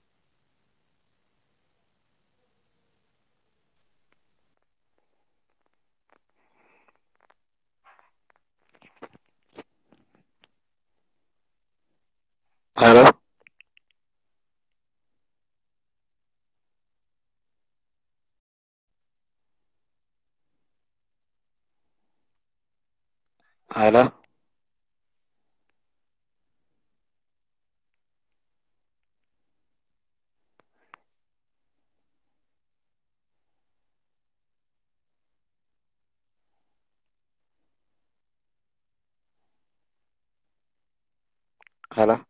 Speaker 15: Hello. Hello. Hello.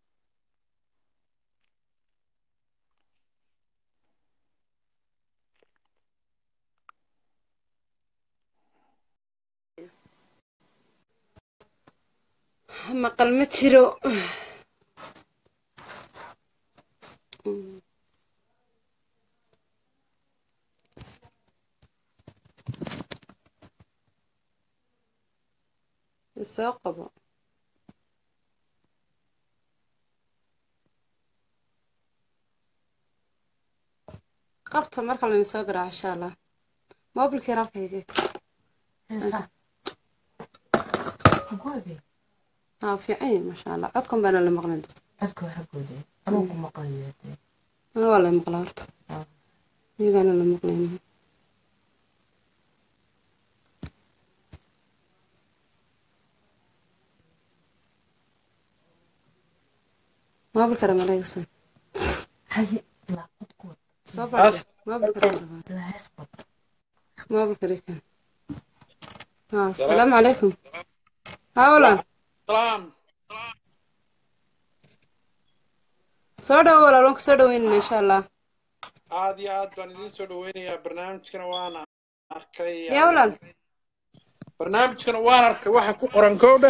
Speaker 1: maqal ma jiro soo qabo qabta marka laydin soo garaaco insha allah mobilkii halkayga ها في عين ما شاء الله عدكم بين اللي مقلن
Speaker 7: codka waxa gooday anuu ku maqlayo
Speaker 1: أنا والله مقلارت يقال اللي مقلين ما بالكرم عليك يصير
Speaker 7: hadi ilaa codkood
Speaker 1: صبر ما بالكرم
Speaker 7: ilaa hees qod
Speaker 1: ما بالكرم ها السلام عليكم ها ولا
Speaker 18: salaam
Speaker 1: soo dhawo walaalon kusoo dhaweynana insha allah
Speaker 18: aad iyo aad baan idiin soo dhaweynayaa barnaamijkana waan arkay
Speaker 1: yaa walaal
Speaker 18: barnaamijkana waan arkay waxa ku qoran kowdhe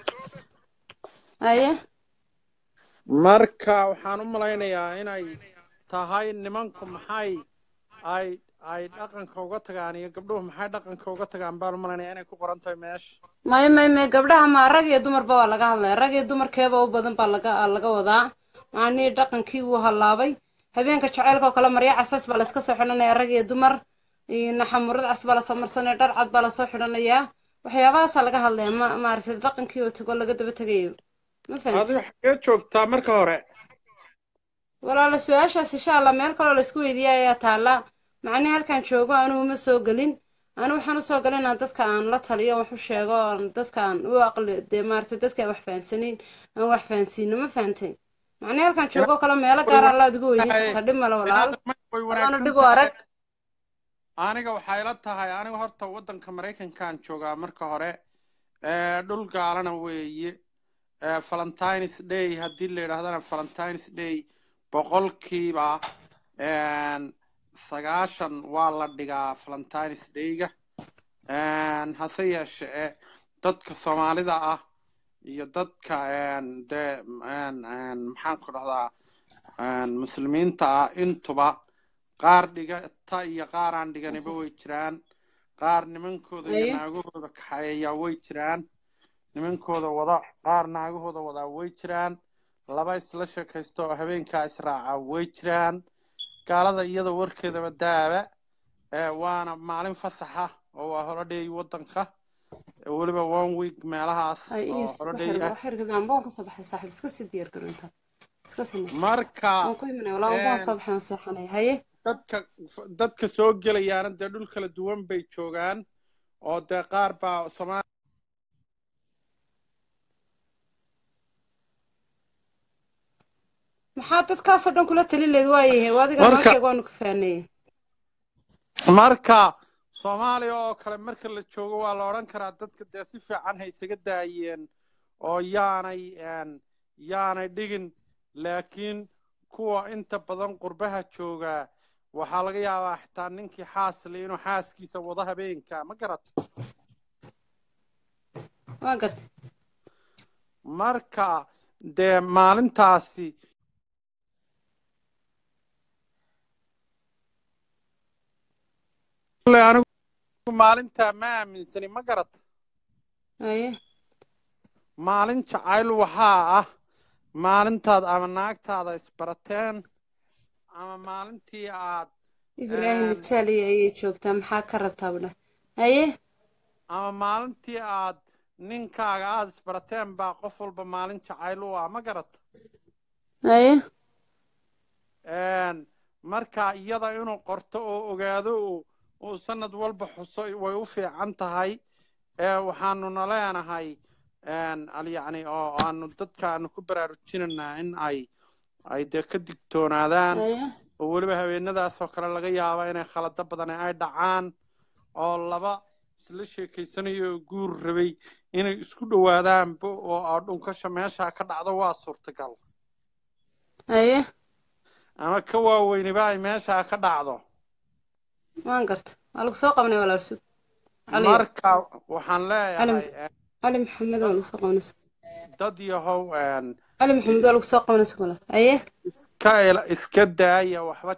Speaker 1: haye
Speaker 18: marka waxaan u malaynayaa inay tahay nimanku maxay ay ay dhaqanka uga tagaan iyo gabdhuhu maxay dhaqanka uga tagaan baan u malaynayaa inay ku qoran tahay meesha
Speaker 1: may may may gabdhaha ma rag iyo dumarba waa laga hadlaya rag iyo dumarkeeba u badan baa laga laga wadaa macnihii dhaqankii wuu hallaabay habeenka jaceylka oo kale marya casas baa layska soo xidhanaya rag iyo dumar iyo naxamurad cas baa lasoo marsanaya dhar cad baa lasoo xidhanayaa waxyaabahaasaa laga hadlaya ma maaragtay dhaqankii oo tago laga daba tegayo ma fahamtid
Speaker 18: adiga xagee joogtaa marka hore
Speaker 1: walaala su-aashaas insha allah meel kaloo laysku weydiiya ayaa taala macnihii halkaan joogo anugu ma soo gelin anu waxaan usoo galin inaan dadka aan la taliyo wax u sheego aan dadka aan u aqli dee maaragtay dadka aan wax fahansanayn aan wax fahansiino ma fahantay macnihii halkaan joogo kale meelo gaar ah laad ugu weydiin kartaa dhib male walaal
Speaker 18: way
Speaker 1: adaana
Speaker 18: wanaagsan
Speaker 1: dhib u arag
Speaker 18: aniga waxay la tahay aniga horta waddanka maraykankaan joogaa marka hore ee dhul gaalana weeye ee valentines day haddii la yidhaahdana valentines day boqolkiiba een, sagaashan waa la dhigaa valentines dayga Een, hase yeeshee dadka soomaalida ah
Speaker 20: iyo dadka een, dee een, een, maxaan ku dhahdaa een, muslimiinta ah intuba qaar dhigata iyo qaar aan dhiganiba way jiraan qaar nimankooda iyo
Speaker 1: Haye.
Speaker 20: naagahooda kaxeeya way jiraan nimankooda wada qaar naagahooda wadaa way jiraan laba isla sheekaysta oo habeenkaa israaca way jiraan gaalada iyada warkeedaba daaba ee waana maalin fasaxa oo waa holiday wadanka ee weliba one week meelahaas
Speaker 1: ay
Speaker 20: oo
Speaker 1: iyo
Speaker 20: holiday
Speaker 1: waxyar
Speaker 20: ah
Speaker 1: waxyar kadaan baan ka soo baxay saaxiib iska sii diyaar garo inta iska sameyso
Speaker 20: marka
Speaker 1: waan ku imanaya walaa waan
Speaker 20: een,
Speaker 1: soo baxay waan seexanaya haye
Speaker 20: dadka dadka soo gelayaana dee dhul kala duwan bay joogaan oo dee qaar baa Soomaali
Speaker 1: maxaa dadkaasoo dhan kula talin leed waayahay waa adiga noo
Speaker 20: marka
Speaker 1: sheeg waanu ka faanayey
Speaker 20: marka Soomaaliya oo kale marka la joogo waa la odhan karaa dadka dee si fiican hay isaga daayeen oo yaanay een, yaanay dhigin laakiin kuwa inta badan qurbaha jooga waxaa laga yaabaa xitaa ninkii xaasli inuu xaaskiisa wado habeenka ma garat
Speaker 1: waa gartay
Speaker 20: marka dee maalintaasi Kule anigu maalintaa ma aaminsani ma garat
Speaker 1: haye
Speaker 20: maalin jacayl waxaa ah maalintaad ama naagtaada isbarateen ama maalintii aad
Speaker 1: ibraahim
Speaker 20: een,
Speaker 1: itaaliya ayay joogtaa maxaa ka rabtaa budha haye
Speaker 20: ama maalintii aad ninkaaga aad isbarateen baa qof walba maalin jacayl u ah ma garat
Speaker 1: haye
Speaker 20: een, marka iyada inuu qorto oo ogaado uu uu sanad walba xuso way u fiican tahay ee waxaanuna leenahay een, al yacni oo aanu dadka aanu ku baraarujinaynaa in ay ay dee ka digtoonaadaan
Speaker 1: haye
Speaker 20: oo weliba habeenadaas oo kale laga yaabo inay khalado badan ay dhacaan oo laba isla sheekaysanayo oo guur rabay inay isku dhowaadaanba oo oo dhunkasha meesha ka dhacdo waa suurtagal
Speaker 1: haye
Speaker 20: ama ka waaweyniba ay meesha ka dhacdo
Speaker 1: waan garta waa lagu soo qabanay walaal sug caliyo
Speaker 20: marka waxaan
Speaker 1: cali
Speaker 20: leeyahay eh,
Speaker 1: cali maxamed waa lagu soo qabanaysa
Speaker 20: dad yahow een,
Speaker 1: cali maxamed waa lagu soo qabanaysa walaal haye
Speaker 20: iska ila- iska daaya waxba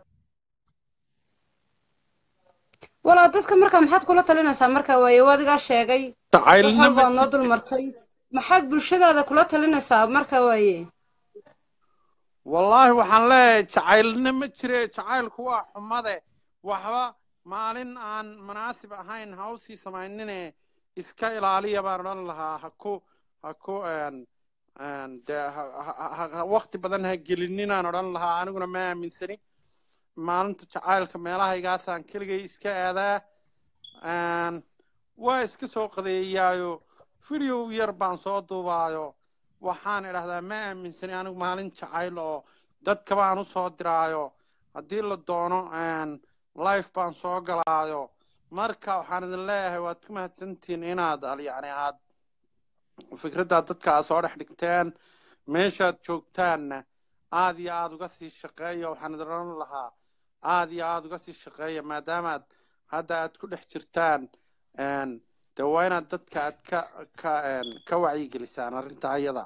Speaker 1: walaa dadka markaa maxaad kula talinaysaa marka waaye waa adigaa sheegay wax
Speaker 20: jacaylna
Speaker 1: walba
Speaker 20: ma
Speaker 1: aad noo
Speaker 20: jiro
Speaker 1: dul martay maxaad bulshadaada kula talinaysaa marka waaye
Speaker 20: wallaahi waxaan leeyahay jacaylna ma jire jacaylku waa xumade waxba maalin aan munaasib ahayn ha usii samaynine iska ilaaliya baan odhan lahaa ha ku ha ku een een dee ha ha- ha- ha- waqti badan ha gelininaan odhan lahaa aniguna ma aaminsani maalinta jacaylka meelahaygaasaan keligay iska aadaa een waa iska soo qadeeyaayo video yar baan soo duubaayo waxaan idhahdaa ma aaminsani anigu maalin jacayl oo dadka baan u soo diraayo haddii la doono een life baan soo galaayo marka waxaan idin leeyahay waad ku mahadsantihiin inaad al- yacni aad fikradda dadka aad soo dhex dhigteen meeshaad joogtaanna aad iyo aad uga sii shaqeeya waxaan idin odhan lahaa aad iyo aad uga sii shaqeeya maadaamaad hadda aad ku dhex jirtaan een dee waa inaad dadka aad ka ka een ka wacyigelisaan arrinta ayada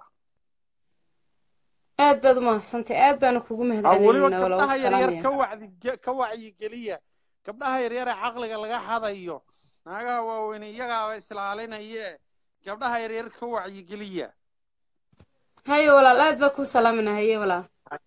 Speaker 1: aad baad u mahadsantay aad baanu kugu
Speaker 20: ah weliba
Speaker 1: mahadcelinaynaa walaa
Speaker 20: gabdhaha
Speaker 1: waa ku
Speaker 20: yaryar
Speaker 1: salaamaya
Speaker 20: ka wacdi ka wacyigeliya gabdhaha yaryar ee caqliga laga hadayo naagaha waaweyn iyagaaba islaalinaye gabdhaha yaryar ka wacyigeliya
Speaker 1: haye walaal aad baa kuu salaaminaa haye walaal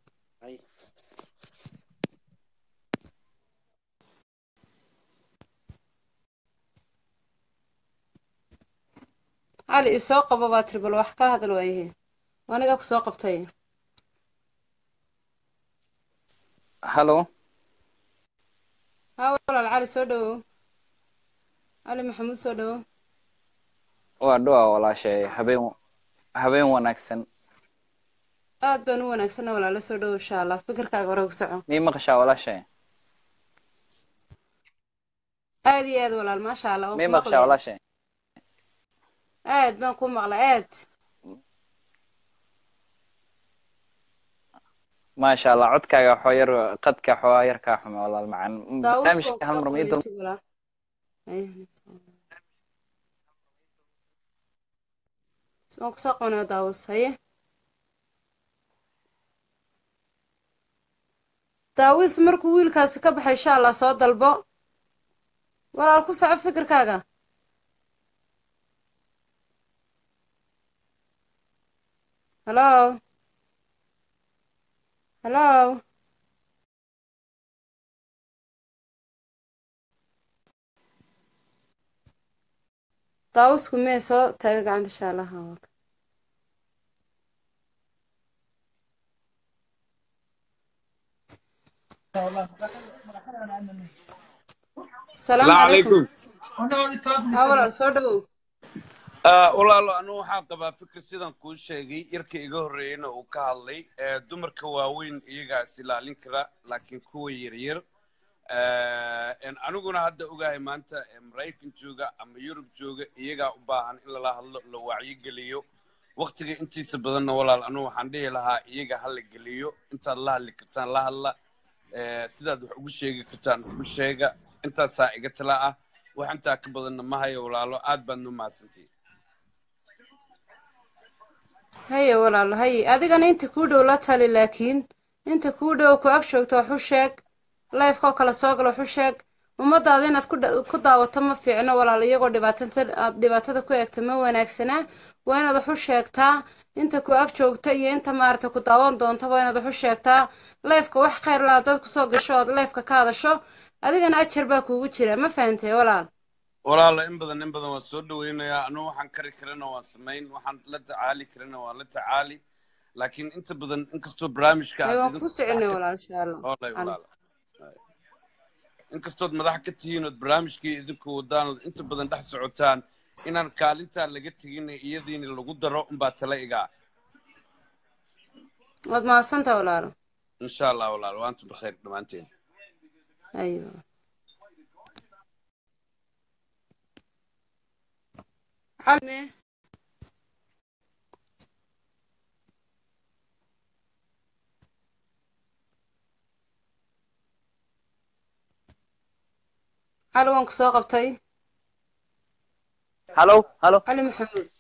Speaker 1: cali isoo qabo baa tiri bal wax ka hadal waayahe anigaa ku soo qabtay
Speaker 15: hallo
Speaker 1: haa walaal cali soo dhawow cali maxamuud soo dhawow
Speaker 15: waa dhuwa walaashay habeen habeen wanaagsan
Speaker 1: aad baan u wanaagsana walaala soo dhawow insha allah fikirkaaga hore ugu soco
Speaker 15: mii maqashaa walaashay
Speaker 1: aad iyo aad walaal maasha allah waan
Speaker 15: mii
Speaker 1: ku
Speaker 15: maqashaa
Speaker 1: maqlaya
Speaker 15: walaashay
Speaker 1: aad baan ku maqlay aad
Speaker 15: maasha allah codkaaga waxoo yar qadka xoogaa yar kaa xume walaal macaan
Speaker 1: daawush
Speaker 15: barnaamijka
Speaker 1: waan
Speaker 15: hal mar
Speaker 1: kusoo
Speaker 15: ma ii
Speaker 1: qabanaya
Speaker 15: dul
Speaker 1: sug walaal Haye. waan kusoo qabanaya daawus haye daawis markuu wiilkaasi ka baxay insha allah soo dalbo walaal ku soco fikirkaaga hallo hallo daawusku mee soo taaga gacanta insha allah
Speaker 21: السلام عليكم
Speaker 1: haa walaal soo dhawow
Speaker 21: آه، walaalo anu waxaan qabaa fikir sidan kuu sheegay yarka iga horreeyeyna uu ka hadlay ee, dumarka waaweyn iyagaas ilaalin kara laakiin kuwa yaryar ee, en aniguna hadda ogahay maanta ee maraykan jooga ama yurub jooga iyagaa u baahan in lala hadlo la wacyigeliyo waktiga intiisa badanna walaal anu waxaan dhihi lahaa iyaga ha la geliyo intaad la hadli kartaan la hadla ee, sidaad wax ugu sheegi kartaan ugu sheega intaasaa iga tala ah wax intaa ka badanna ma hayo walaalo aad baad nu mahadsantihin
Speaker 1: haye walaal haye adigana inta kuu dhow la tali laakiin inta kuu dhow ku ag joogto wax u sheeg lifekoo kale soo gala wax u sheeg ummadaada inaad ku dha- ku daawato ma fiicno walaal iyagoo dhibaatada aad dhibaatada ku eegta ma wanaagsanaa waa inaad wax u sheegtaa inta ku ag joogta iyo inta maarata ku daawan doonta waa inaad wax u sheegtaa lifeka wax khayr laa dad kusoo gasho ood lifeka ka hadasho adigana ajar baa kuugu jira ma fahantay walaal
Speaker 21: walaalo in badan in badan waan soo dhaweynayaa anu waxaan kari karana waan samayn waxaan la tacaali karana waan la tacaali laakiin inta badan inkastoo barnaamijka
Speaker 1: haye
Speaker 21: aad
Speaker 1: waan
Speaker 21: idinku
Speaker 1: kuu soconay walaal insha allah
Speaker 21: Olay,
Speaker 1: Alla.
Speaker 21: walaalo inkastood madax ka tihiin ood barnaamijkii idinku wadaan ood inta badan dhex socotaan inaan kaalintaa laga tegin iyadiina lagu daro unbaa tala igaa
Speaker 1: waad mahadsantaha walaalo
Speaker 21: insha allah walaalo waantum bikhayr dhammaanteen
Speaker 1: haye walaal. calme cali waan ku soo qabtay
Speaker 22: halo halo
Speaker 1: cali maxamuud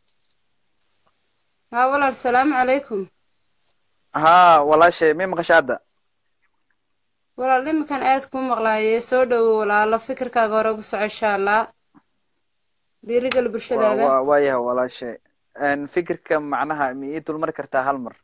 Speaker 1: haa walaal salaamu calaykum
Speaker 22: haa walaashay mi maqasha hadda
Speaker 1: walaal iminkan aad kuu maqlaayee soo dhowow walaalo fikirkaaga hore ugu soco insha allah dhiirigal
Speaker 22: Wa-
Speaker 1: bulshadaada
Speaker 22: wa- waayahay walaashay Een, fikirka macnaha ma ii dulmari kartaa hal mar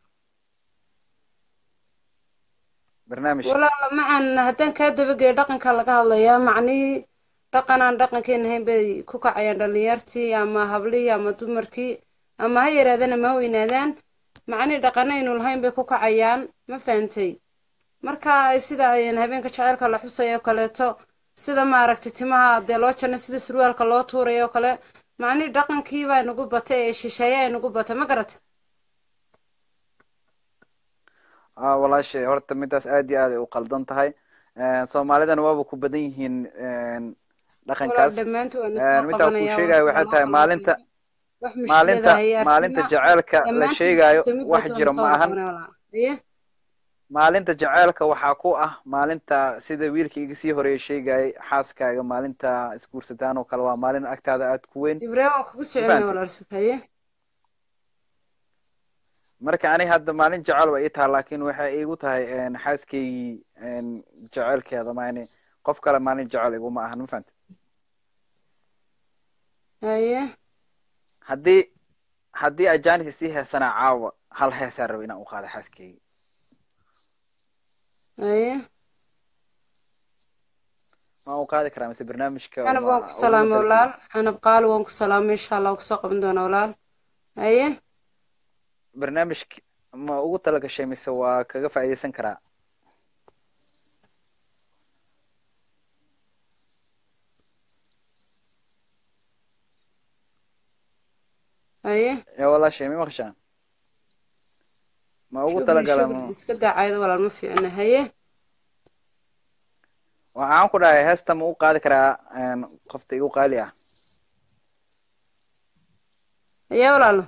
Speaker 22: barnaamijka
Speaker 1: walaala macan haddaan kaa dabageeyo dhaqanka laga hadlayaa macnihii dhaqan aan dhaqankeena ahayn bay ku kacayaan dhalinyartii ama hablihii ama dumarkii ama ha yaraadaan ama ha weynaadaan macnihii dhaqan aynu lahayn bay ku kacayaan ma fahantay marka ay sida ayaan habeenka jaceylka la xusayo oo kaleeto sida maaragtay timaha dee loo janay sida surwaalka loo tuurayo oo kale macnihii dhaqankii baa nagu batay ee shisheeye ay nagu batay ma garata
Speaker 22: aa walaashay horta midaas aad iyo aad ay u qaldan tahay Een, soomaalidana waaba ku badan yihiin een,
Speaker 1: walaal
Speaker 22: dhaqankaas
Speaker 1: dhammaantood waan
Speaker 22: Een,
Speaker 1: isoo
Speaker 22: middaa kuu
Speaker 1: qabanayaa waan
Speaker 22: sheegayo waxay
Speaker 1: soo
Speaker 22: tahay maalinta
Speaker 1: wax
Speaker 22: maalinta
Speaker 1: mushkilada ayaa
Speaker 22: maalinta
Speaker 1: arkina
Speaker 22: jaceylka la
Speaker 1: dhammaantood
Speaker 22: sheegayo
Speaker 1: isku mid
Speaker 22: wax
Speaker 1: baad waan
Speaker 22: jira
Speaker 1: soo
Speaker 22: ma ahan
Speaker 1: qabanaya walaal aye
Speaker 22: maalinta jaceylka waxaa ku ah maalinta sida wiilka iga sii horeeya sheegayay xaaskaaga maalinta isguursataan oo kale waa maalin agtaada aad ku weyn
Speaker 1: ibraahim waan kugu
Speaker 22: ma
Speaker 1: soconaya
Speaker 22: fahantay
Speaker 1: walaal sukaye
Speaker 22: marka ani hadda maalin jecel ba ii tahay laakiin waxay iigu tahay een, xaaskaygii een, jecelkeeda maani qof kale maalin jecel iguma ahan ma fahantay
Speaker 1: haye
Speaker 22: haddii haddii ajanis isii heesanaa caawa hal heesaan raba inaan u qaado xaaskayga
Speaker 1: haye
Speaker 22: ma u qaadi karaa mise barnaamijka
Speaker 1: canab
Speaker 22: ma
Speaker 1: waan ku
Speaker 22: uguma
Speaker 1: salaamay
Speaker 22: talagelin
Speaker 1: walaal canab qaali waan ku salaamay insha allah waan kusoo qaban doonaa walaal haye
Speaker 22: barnaamijka ma ugu talagashay mise waa kaga faa'iidaysan karaa
Speaker 1: haye
Speaker 22: yaa walaashay ma maqashaan ma ugu
Speaker 1: shukri
Speaker 22: talagala
Speaker 1: shukri
Speaker 22: ma
Speaker 1: iska daacayda walaal ma fiicna haye
Speaker 22: waxaan ku dhahay heesta ma u qaadi karaa een, qofta igu qaali ah
Speaker 1: haye walaalo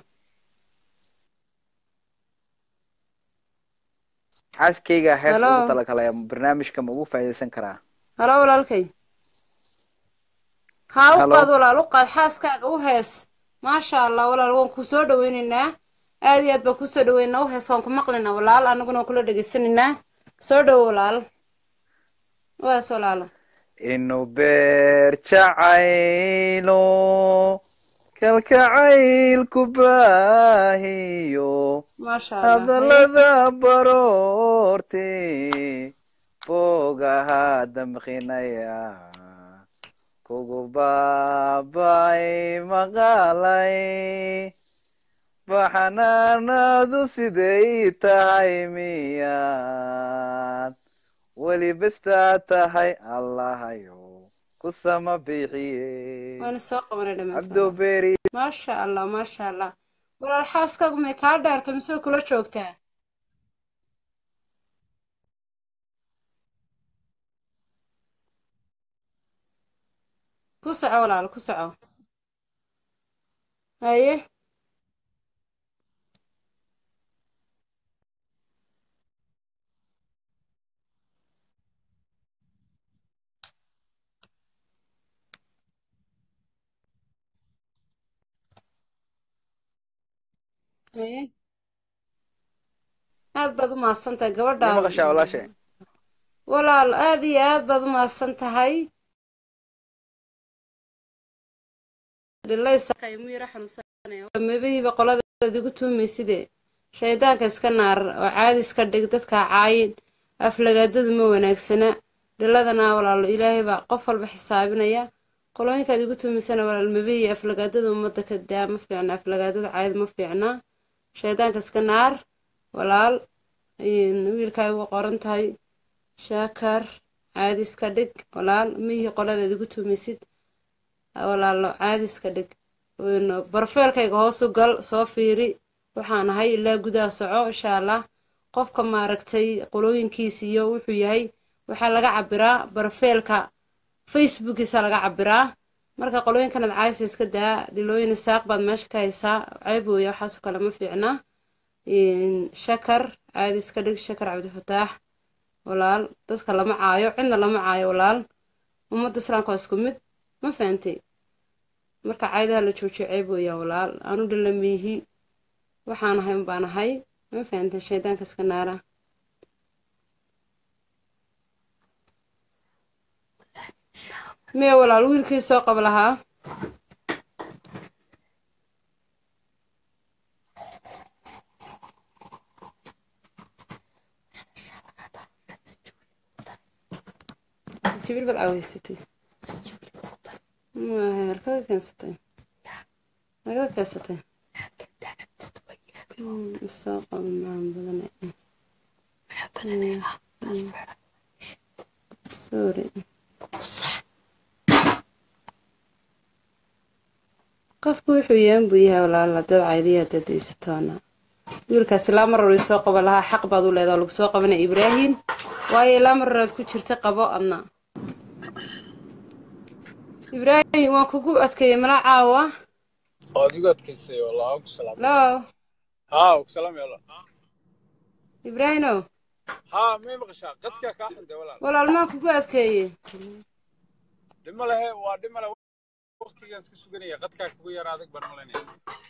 Speaker 22: xaaskayga hees
Speaker 1: halo
Speaker 22: ugu talagalaya barnaamijka ma ugu faa'iidaysan karaa
Speaker 1: halo walaalkay haa u
Speaker 22: halo
Speaker 1: qaad walaal u qaad xaaskaaga u hees maasha allah walaal waan ku soo dhaweynaynaa aad iyo aad baan kusoo dhaweynaa u hees waan ku maqlaynaa walaal anaguna waan kula dhegaysanaynaa soo dhowo walaal waas walaalo
Speaker 22: inuu beer jacaylo kalkacaylku baahiyo
Speaker 1: maasha allah
Speaker 22: hadallada baroorte boogaha damqinaya kugu baabay maqalay baxanaanadu siday tahay miyaad weli bestaa tahay allahayo ku sama bixiye
Speaker 1: waana soo qabanay dhammaantood
Speaker 22: cabdoberi
Speaker 1: maasha allah maasha allah walaal xaaskaagu may kaa dheerta mise way kula joogtaa ku soco walaal ku soco haye haye aad baad u mahadsantahay
Speaker 22: ma
Speaker 1: gabadhaada
Speaker 22: maqashaa walaashay
Speaker 1: walaal aad iyo aad baad u mahadsan tahay mabihiiba qoladaad igu tuumayside shaydaanka iska naar oo caadi iska dhig dadka caayin aflagaadadu ma wanaagsana dhiladana walaalo ilaahay baa qof walba xisaabinaya qolooyinkaad igu tuumaysana walaal mabihi aflagaadada ummadda ka daa ma fiicna aflagaadada caadi ma fiicna shaydaanka iska naar walaal wiilkaa ugu qoran tahay shaakar caadi iska dhig walaal mihii qoladaad igu tuumaysid walaalo caadi iska dhig barfeelkayga hoos u gal soo fiiri waxaan ahay ilaa gudaha soco insha allah qofka maaragtay qolooyinkiisa iyo wuxuu yahay waxaa laga cabiraa barfeelka facebookiisa laga cabiraa marka qolooyinkanaad caaysa iska daa dhilooyin isaaq baad meesha ka haysaa ceeb weeye waxaasoo kale ma fiicna shakar caadi iska dhig shakar cabdifataax walaal dadka lama caayo cidna lama caayo walaal ummadda islaamka waa isku mid ma fahantay marka caydaha la joojiyo ceeb weeyaan walaal aanu dhilamiihi waxaan ahay unbaan ahay ma fahantay shaydaanka iska naara miya walaal wiilkii soo qab lahaa jibil baad caaweysatay halkaga keensatay halkaga keensatay soo qabo macaan badan sorry qofku wuxuu yahan buu yahay walaala dad caydiya dadaysatoona wiilkaas ilaa mar hore soo qabo lahaa xaq baad u leedaa lagu soo qabanaya ibraahim waayo ilaa mar horead ku jirta qabo adna ibraahim waan kugu adkeeyey mala caawa
Speaker 16: waad igu adkaysay wallah ku salaam
Speaker 1: lo
Speaker 16: haa ku salaam yalla
Speaker 1: ibraahimow
Speaker 16: haa may maqashaa qadkaa kaa xunday walaal
Speaker 1: walaal maan kugu adkeeyey
Speaker 16: dhimo lehe waa dhimo le waqtigaan iska suganaya qadkaa kugu yara adag baan malaynaya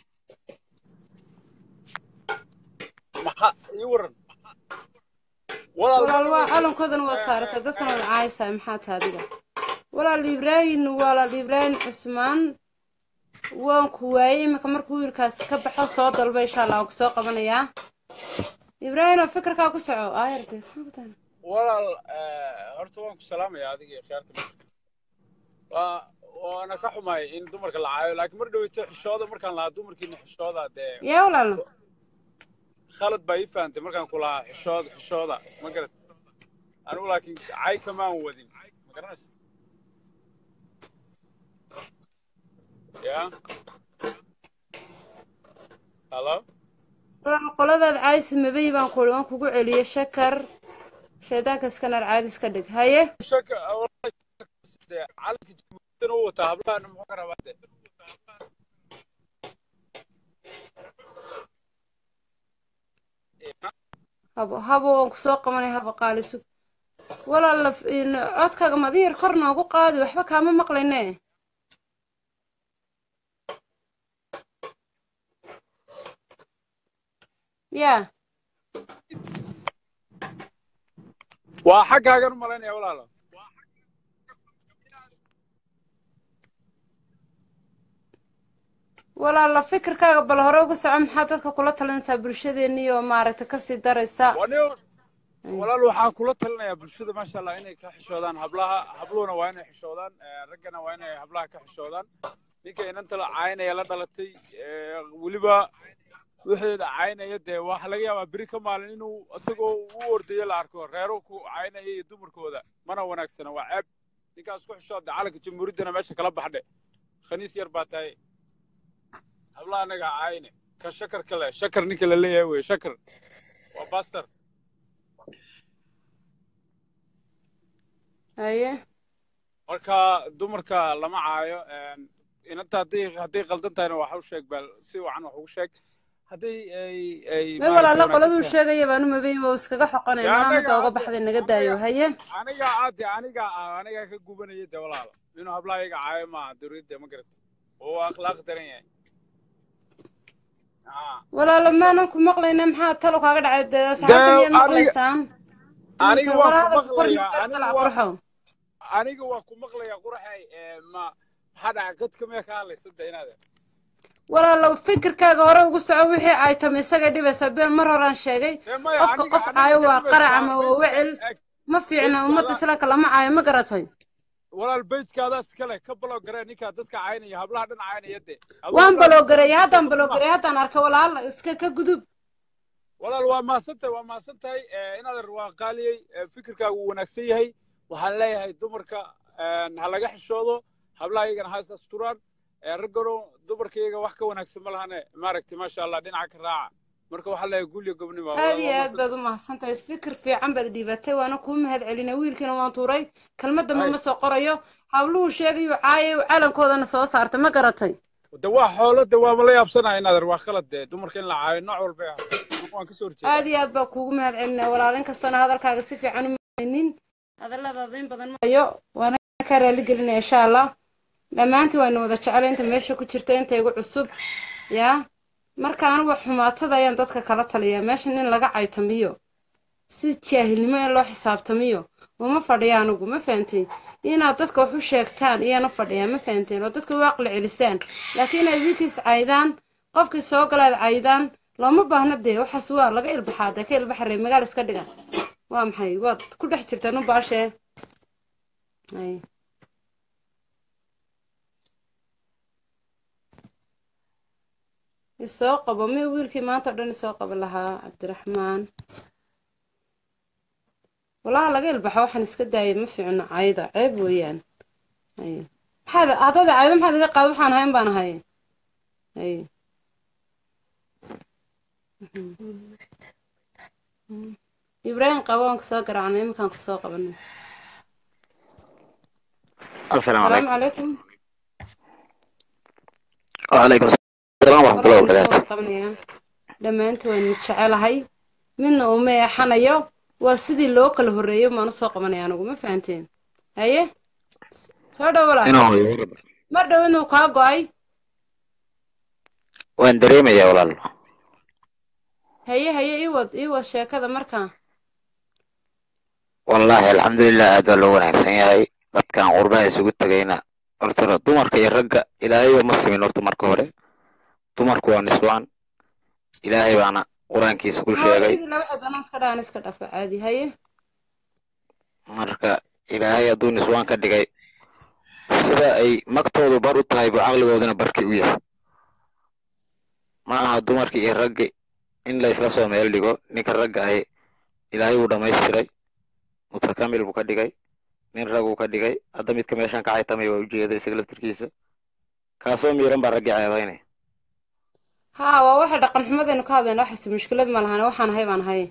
Speaker 16: maxa ii waran
Speaker 1: walaal waa calankoodan waad saaratay dadkan waad caaysaa maxaa taha adiga walaal ibraahim walaal ibraahim cusmaan waan ku waayey iminka markuu wiilkaasi ka baxo soo dalba insha allah waan ku soo qabanayaa ibraahimo fikirkaa ku soco aayarde
Speaker 16: walaal horta waan ku salaamaya adiga iyo khiyaarta meesha waa waana ka xumaay in dumarka la caayo laakiin mar dhoweyto xishooda markaan lahaa dumarkiina xishooda dee
Speaker 1: yaa walaal
Speaker 16: khalad baa ii fahantay markaan ku lahaa xishooda xishooda ma garat anigu laakiin cay kamaan wadin ma garanaysa ya halo
Speaker 1: walaal qoladaad caaysa mabey baan ku waan kugu celiyey shakar shaydaanka iskanar caadis ka dhig haye
Speaker 16: shaka dee calanka jamhuuriyadan u wataa hablahan muxuu ka rabaa de
Speaker 1: habo habo waan kusoo qabanay habo qaalisu walaal codkaaga madiyar kor noogu qaadi waxba kaama maqlayne yaa
Speaker 16: waa xaggaagan u malaynaya walaalo
Speaker 1: walaalo fikirkaaga bal hore uga soco maxaa dadka kula talinaysaa bulshadeennii oo maaragtay kasii daraysa
Speaker 16: Wani- walaal waxaan kula talinayaa bulshada maasha allah inay ka xishoodaan hablaha habluhuna waa inay xishoodaan eh, raggana waa inay hablaha ka xishoodaan ninka inanta la caynaya la dhalatay eh, weliba wixeeda caynaya dee waxa laga yaabaa beri ka maalin inuu isagoo u ordayo la arko reero ku caynaya iyo dumarkooda mana wanaagsana waa ceeb ninkaas ku xishooda calanka jamhuuriyaddana meesha kala baxdhe khaniis yar baa tahay hablaha anaga ha cayne ka shakar kale shakar ninka la leeyahay wey shakar waa bastar
Speaker 1: haye
Speaker 16: marka dumarka lama caayo een, inanta hadday hadday qaldan tahayna wax u sheeg bal si wacan wax ugu sheeg hadday ay ay
Speaker 1: may
Speaker 16: maaragtay
Speaker 1: walaalo
Speaker 16: wanaagsan
Speaker 1: qoladuu
Speaker 16: tahay
Speaker 1: sheegaya baanu mabay waa iskaga xoqonay
Speaker 16: dee
Speaker 1: manaa
Speaker 16: anaga
Speaker 1: midda uga
Speaker 16: hadda
Speaker 1: baxday naga daayo haye
Speaker 16: aniga aade aniga ah aniga ka gubanaya dee walaalo inuu hablaha iga caayo maaha dowladda ma garata oo waa akhlaaq daran yahay Ah.
Speaker 1: walaalo maanan ku maqlayna maxaa talo kaaga dhacay dee
Speaker 16: dee
Speaker 1: asxaabtan iyaad
Speaker 16: aniga
Speaker 1: maqlaysaan
Speaker 16: aniga
Speaker 1: iminka
Speaker 16: waa
Speaker 1: walaalo
Speaker 16: ku
Speaker 1: kor
Speaker 16: maqlayaa
Speaker 1: nagala
Speaker 16: aniga waa
Speaker 1: qurxow
Speaker 16: aniga waa ku maqlayaa quraxay ee, ma maxaa dhacay qadka miyaa ka hadlaysa da inaade
Speaker 1: walaalo fikirkaaga hore ugu soco wixii ay tami isaga dhibaysaa been mar horaan sheegay
Speaker 16: dee maya
Speaker 1: qofka
Speaker 16: aniga
Speaker 1: qof
Speaker 16: aniga
Speaker 1: caayo
Speaker 16: ka
Speaker 1: waa qarac
Speaker 16: dhibaysaa
Speaker 1: ama waa
Speaker 16: bejka
Speaker 1: wecel
Speaker 16: eg
Speaker 1: ma fiicna ummadda
Speaker 16: bejkaada
Speaker 1: islaamka lama caayo ma garatay
Speaker 16: walaal bejkaadaas kale ka balow garee ninkaa dadka caynaya hablaha dhan caynaya de aduu
Speaker 1: waan
Speaker 16: hablaha
Speaker 1: baloogareeyay
Speaker 16: dadka
Speaker 1: haddaan
Speaker 16: dadka ma
Speaker 1: baloogareeyay haddaan arkay walaalo iska ka gudub
Speaker 16: walaal waa mahadsantahay waa mahadsantahay Eh, inaad waa qaaliyey Eh, fikirkaagu wuu wanaagsan yahay waxaan leeyahay dumarka een, ha laga xishoodo hablaha iyagana ha is asturaan Eh, raggano dumarka iyaga wax ka wanaagsan ma lahane maaragtay maasha allah dhinaca ka raaca marka waxaan leeyahay guulyo gobnimo
Speaker 1: aad
Speaker 16: walaal
Speaker 1: iyo
Speaker 16: waa
Speaker 1: aad baad u mahadsantahay fikir fiican baad dhiibatay waana kuu mahad celinay wiilkiina waan tuuray kelmad dambe
Speaker 16: hay
Speaker 1: ma soo qorayo habluhu sheegayuu caayay calankoodana soo saartay ma garatay
Speaker 16: de waa xoolo de waa mala yaabsanahay inaader waa khalad de dumarka in la caayo nooc walba ay ahaato waan kasoo horjeedaa
Speaker 1: aad iyo aad baa kuugu mahad celinaya walaal inkastoona hadalkaaga si fiican u mahaynin hadalladaada in badan maayo waana kaa raali gelinaya insha allah dhammaantiin waynu wada jecel inta meesha ku jirta inta igu cusub yaa marka anigu xumaatada ayaan dadka kala taliyaa meeshan in laga caytamiyo si jaahilnimo in loo xisaabtamiyo uma fadhiya anigu ma fahanteen inaad dadka wax u sheegtaan iyana fadhiyaa ma fahanteen oo dadka u aqli celisaan laakiin inaad idinkiis caydaan qofkii soo galaad caydaan looma baahna dee waxaas waa laga ilbaxaa dee ka ilbaxa reer magaal iska dhiga waa maxay waad ku dhex jirtaan u baashee ay isoo qabo mi wiilkii maanta o dhan isoo qabo lahaa cabdiraxmaan walaha laga ilbaxo waxaan iska daayay ma fiicno cayda ceeb weeyaan ay maxaad haddada caydo maxaad iga qaad waxaan ahayn baan ahay ay ibraahim qabo waan kusoo garaacnay iminkaan kusoo qabanay
Speaker 2: السلام
Speaker 1: salaamu
Speaker 2: عليكم
Speaker 1: calaykum
Speaker 2: وعليكم السلام ورحمة الله
Speaker 1: war waan isoo
Speaker 2: وبركاته
Speaker 1: qabanayaa dhammaantii waan jecelahay midna uma eexanayo waa sidii loo kala horreeyo maan usoo qabanaya anigu ma fahanteen haye soo dhow walaal
Speaker 2: إنه يورد
Speaker 1: mar dhow inuu kaa go-ay
Speaker 2: وين دريمة يا ولال
Speaker 1: haye haye ii wad ii wad sheekada markaa
Speaker 2: والله الحمد لله aad baa loo wanaagsan yahay dadkan qurbaha isugu tagayna horta dumarka iyo ragga ilaahayba ma simin horta marka hore dumarku waa niswaan ilaahay baana qur-aankiisa ku sheegay
Speaker 1: mawlidii laba xidano iska dhahan iska dhafo caadi haye
Speaker 2: marka ilaahay hadduu niswaan ka dhigay sida ay magtoodu bar u tahay buu caqligooduna barki u yahay ma aha dumarki iyo raggi in la isla soo meel dhigo ninka ragga ahi ilaahay wuu dhammaystiray mutakamil buu ka dhigay nin rag uu ka dhigay hadda midka meeshan ka caytamay waa ujeeda isaga laftirkiisa kaasoo miiran baa raggii ceebaynaya
Speaker 1: haa waa waxa dhaqan xumadaynu ka hadlayna waxaase mushkilad ma lahan waxaan ahay baan ahay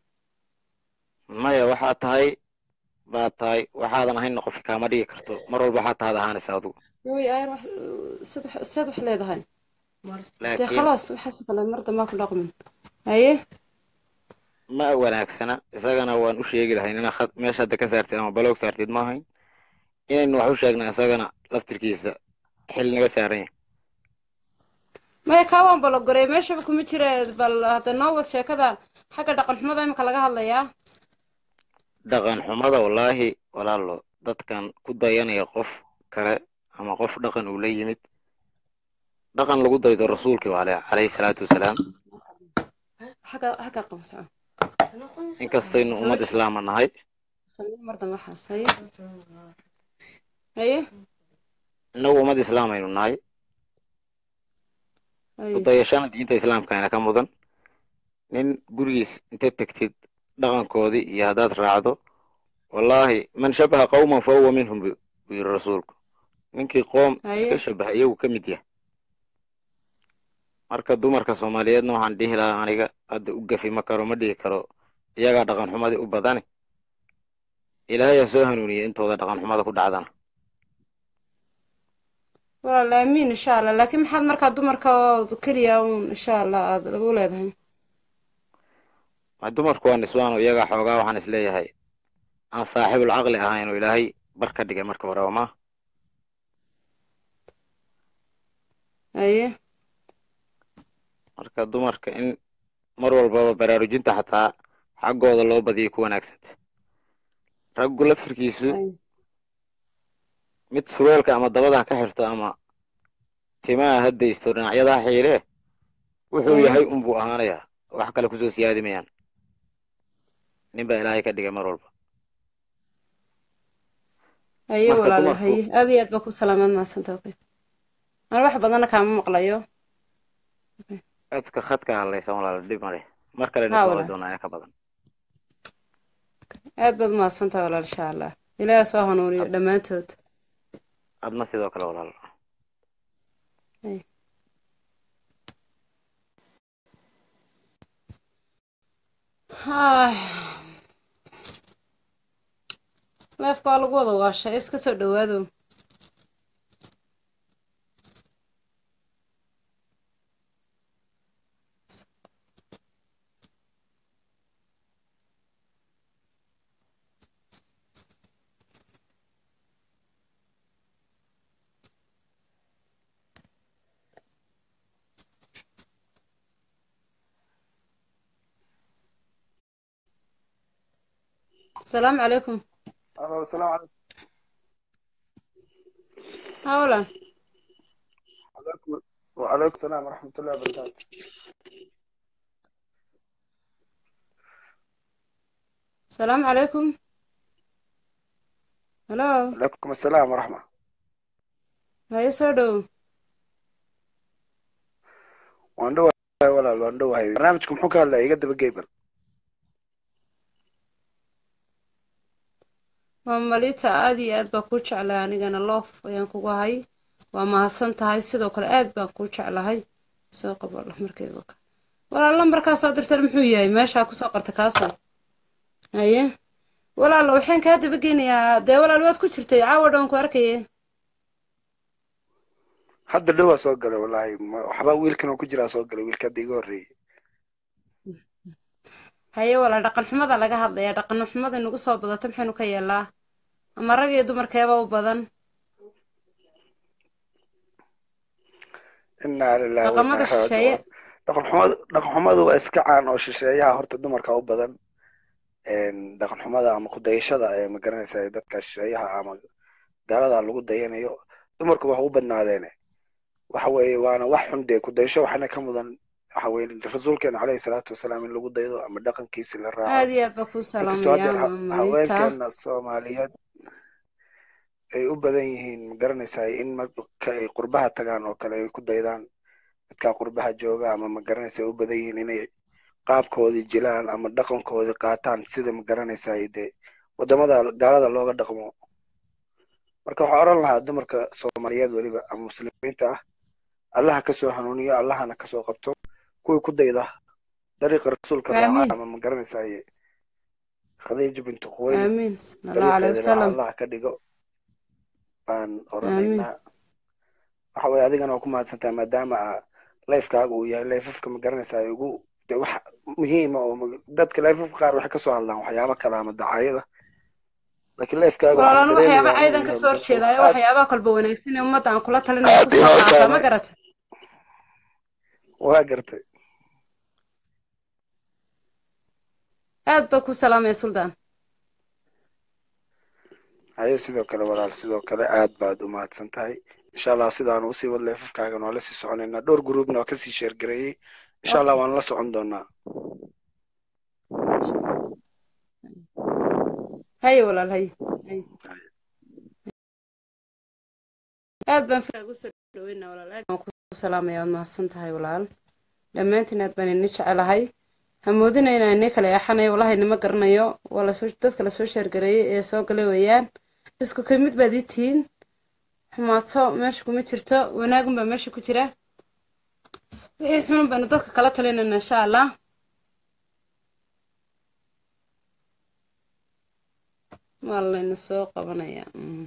Speaker 2: maya waxaa tahay baad tahay waxaadan ahayn qofi kaama dhigi karto mar walba waxaa tahaad ahaanaysa adigu
Speaker 1: way ayar wax sad wax sad wax leedahay dee
Speaker 2: laakiin
Speaker 1: khalaas waxaas kale mar dambaa ku dhaqmin haye
Speaker 2: ma wanaagsana isagana waan u sheegi lahayn inaa khad meesha hadda ka saartid ama baloog saartid ma ahayn inaynu wax u sheegna isagana laftirkiisa xil naga saaran yahay
Speaker 1: maya kaa waan balogoray meeshaba kuma jira bal hadda noo wad sheekada xagga dhaqan xumada imika laga hadlayaa
Speaker 2: dhaqan xumada wallaahi walaalo dadkan ku dayanaya qof kale ama qof dhaqan uu la yimid dhaqan lagu daydo rasuulkii waa leh calayhi salaatu wasalaam
Speaker 1: xagga xagga qabso
Speaker 2: inkastaynu ummad islaama nahay
Speaker 1: samee mar dambe waxaas haye haye
Speaker 2: innagu ummad islaamaynu nahay
Speaker 1: haye
Speaker 2: ku dayashana diinta islaamkaana ka mudan nin gurigiis inta tegtid dhaqankoodii iyo haddaad raacdo wallaahi man shabaha qawman fa huwa minhum bu buu yidhi rasuulku ninkii qoom
Speaker 1: haye
Speaker 2: iska shabaha iyagu ka mid yahay marka dumarka soomaaliyeedna waxaan dhihi lahaa aniga hadda u gafi ma karo ma dhihi karo iyagaa dhaqan xumadii u badani ilaahay ha soo hanuuniye intooda dhaqan xumada ku dhacdana
Speaker 1: walaal aamiin insha allah laakiin maxaad markaa dumarka oo keliya uun insha allah aad u leedahay
Speaker 2: ma dumarku waa niswaano iyagaa xoogaa waxaan isleeyahay aan saaxiibul caqli ahayn oo ilaahay bar ka dhigay marka hore waa ma
Speaker 1: haye
Speaker 2: marka dumarka in mar walbaba baraarujinta xataa xaggooda loo badiyo ku wanaagsanta raggu laftirkiisu
Speaker 1: haye
Speaker 2: mid surweelka ama dabada ha ka xirto ama timaha ha daysto dhinacyada ha xiilee wuxuu
Speaker 1: haye
Speaker 2: yahay unbuu ahaanayaa wax kale kusoo siyaadi mayaan nin baa ilaahay ka dhigay mar walba
Speaker 1: haye
Speaker 2: marka
Speaker 1: walaal
Speaker 2: dumarku
Speaker 1: haye aad iyo aad baa ku salaamaad mahadsanta okay aan wax badanna kaama maqlayo
Speaker 2: codka khadka hadlaysan walaal dhib male mar kalena
Speaker 1: haa
Speaker 2: ismaqli
Speaker 1: walaal
Speaker 2: doonaa in ka badan
Speaker 1: aad baad mahadsantaha walaal insha allah ilaaha soo hanuuniyo dhammaantood
Speaker 2: adna sidoo kale walaal
Speaker 1: haye Ay, leefka waa lagu wada waashay iska soo dhawaado asalaamu calaykum
Speaker 10: Alo, السلام عليكم
Speaker 1: haa walaal
Speaker 10: وعليكم وعليكم السلام ورحمة الله وبركاته
Speaker 1: asalaamu calaykum halo
Speaker 10: وعليكم السلام ورحمة
Speaker 1: haye soo dhow
Speaker 10: waan dhowahay walaal waan dhowahay barnaamijku muxuu ka hadlaya iga daba geybal
Speaker 1: waa malita aad iyo aad baa kuu jeclahay anigana loof ayaan kugu hay waa mahadsan tahay sidoo kale aad baan kuu jeclahay soo qabo markeeda ka walaal lambarkaa soo dirtan muxuu yahay meeshaa kusoo qorta kaasoo haye walaal waxaan kaa daba geynayaa dee walaal waad ku jirtay caawa dhan ku arkaye
Speaker 10: hadda dhowaa soo galay wallaahi ma- waxba wiilkan oo ku jiraa soo galay wiilka hadda iga horreeyey
Speaker 1: haye walaal dhaqan xumada laga hadlayaa dhaqan xumada inagu soo badato maxaynu ka yeelaa ama rag iyo dumarkeeba u badan
Speaker 10: innaa lillahi wa
Speaker 1: dhaqamada
Speaker 10: innaa ilaihi
Speaker 1: shisheeye
Speaker 10: raajicuun dhaqan xumadu dhaqan xumadu waa iska caan oo shisheeyaha horta dumarka u badan een, dhaqan xumada ama ku dayashada ee ma garanaysaa dadka shisheeyaha ama gaalada lagu dayanayo dumarku wax u badnaadeene waxa weeye waana wax xun dee ku dayasho waxaana ka mudan waxa weeye rasuulkeena caleyhi salaatu wasalaam in lagu daydo ama dhaqankiisi la raaco
Speaker 1: aad iyo aad baa kuu
Speaker 10: inkastoo hadda
Speaker 1: salaamayaa
Speaker 10: ha-
Speaker 1: malita
Speaker 10: haweenkeena soomaaliyeed ay u badan yihiin ma garanaysaa in marka ay qurbaha tagaan oo kale ay ku daydaan dadka qurbaha jooga ama ma garanaysaa ay u badan yihiin inay qaabkoodii jilaan ama dhaqankoodii qaataan sida ma garanaysaa dee wadamada gaalada looga dhaqmo marka waxaa oran lahaa dumarka soomaaliyeed weliba ama muslimiinta ah allaha kasoo hanuuniyo allahana kasoo qabto kuwii ku dayda dariiqa rasuulka raaca
Speaker 1: aamiin
Speaker 10: ama ma garanaysaa khadiija bintu khuwaylid
Speaker 1: aamiin sala allahu caleyhi
Speaker 10: dariiqeeda raaca
Speaker 1: wasalam
Speaker 10: allah ka dhigo baan
Speaker 1: aamiin
Speaker 10: oranaynaa waxa weye adigana waa ku mahadsantahay maadaama aa lifekaaga uu yahay lifafka ma garanaysaa ay ugu de wax muhiima oo ma- dadka lifafka qaar waxay kasoo hadlaan waxyaabo kale ama dacaayada laakiin lifekaaga
Speaker 1: walaal
Speaker 10: waxaan
Speaker 1: anu waxyaaba
Speaker 10: dareemayaa inuu
Speaker 1: caydan
Speaker 10: yahay
Speaker 1: kasoo horjeedaayo
Speaker 10: aad
Speaker 1: waxyaabaha kolba wanaagsan ee ummadda aan kula talinaya
Speaker 10: aad
Speaker 1: kusoo
Speaker 10: inoo
Speaker 1: qaataa ma
Speaker 10: saameyn
Speaker 1: garata
Speaker 6: waa gartay
Speaker 1: aad baa ku salaamaya suldaan
Speaker 6: haye sidoo kale walaal sidoo kale aad baad u mahadsan tahay insha allah sidaan usii wad leefafkaagan waa lasii soconaynaa dhowr gruubna waa kasii sheergareeyey insha allah waan la socon doonaa
Speaker 1: haye walaal haye haye aad baan fiiraa ugu soo dhaweynaa walaal aad baan ku salaamaya waad mahadsan tahay walaal dhammaantiin aad baan ini jecelahay hamoodina inaan ini kala eexanayo wallahi nima garanayo waa lasoo dadka lasoo sheergareeyey ee soo galay weeyaan isku ka mid baad ii tihiin xumaato meesha kuma jirto wanaagun baa meesha ku jira wixii xunun baynu dadka kala talinayna insha allah waa layna soo qabanaya mm.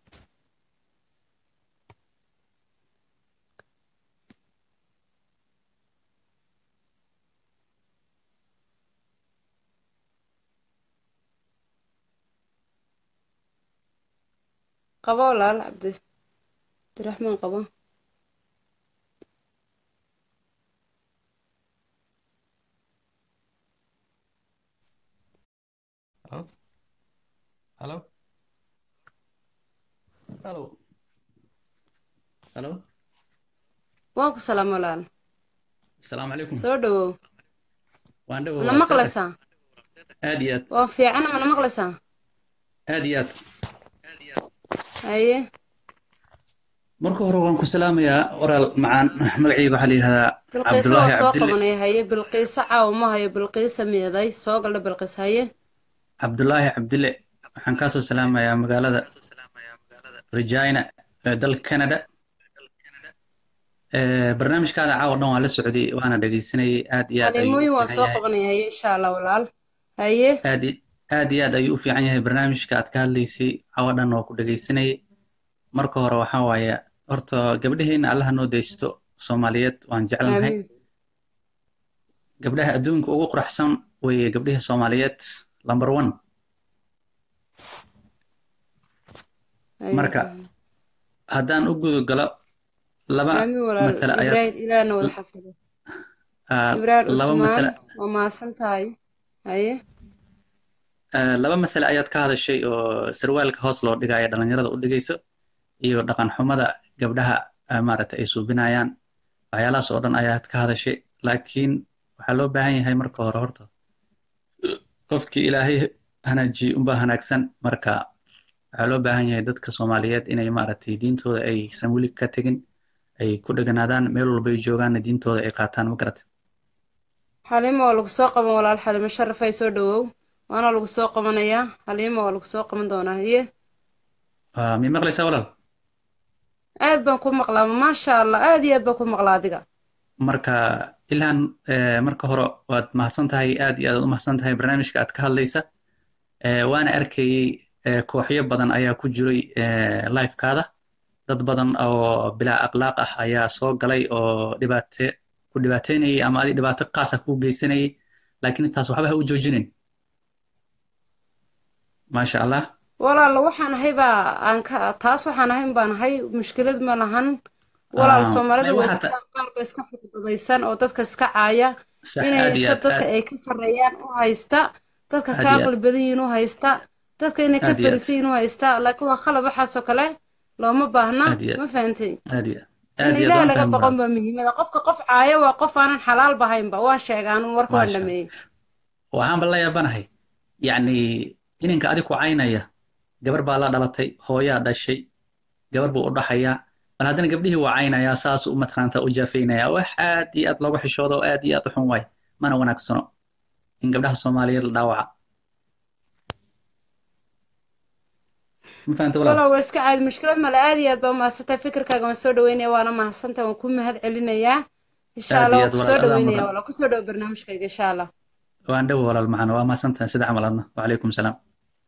Speaker 1: qabo walaal cabdi cabdiraxmaan qabo
Speaker 3: Hello? Hello? Hello? Hello?
Speaker 1: waan ku salaam walaal
Speaker 3: Asalaamu calaykum.
Speaker 1: soo dhawow
Speaker 3: Waan dhawow
Speaker 1: mana
Speaker 3: waa
Speaker 1: maqlaysaa
Speaker 3: aad iyo aad
Speaker 1: waa fiicana mana maqlaysaa
Speaker 3: aad iyo aad
Speaker 1: haye
Speaker 3: marka hore waan ku salaamayaa walaal macaan magacayga waxaa la yidhahdaa
Speaker 1: bilqiisa
Speaker 3: cabdulaahi
Speaker 1: waa soo
Speaker 3: cabdille
Speaker 1: qabanaya haye bilqiisa caawa ma hayo bilqiisa miyaday soo galdha bilqiis haye
Speaker 3: cabdulaahi cabdille waxaan kaasoo salaamayaa magaalada regina ee dalka canada Ee, barnaamijkaada caawa dhan waan la socday waana dhegeysanayay aad iyo aad ayuu u
Speaker 1: halimooyin waan
Speaker 3: fiican
Speaker 1: soo
Speaker 3: yahay
Speaker 1: qabanaya haye insha allah walaal haye
Speaker 3: aad i- aad iyo aad ayuu u fiican yahay barnaamijka aad ka hadlaysay caawa dhan waa ku dhegeysanayay marka hore waxaa waaye horta gabdhaheena allaha noo deysto soomaaliyeed waan jecelnahay
Speaker 1: aamiin
Speaker 3: gabdhaha adduunka ugu quruxsan weeye gabdhaha soomaaliyeed number one
Speaker 1: haye
Speaker 3: marka haddaan u guda galo laba
Speaker 1: aamiin walaal
Speaker 3: matala ayaad
Speaker 1: ibraahim ilaahna wada xafido
Speaker 3: ah,
Speaker 1: ibraahim
Speaker 3: laba
Speaker 1: cusmaan
Speaker 3: matala
Speaker 1: waa mahadsan tahay haye
Speaker 3: ah, laba matala ayaad ka hadashay oo sarwaalka hoos loo dhigayo dhalinyarada u dhigayso iyo dhaqan xumada gabdhaha ah, maaragtay ay suubinayaan waxyaalahaas oo dhan ayaad ka hadashay laakiin waxaa loo baahan yahay marka hore horta qofkii ilaahay hanaajiyey unbaa hanaagsan marka waxaa loo baahan yahay dadka soomaaliyeed inay maaragtay diintooda aysan weli ka tegin ay ku dheganaadaan meel walba ay joogaanna diintooda ay qaataan ma garata
Speaker 1: xaliimo waa lagu soo qaban walaal xaliimo sharafay soo dhawow waana lagu soo qabanayaa xaliimo waa lagu soo qaban doonaa haye
Speaker 3: Waa- mii maqlaysaa walaal
Speaker 1: aad baan ku maqlaa maasha allah aad iyo aad baan ku maqlaa adiga
Speaker 3: marka ilhan eh, marka hore waad mahadsan tahay aad iyo aad u mahadsan tahay barnaamijka aad ka hadlaysa Eh, waana arkayey eh, kooxyo badan ayaa ku jiray eh, live-kaada dad badan oo bilaa akhlaaq ah ayaa soo galay oo dhibaate ku dhibaateynayay ama adi dhibaato qaas ah kuu geysanayay laakiin taas waxba ha u joojinin maasha allah
Speaker 1: walaal waxaan ahay baa aan ka taas waxaan ahay baan ahay mushkilad ma lahan walaal
Speaker 3: Ah,
Speaker 1: soomaalida
Speaker 3: may
Speaker 1: waa
Speaker 3: waxaa
Speaker 1: iska
Speaker 3: ta-
Speaker 1: qaar ba iska fududaysan oo dadka iska caaya
Speaker 3: sax
Speaker 1: inay
Speaker 3: aad iyo
Speaker 1: se
Speaker 3: aad
Speaker 1: dadka
Speaker 3: aad
Speaker 1: ay ka sarreeyaan u haysta dadka
Speaker 3: aad
Speaker 1: ka
Speaker 3: iyo aad
Speaker 1: aqli badan yihiin u haysta dadka inay ka
Speaker 3: aad iyo aad
Speaker 1: fariisan yihiin u haysta laakiin waa khalad waxaasoo kale looma baahna
Speaker 3: aad iyo
Speaker 1: ma
Speaker 3: aad
Speaker 1: fahantay
Speaker 3: aad iyo
Speaker 1: in
Speaker 3: aad iyo aad
Speaker 1: ilaahay
Speaker 3: waan
Speaker 1: laga
Speaker 3: fahmi
Speaker 1: baqon
Speaker 3: walaal
Speaker 1: baa muhiimada qofka qof caaya waa qof aanan xalaal bahaynba waan sheegaa anu warka waan
Speaker 3: maasha
Speaker 1: dhameeyey
Speaker 3: waxaanba la yaabanahay yacni ininka adig ku caynaya gabar baa la dhalatay hooyaa dhashay gabar buu u dhaxayaa bal haddana gabdhihii waa caynayaa saas u mataqaanta u jaafaynayaa wax aad iyo aad looga xishoodo oo aad iyo aad u xun waay mana wanaagsano in gabdhaha soomaaliyeed la dhaawaca ma fahanta walaal
Speaker 1: walaal waa iska caadi mushkilad male aad iyo aad baa umahadsantahay fikirkaaga waan soo dhaweynaya waana mahadsantahay waan ku mahad celinayaa insha
Speaker 3: aad
Speaker 1: allah
Speaker 3: iyo
Speaker 1: waan
Speaker 3: aad
Speaker 1: kusoo
Speaker 3: walaal adaa
Speaker 1: dhaweynaya
Speaker 3: mudan
Speaker 1: walaal kusoo dhawo barnaamijkayga insha allah
Speaker 3: waan dhow walaal macana waa mahadsantahay sida camal adna wacalaykum salaam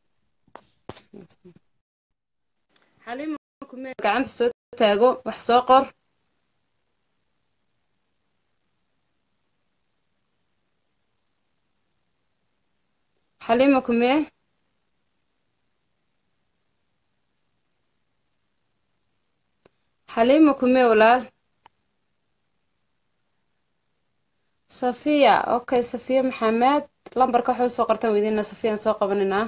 Speaker 1: xaliima kumee gacanta soo taago wax soo qor xaliima kumee xaliima kumee walaal safiya okay safiya maxamed lambarka waxay usoo qortaan weydiina safiyaan soo qabaninaa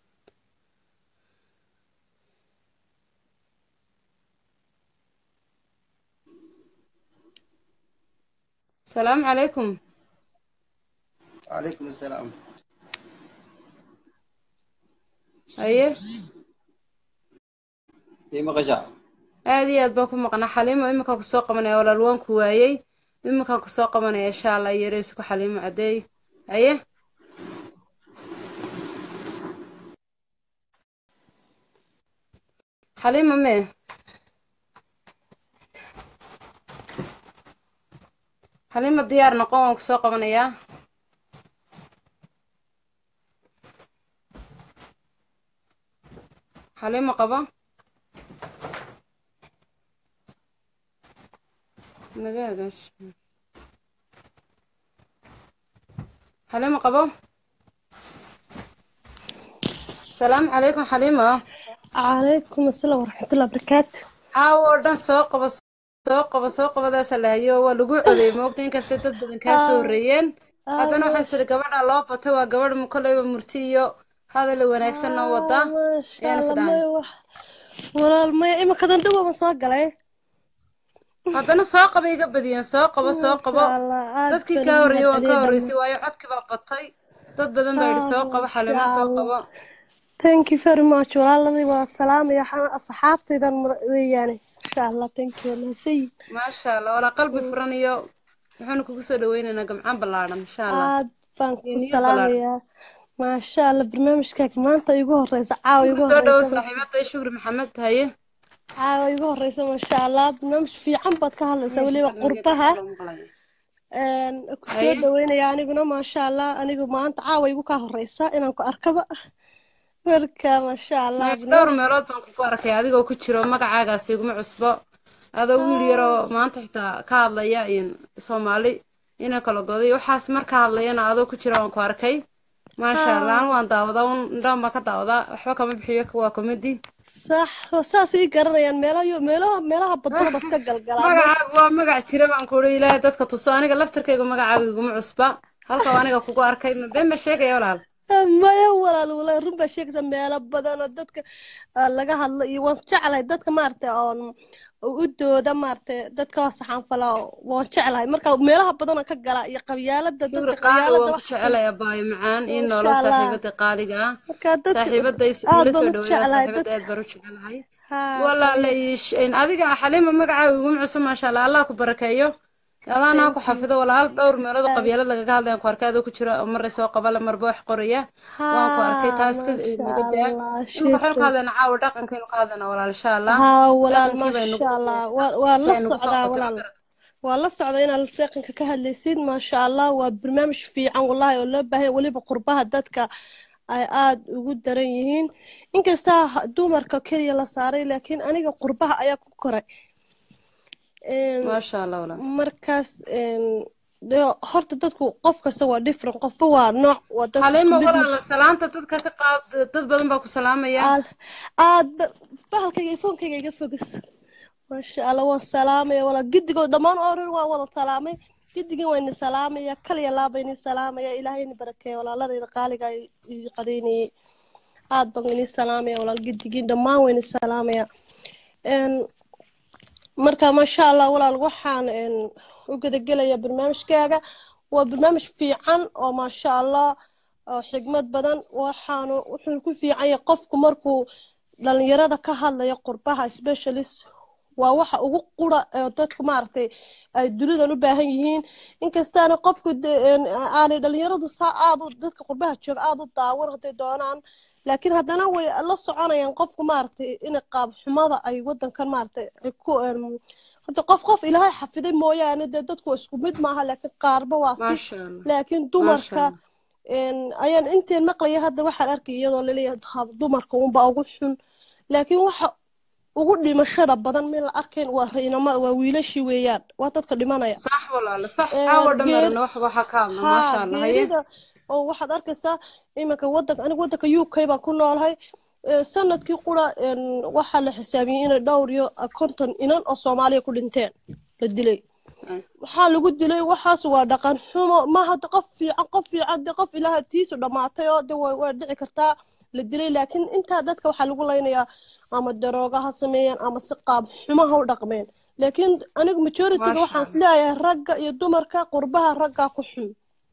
Speaker 1: salaamu calaykum
Speaker 4: وعليكم السلام
Speaker 1: haye
Speaker 4: في مقجع
Speaker 1: aad iyo aad baan ku maqnaa xaliimo iminkaan kusoo qabanaya walaal waan ku waayey iminkaan kusoo qabanaya insha allah yareysu ku xaliimo cadeey haye xaliimo mee xaliimo diyaar noqon waan kusoo qabanayaa xaliimo qaba naga hagaash xaliimo qabo salaamu calaykum xaliimo
Speaker 5: calaykum asalaam waraxmatullahi wabarakaatu
Speaker 1: caawo oo dhan soo qabo soo qabo soo qabadaasa la hayo waa lagu codeeyey moogta inkastay dad badan kaa soo horreeyeen haddana waxaan siri gabadha loo batay waa gabadh kolleyba murti iyo hadal wanaagsan noo wada ayaan is dhahay
Speaker 5: walaal maya iminkadan dhawaba soo galay
Speaker 1: haddana soo qaba iga badiyeen soo qabo soo qabo dadkii kaa horreeyey waan ka horreysay waayo codkii baa batay dad badan baa yidhi soo qabo xalimo soo qabo
Speaker 5: thank you very much walaaladii waa salaamaya waxaan asxaabtaydan mar- weeyaane insha allah thank you mahadsanyihin
Speaker 1: maasha allah walaa qalbi furan iyo waxaanu kugu soo dhaweynaynaa gamcaan ballaadhan insha allah
Speaker 5: aad baan ku
Speaker 1: iyo niyad ballaadhan
Speaker 5: salaamayaa maasha allah barnaamijkaaga maanta igu horeysa caawa igu
Speaker 1: soo dhawo
Speaker 5: horeysa
Speaker 1: saaxiibada shukri maxamed haye
Speaker 5: caawa igu horeysa maasha allah barnaamij fiican baad ka hadlaysaa weliba qurbaha een, ku soo
Speaker 1: Haye.
Speaker 5: dhaweynaya aniguna maasha allah anigu maanta caawa igu kaa horeysa inaan ku arkaba marka maasha allah
Speaker 1: Meel dhowr meelood baan kugu arkay adigoo ku jiro magacaagaasi iguma cusbo adoo wiil yaroo maanta xitaa ka hadlaya in soomaali ina kala goday waxaas marka hadlayana adoo ku jira waan ku arkay maasha allah anu waan daawadaa un indhaan baan ka daawadaa waxba kama bixiyo waa comedy
Speaker 5: sax saas ii garanayaan meelaha meelaha meelaha badana ba iska galgalaan
Speaker 1: magacaagu waa magac jira baan kuuri ilaahay dadka tuso aniga laftarkayga magacaaga iguma cusba halka waa aniga kugu arkay ma been ba sheegaya walaal
Speaker 5: maya walaal walaal run baa sheegaysa meelo badan oo dadka ah, laga hadlo iyo waan jeclahay dadka maaragtay oon u dooda maaragtay dadka waa saxaanfala waan jeclahay marka meelaha badan oo ka gala iyo qabyaalada
Speaker 1: shukri
Speaker 5: dadka
Speaker 1: qaali
Speaker 5: qabyaalada
Speaker 1: waan ku
Speaker 5: wax
Speaker 1: jecelaya baayo macaan ii
Speaker 5: Masha
Speaker 1: noolo
Speaker 5: Allah.
Speaker 1: saaxiibada qaaliga ah
Speaker 5: marka dadka
Speaker 1: saaxiibada is-
Speaker 5: aad
Speaker 1: ila
Speaker 5: baan
Speaker 1: soo
Speaker 5: u
Speaker 1: dhaweeya
Speaker 5: jeclahay
Speaker 1: saaxiibada
Speaker 5: dad
Speaker 1: aad baan u jecelahay
Speaker 5: ha
Speaker 1: walaala iish in adiga xaliima magacaaga iguma cusub maasha allah allah ku barakeeyo allahna ha ku
Speaker 5: thank you
Speaker 1: xafido walaal dhowr meelood oo
Speaker 5: aad
Speaker 1: qabyaalad lagaga hadlayan ku arkay adoo ku jira oo marray soo qabala marba wax qoraya waan ku arkay
Speaker 5: ha
Speaker 1: taas ka
Speaker 5: masha
Speaker 1: naga daa
Speaker 5: allah
Speaker 1: imika waxaynu ka
Speaker 5: shukran
Speaker 1: hadlaynaa caawa dhaqankaynu ka hadlaynaa walaal insha allah
Speaker 5: ha walaal
Speaker 1: dhaqankii baynu
Speaker 5: masha allah waa waa la
Speaker 1: shay nagu soo
Speaker 5: socdaa
Speaker 1: qotay ma
Speaker 5: walaal
Speaker 1: garat
Speaker 5: waa la socda inaad dhaqanka ka hadlaysid maasha allah waa barnaamij fiican wallahi oo loo baahan yahay weliba qurbaha dadka ay aad ugu daran yihiin inkasta ha- dumarka keliya la saaray laakiin aniga qurbaha ayaa ku koray Een,
Speaker 1: maasha allah walaal
Speaker 5: markaas een, dee horta dadku qof kasta waa different qofba waa nooc waa dadku isku
Speaker 1: xaliima
Speaker 5: mid ma
Speaker 1: walaala salaanta dadka ka qaad dad badan baa ku salaamaya
Speaker 5: aad aad bahalkayga iyo foonkayga iga fogas maasha allah waan salaamaya walaa giddigood dhammaan oo dhan waan wada salaamay giddigin waa ini salaamaya kaliya laaba ini salaamaya ilaahay ini barakeeya walaaladayda qaaliga ii qadeynayay aad baan ini salaamaya walaal giddigin dhammaan waa ini salaamaya Een, marka maasha allah walaal waxaan een, u gudagelaya barnaamijkaaga waa barnaamij fiican oo maasha allah oo xigmad badan waxaanu wuxuu ku fiican yahay qofku markuu dhalinyarada ka hadlayo qurbaha specialist waa waxa ugu qura ee dadku maaragtay ay dunidan u baahan yihiin inkastaana qofku de- een, aanay dhalinyaradu saa aad u dadka qurbaha jooga aad u daawan hadday doonaan laakiin haddana way la soconayaan qofku maaragtay in qaab xumada ay wadankan maaragtay ay ku een, horta qof qof ilaahay xafiday mooyaane dee dadku waa isku mid maaha laakiin qaarba waa si
Speaker 1: maasha allah
Speaker 5: laakiin
Speaker 1: maasha
Speaker 5: dumarka
Speaker 1: allah
Speaker 5: een, ayaan inteen maqlaya hadda waxaan arkay iyadoo laleeyahay hab- dumarka unbaa ugu xun laakiin waxa ugu dhimashada badan mid la arkayn waa raynamada waa wiilashii weeyaan waa dadka dhimanaya
Speaker 1: صح walaala صح
Speaker 5: Een,
Speaker 1: caawa
Speaker 5: geer
Speaker 1: dhameerna wax waxaa ka hadla maasha
Speaker 5: haa
Speaker 1: allah haye
Speaker 5: geerida oo waxaad arkaysaa iminka wadanka aniga wadanka u k baan ku noolahay Ee, sanadkii qura een, waxaa la xisaabiyey inay dhowr iyo konton inan oo soomaaliya ku dhinteen la dilay waxaa lagu dilay waxaas waa dhaqan xumo maaha de qof fiican qof fiican de qof ilaaha tiisu dhammaatay oo de way way dhici kartaa la dilay laakiin intaa dadka waxaa lagu leynayaa ama darooga ha sameeyeen ama si qaab xumo ha u dhaqmeen laakiin anigu majoritiga
Speaker 1: Maasha
Speaker 5: waxaan isleeyahay ragga iyo dumarka qurbaha raggaa ku xun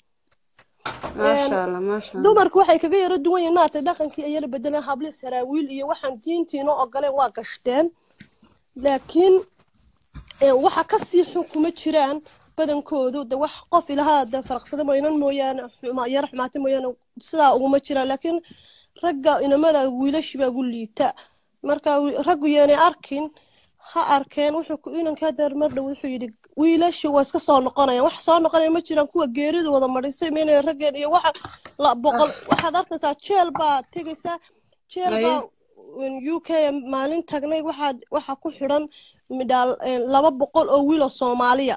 Speaker 1: maasha allah maasha allah
Speaker 5: dumarku waxay kaga yaro duwan yihiin maaragtay dhaqankii ay yara bedeleen habli saraawiil iyo waxaan diintiina ogoleen waa gashteen laakiin ee, waxa kasii xun kuma jiraan badankoodu de wax qof ilahaa de faraqsada mooyanan mooyaane xuma- yara xumaata mooyaane sidaa uguma jiraan laakiin ragga inamada wiilashi baa gu liita marka wi- raggu yaanay arkin ha arkeen wuxuu ku inanka hadeer mar dhow wuxuu yidhi wiilashi waa iska soo noqonayaan wax soo noqonaya ma jiraan kuwa geeridu wada madhisay meynaya raggeen iyo waxa la boqol waxaad arkaysaa jeel baa tegaysaa jeel
Speaker 1: Aye.
Speaker 5: baa u k maalin tagnay waxaa waxa ku xidhan midhaal laba boqol oo wiil oo soomaaliya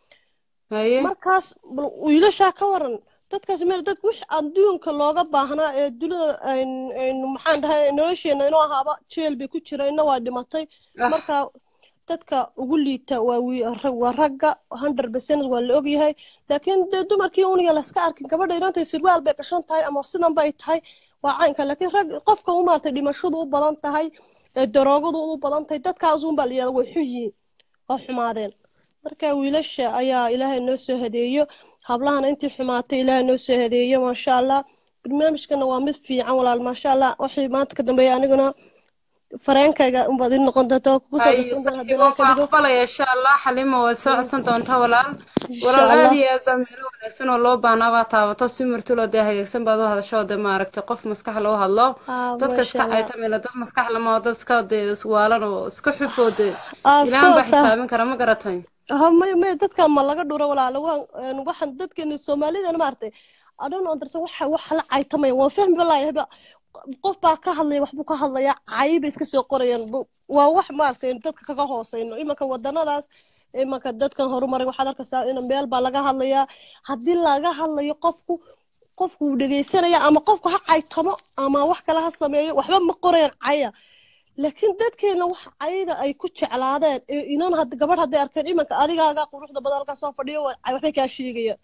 Speaker 1: haye
Speaker 5: markaas bal wiilashaa ka waran dadkaas meel dad wix adduunka looga baahnaa ee dunida ayn- aynu maxaan dhahay nolosheena inuu ahaaba jeel bay ku jira ina waa dhimatay
Speaker 1: Ah.
Speaker 5: marka dadka ugu liita waa wi- rag- waa ragga hundred percent waa la ogyahay laakiin dee dumarkii uniga laska arkin gabadha inantay sirwaal bay gashan tahay ama sidan bay tahay waa caynka laakiin rag qofka u maartay dhimashadu u badan tahay ee daroogadu u badan tahay dadkaasuun baa la yihahda way xun yihiin oo xumaadeen marka wiilasha ayaa ilaahay noo soo hadeeyo hablahana intii xumaatay ilaahay noo soo hadeeyo maasha allah barnaamijkana waa mid fiican walaal maasha allah waxay maanta ka dambeeya aniguna fareenkayga unbaad ii noqon doonta oo kugu soo
Speaker 1: ay
Speaker 5: darsan doona
Speaker 1: saxiib
Speaker 5: haddii
Speaker 1: waan
Speaker 5: ilaah
Speaker 1: ku
Speaker 5: ka dhigo
Speaker 1: aqbalaya insha allah xalima waad soo codsan doontaa walaal
Speaker 5: insha
Speaker 1: walaal
Speaker 5: allah
Speaker 1: aad iyo aad baa meelo wanaagsan oo loo baahnaa baa taabato si martuloo dee hagaagsan baad u hadasho oo dee maaragtay qof maskax loo hadlo
Speaker 5: ah
Speaker 1: dadka
Speaker 5: maasha
Speaker 1: iska
Speaker 5: allah
Speaker 1: caytamila dad maskax lama oo dadka dee iswaalan oo iska xufoo dee
Speaker 5: of
Speaker 1: ilaahan baa
Speaker 5: course ah
Speaker 1: xisaabin kara ma garatay
Speaker 5: ha may may dadkan ma laga dhuro walaalo waan een, waxaan dadkeeni soomaalidana maaragtay adhan oo darsan waxa wax la caytamaya waan fahmi balaayahay ba qof baa ka hadlaya waxbuu ka hadlayaa cayi bay iska soo qorayaan Bu- waa wax maaragtay dadka kaga hooseyno imanka wadanadaas imanka dadkan horumaray waxaad arkaysaa in meel baa laga hadlayaa haddii laga hadlayo qofku qofku wuu dhegeysanaya ama qofku ha caytamo ama wax kale ha sameeyo waxba ma qorayaan caya laakiin dadkeena wax cayda ay ku jeclaadeen ee inan had gabadh hadday arkeen imanka adigaaga quruxda badan halkaa soo fadhiyo waa- cay waxbay kaa sheegayaan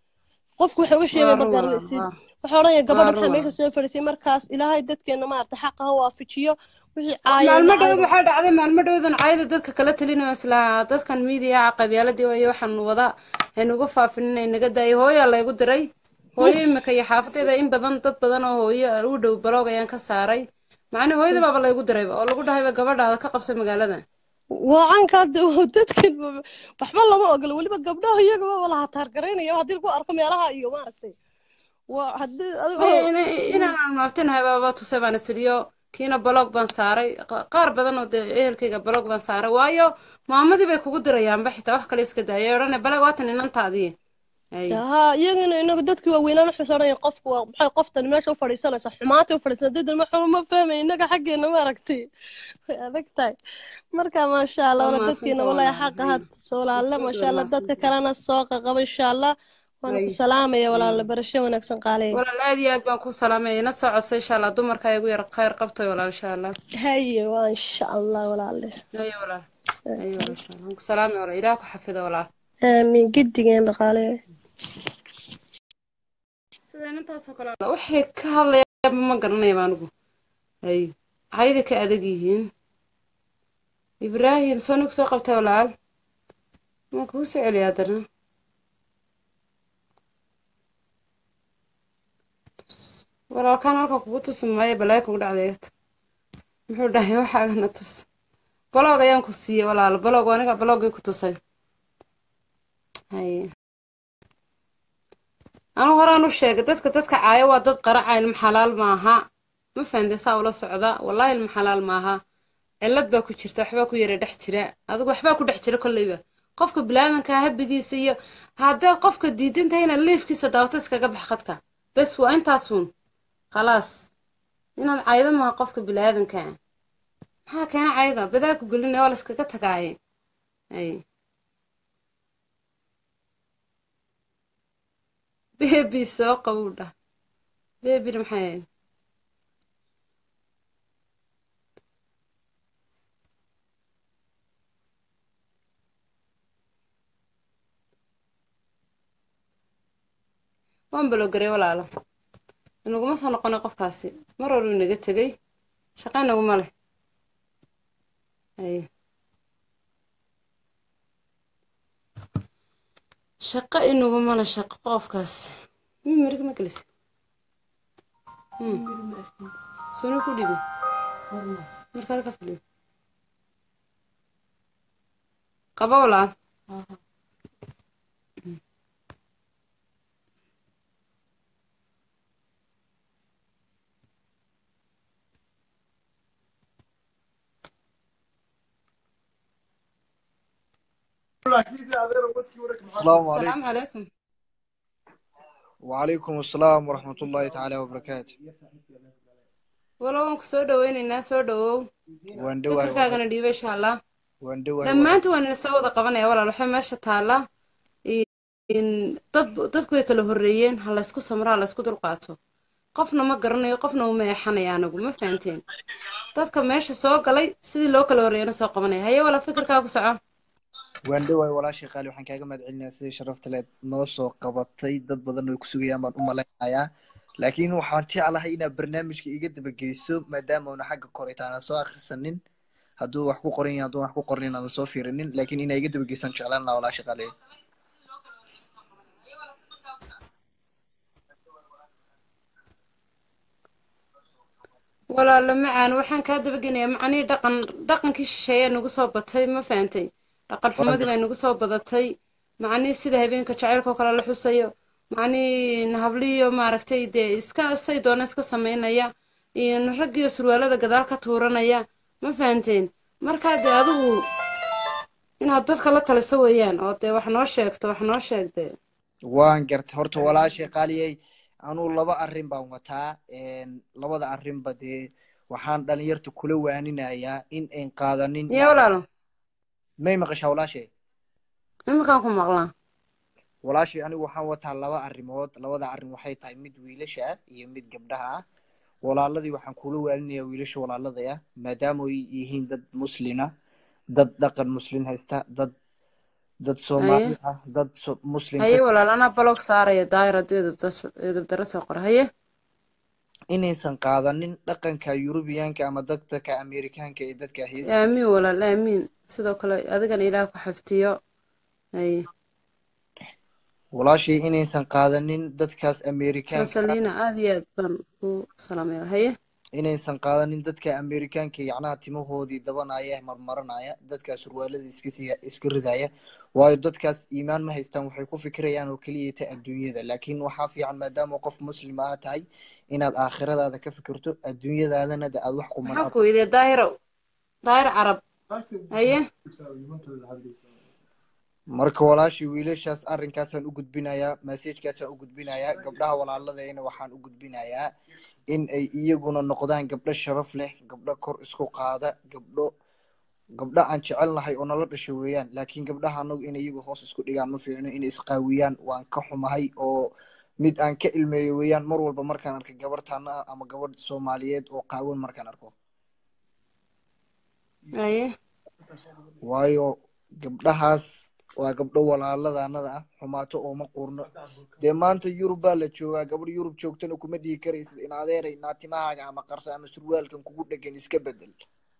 Speaker 5: qofku waxa uga
Speaker 1: waa
Speaker 5: sheegaya ma
Speaker 1: run walaal
Speaker 5: garanaysid
Speaker 1: waa
Speaker 5: waxaa odhanaya
Speaker 1: waa
Speaker 5: gabadha
Speaker 1: run
Speaker 5: maxaa meesha
Speaker 1: walaal
Speaker 5: soo fadhiisay markaas ilaahay dadkeena maarata xaqa ha waafajiyo wixii
Speaker 1: Wa-
Speaker 5: caayayna
Speaker 1: maalmo dhowd
Speaker 5: cayda
Speaker 1: waxaa dhacday maalmo dhowdan caayada dadka kala talinayo isla dadkan miidiyaha qabyaaladii wayo waxaan wada haynuga faafin inay naga daayo hooyaa laygu diray hooyo imika iyo xaafadeeda in badan dad badan oo hooyo u dhow baloog ayaan ka saaray macnii hooyada baaba laygu dirayba oo lagu dhahayba gabadhaada ka qabsa magaalada
Speaker 5: waa caanka hadda waa dadkan ba- waxba lama ogola weliba gabdhaha iyagaba wala hataargaraynaya haddii lagu arko meelaha iyo maaragtay waa haddii
Speaker 1: maya
Speaker 5: adigoo
Speaker 1: ina- inaan maabtinahay baaba tusay baan isiriyo kiina baloog baan saaray qa- qaar badan oo dee ehelkayga baloog baan saaray waayo maamadii bay kugu dirayaanba xitaa wax kale iska daayay odhane bale waatan inantaadii ay
Speaker 5: haa iyagana inagu dadkii waaweynaan waxay odhanaya qofku waa maxay qoftani meesha u fadhiisanaysa xumaantay u fadhiisanaysa dadna maxaa ma fahmay inaga xaggeena ma aragtay way adag tahay marka maasha allah
Speaker 1: waa
Speaker 5: wala dadkeena
Speaker 1: mahadsanta
Speaker 5: walaahi
Speaker 1: walaal
Speaker 5: xaqa
Speaker 1: hay
Speaker 5: had soolaalle
Speaker 1: isku
Speaker 5: maasha
Speaker 1: dhow
Speaker 5: allah dadka
Speaker 1: mahadsanta
Speaker 5: kalena soo qaqaba insha allah waana ku
Speaker 1: hay
Speaker 5: salaamaya
Speaker 1: hay
Speaker 5: walaala barasho wanaagsan qaaleey
Speaker 1: walaal aad iyo aad baan ku salaamaya ina soo codsay insha allah dumarka igu yar khayr qabtoy walaal insha allah
Speaker 5: haye waa insha allah walaale
Speaker 1: haye walaal haye walaal insha allah waan ku salaamaya walaal ilaah ku xafido walaal
Speaker 5: aamiin gidigeen dhaqaaleey
Speaker 1: sida inantaasoo kale waxay ka hadlayaanba ma garanayaba anigu hay cayda ka adag yihiin ibraahim soo nig soo qabtay walaal waan kugu soo celiya haddana walaalkaan halka kugu tusi maayo balaayo kugu dhacday muxuu dhahay waxaagana tus baloog ayaan ku siiyey walaal baloog aniga baloogii ku tusay haye anu horaan u sheegay dadka dadka caaya waa dad qaraca ilma xalaal maaha ma fahamtay saa ula socda wallahi ilma xalaal maaha cillad baa ku jirta waxbaa ku yara dhex jira adigu waxbaa ku dhex jira kolleyba qofka bilaadanka habigiisa iyo haddaad qofka diidantahay inaad liifkiisa daawato iskaga bax khadka bes waa intaasuun khalaas inaad caydo maaha qofka bilaadanka maxaa keena cayda badaa ku gelinaya waa la iskaga tagaaye ay bebi soo qabowdha bebina maxay ahayd waan balogaray walaalo inaguma soo noqonay qofkaasi mar hore inaga tegay shaqa inaguma leh haye shaqa inaguma leh shaqo qofkaas mi marig ma gelisa suna ku dhibi marka halka fadhiyo qaba walaal
Speaker 4: السلام
Speaker 1: السلام
Speaker 4: عليكم
Speaker 1: عليكم
Speaker 4: وعليكم السلام ورحمة الله تعالى وبركاته
Speaker 1: walo waan ku soo dhaweynaynaa soo dhawow
Speaker 4: waan dhawahay
Speaker 1: fikirkaagana dhiiba insha allah
Speaker 4: waan dhawahay
Speaker 1: dhammaantu waan ina soo wada qabanaya walaal waxaa meesha taalla in- dad dadku way kala horreeyeen ha laysku samro ha laysku dulqaato qofna ma garanayo qofna uma eexanayo anagu ma fahanteen dadka meesha soo galay sidii loo kala horreeyana soo qabanaya haye wala fikirkaa ku soco
Speaker 4: waan dhawahay walaashay qaali waxaan kaaga mahad celinayaa sidii sharafta leed noo soo qabatay dad badan way ku sugayaan baan u malaynayaa laakiin waxaan jeclahay inaad barnaamijka iga dabageyso maadaama una xagga korayta aanan soo akhrisanin hadduu wax ku qoran yahay hadduu wax ku qornin aanan soo fiirinin laakiin inaa iga dabageysaan jeclaan lahaa walaashay qaali
Speaker 1: walaalo macaan waxaan kaa dabagelayaa macnihii dhaqan dhaqankii shisheeyaa nagu soo batay ma fahantay dhaqan xumadii baa nagu soo badatay macnihii sida habeenka jacaylka oo kale la xusayo macnihii habliyo maaragtay dee iska say doona iska samaynaya iyo raggiyo surwaalada gadaal ka tuuranaya ma fahanteen markaa dee adigu inaad dadka la taliso weeyaan oo dee wax noo sheegto wax noo sheeg dee
Speaker 4: waan gartay horta walaashay qaaliyey anuu laba arrin baan wataa een, labada arrinba dee waxaan dhalinyarta kula waaninayaa in ayn qaadanin
Speaker 1: yee walaalo
Speaker 4: may maqashaa walaashay
Speaker 1: iminkaan ku maqlaa
Speaker 4: walaashay anigu waxaan wataa laba arrimood labada arrin waxay tahay mid wiilasha ah iyo mid gabdhaha ah walaaladii waxaan kula waaninayaa wiilasha walaaladaya maadaama ay yihiin dad muslina dad dhaqan muslin haysta dad dad soomaali ah dad so- muslim
Speaker 1: haye
Speaker 4: ka
Speaker 1: walaal anaa balog saaraya daayir hadduu edabda- edabdaro soo qora haye
Speaker 4: inaysan qaadanin dhaqanka yurubiyaanka ama dadka amerikaanka ee dadka heesa
Speaker 1: aamiin walaal aamiin sidoo kale adigana ilaah ku xaftiyo haye
Speaker 4: walaashay inaysan qaadanin dadkaas
Speaker 1: soo
Speaker 4: amerikaanka ah
Speaker 1: saliina aad iyo aad baan ku salaamaya haye
Speaker 4: inaysan qaadanin dadka amerikaanka yacnaha timahoodii dabanaya marmaranaya dadkaas surwaalada iska sii iska ridaya waayo dadkaas iimaan ma haystaan waxay ku fikirayaan oo keliya ta adduunyada laakiin waxaa fiican maadaama qof muslima aa tahay inaad aakhiradaada ka fikirto adduunyadaadana de aad wax quman
Speaker 1: maxaa ku weydiye daahirow daahir carab haye
Speaker 4: marka walaashii wiilashaas arrinkaasaan u gudbinayaa masajkaasaan u gudbinayaa gabdhaha walaaladayna waxaan u gudbinayaa in ay iyaguna noqdaan gabdho sharaf leh gabdho kor isku qaada gabdho gabdho aan jecelnahay oo nala dhasho weeyaan laakiin gabdhaha anagu inay iyagu hoos isku dhigaan ma fiicno inay isqaawiyaan waan ka xumahay oo mid aan ka ilmeeyo weeyaan mar walba markaan arkay gabar taana ah ama gabadh soomaaliyeed oo qaawan markaan arko
Speaker 1: haye
Speaker 4: waayo gabdhahaas waa gabdho walaaladanada ah xumaato ooma qurno dee maanta yurub baa la joogaa gabadh yurub joogtana kuma dhihi karaysid in adeeray naatimahaaga ama qarso ama surwaalkan kugu dhegan iska bedel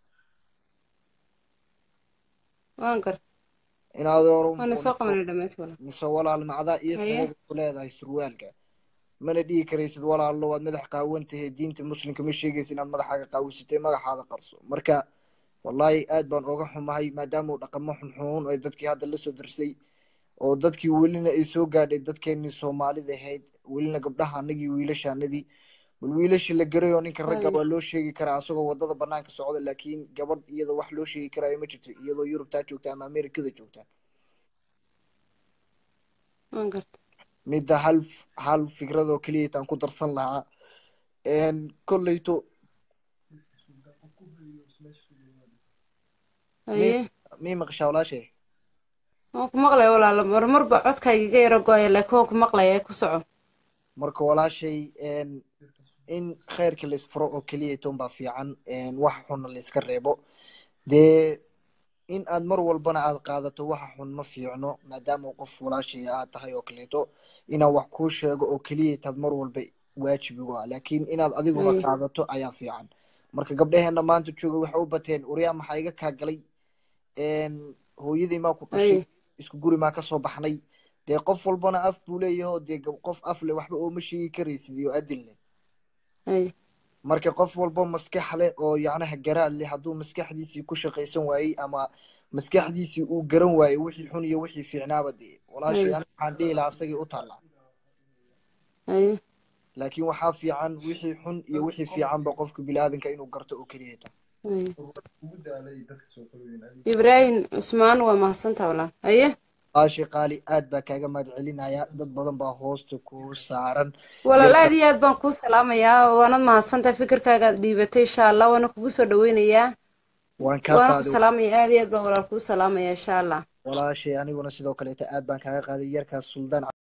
Speaker 1: waan garta
Speaker 4: in adeero
Speaker 1: waana soo qabanay dhammaantii walaal
Speaker 4: mise walaal macdaa ii
Speaker 1: haye
Speaker 4: xumada ku leedahay surwaalka mana dhihi karaysid walaallo waad madax qaawan tahay diinta muslimka ma sheegaysa inaad madaxaaga qaawisatay magaxaada qarso marka wallaahi aad baan oga xumahay maadaama uu dhaqamo xunxuun oo dadkii hadda lasoo darsay oo dadkii welina ay soo gaadhay dadkeenii soomaalida ahayd welina gabdhaha anagii wiilashaanadii bal wiilasha la garayo ninka ragga
Speaker 1: haye
Speaker 4: waa loo sheegi karaa asagoo wadada banaanka socda laakiin gabadh iyadoo wax loo sheegi karaayo ma jirto iyadoo yurubtaa joogta ama amerikada joogta
Speaker 1: waan garta
Speaker 4: midda hal hal fikrad oo keliya taan ku darsan lahaa kolleyto mi
Speaker 1: haye
Speaker 4: mi maqashaa walaashay
Speaker 1: waan ku maqlaya walaalo marmarba codkayga iga yaro go-aya laakiin waan ku maqlaya ku soco
Speaker 4: marka walaashay in khayrka la isfuro oo keliya toon baa fiican wax xunna la iska reebo dee in aad mar walbana aad qaadato waxa xun ma fiicno maadaama qof walaashaya aad tahay oo kaleeto inaan wax kuu sheego oo keliya taad mar walba waajibigu ah laakiin inaad adiguna
Speaker 1: Ay.
Speaker 4: qaadato ayaa fiican marka gabdhaheena maanta jooga waxay u bateen waryaa maxaa iga kaa galay een, hooyadii maa ku dhashay
Speaker 1: Ay.
Speaker 4: isku guri maa kasoo baxnay dee qof walbana af buu leeyahay oo dee gab- qof af leh waxba ooma sheegi karaysid iyo adin leh
Speaker 1: Ay.
Speaker 4: marka qof walbo maskax leh oo yacnaha garaad leh hadduu maskaxdiisii ku shaqaysan waayey ama maskaxdiisii uu garan waayey wixii xun iyo wixii fiicnaaba dee walaashay
Speaker 1: Ay.
Speaker 4: aniga waxaan dhihi lahaa asagii u taallaa
Speaker 1: Ay.
Speaker 4: laakiin waxaa fiican wixii xun iyo wixii fiicanba qofka biniaadanka inuu garto oo keliya ta
Speaker 1: Ay. ibraahim cusmaan waa mahadsantaa walaal haye
Speaker 4: walaashay qaali aad baa kaaga mahad celinaya dad badan baa hoosta kuu saaran
Speaker 1: walaal
Speaker 4: yarka
Speaker 1: aad iyo aad baan kuu salaamayaa waanad mahadsantahay fikirkaagaad dhiibatay insha allah waana kugu soo dhaweynayaa
Speaker 4: waan kaa
Speaker 1: waana ku
Speaker 4: qaaday
Speaker 1: salaamaya aad iyo aad baan walaal kuu salaamaya insha allah
Speaker 4: walaashay aniguna sidoo kaleeta aad baan kaaga qaaday yarkaas suldaan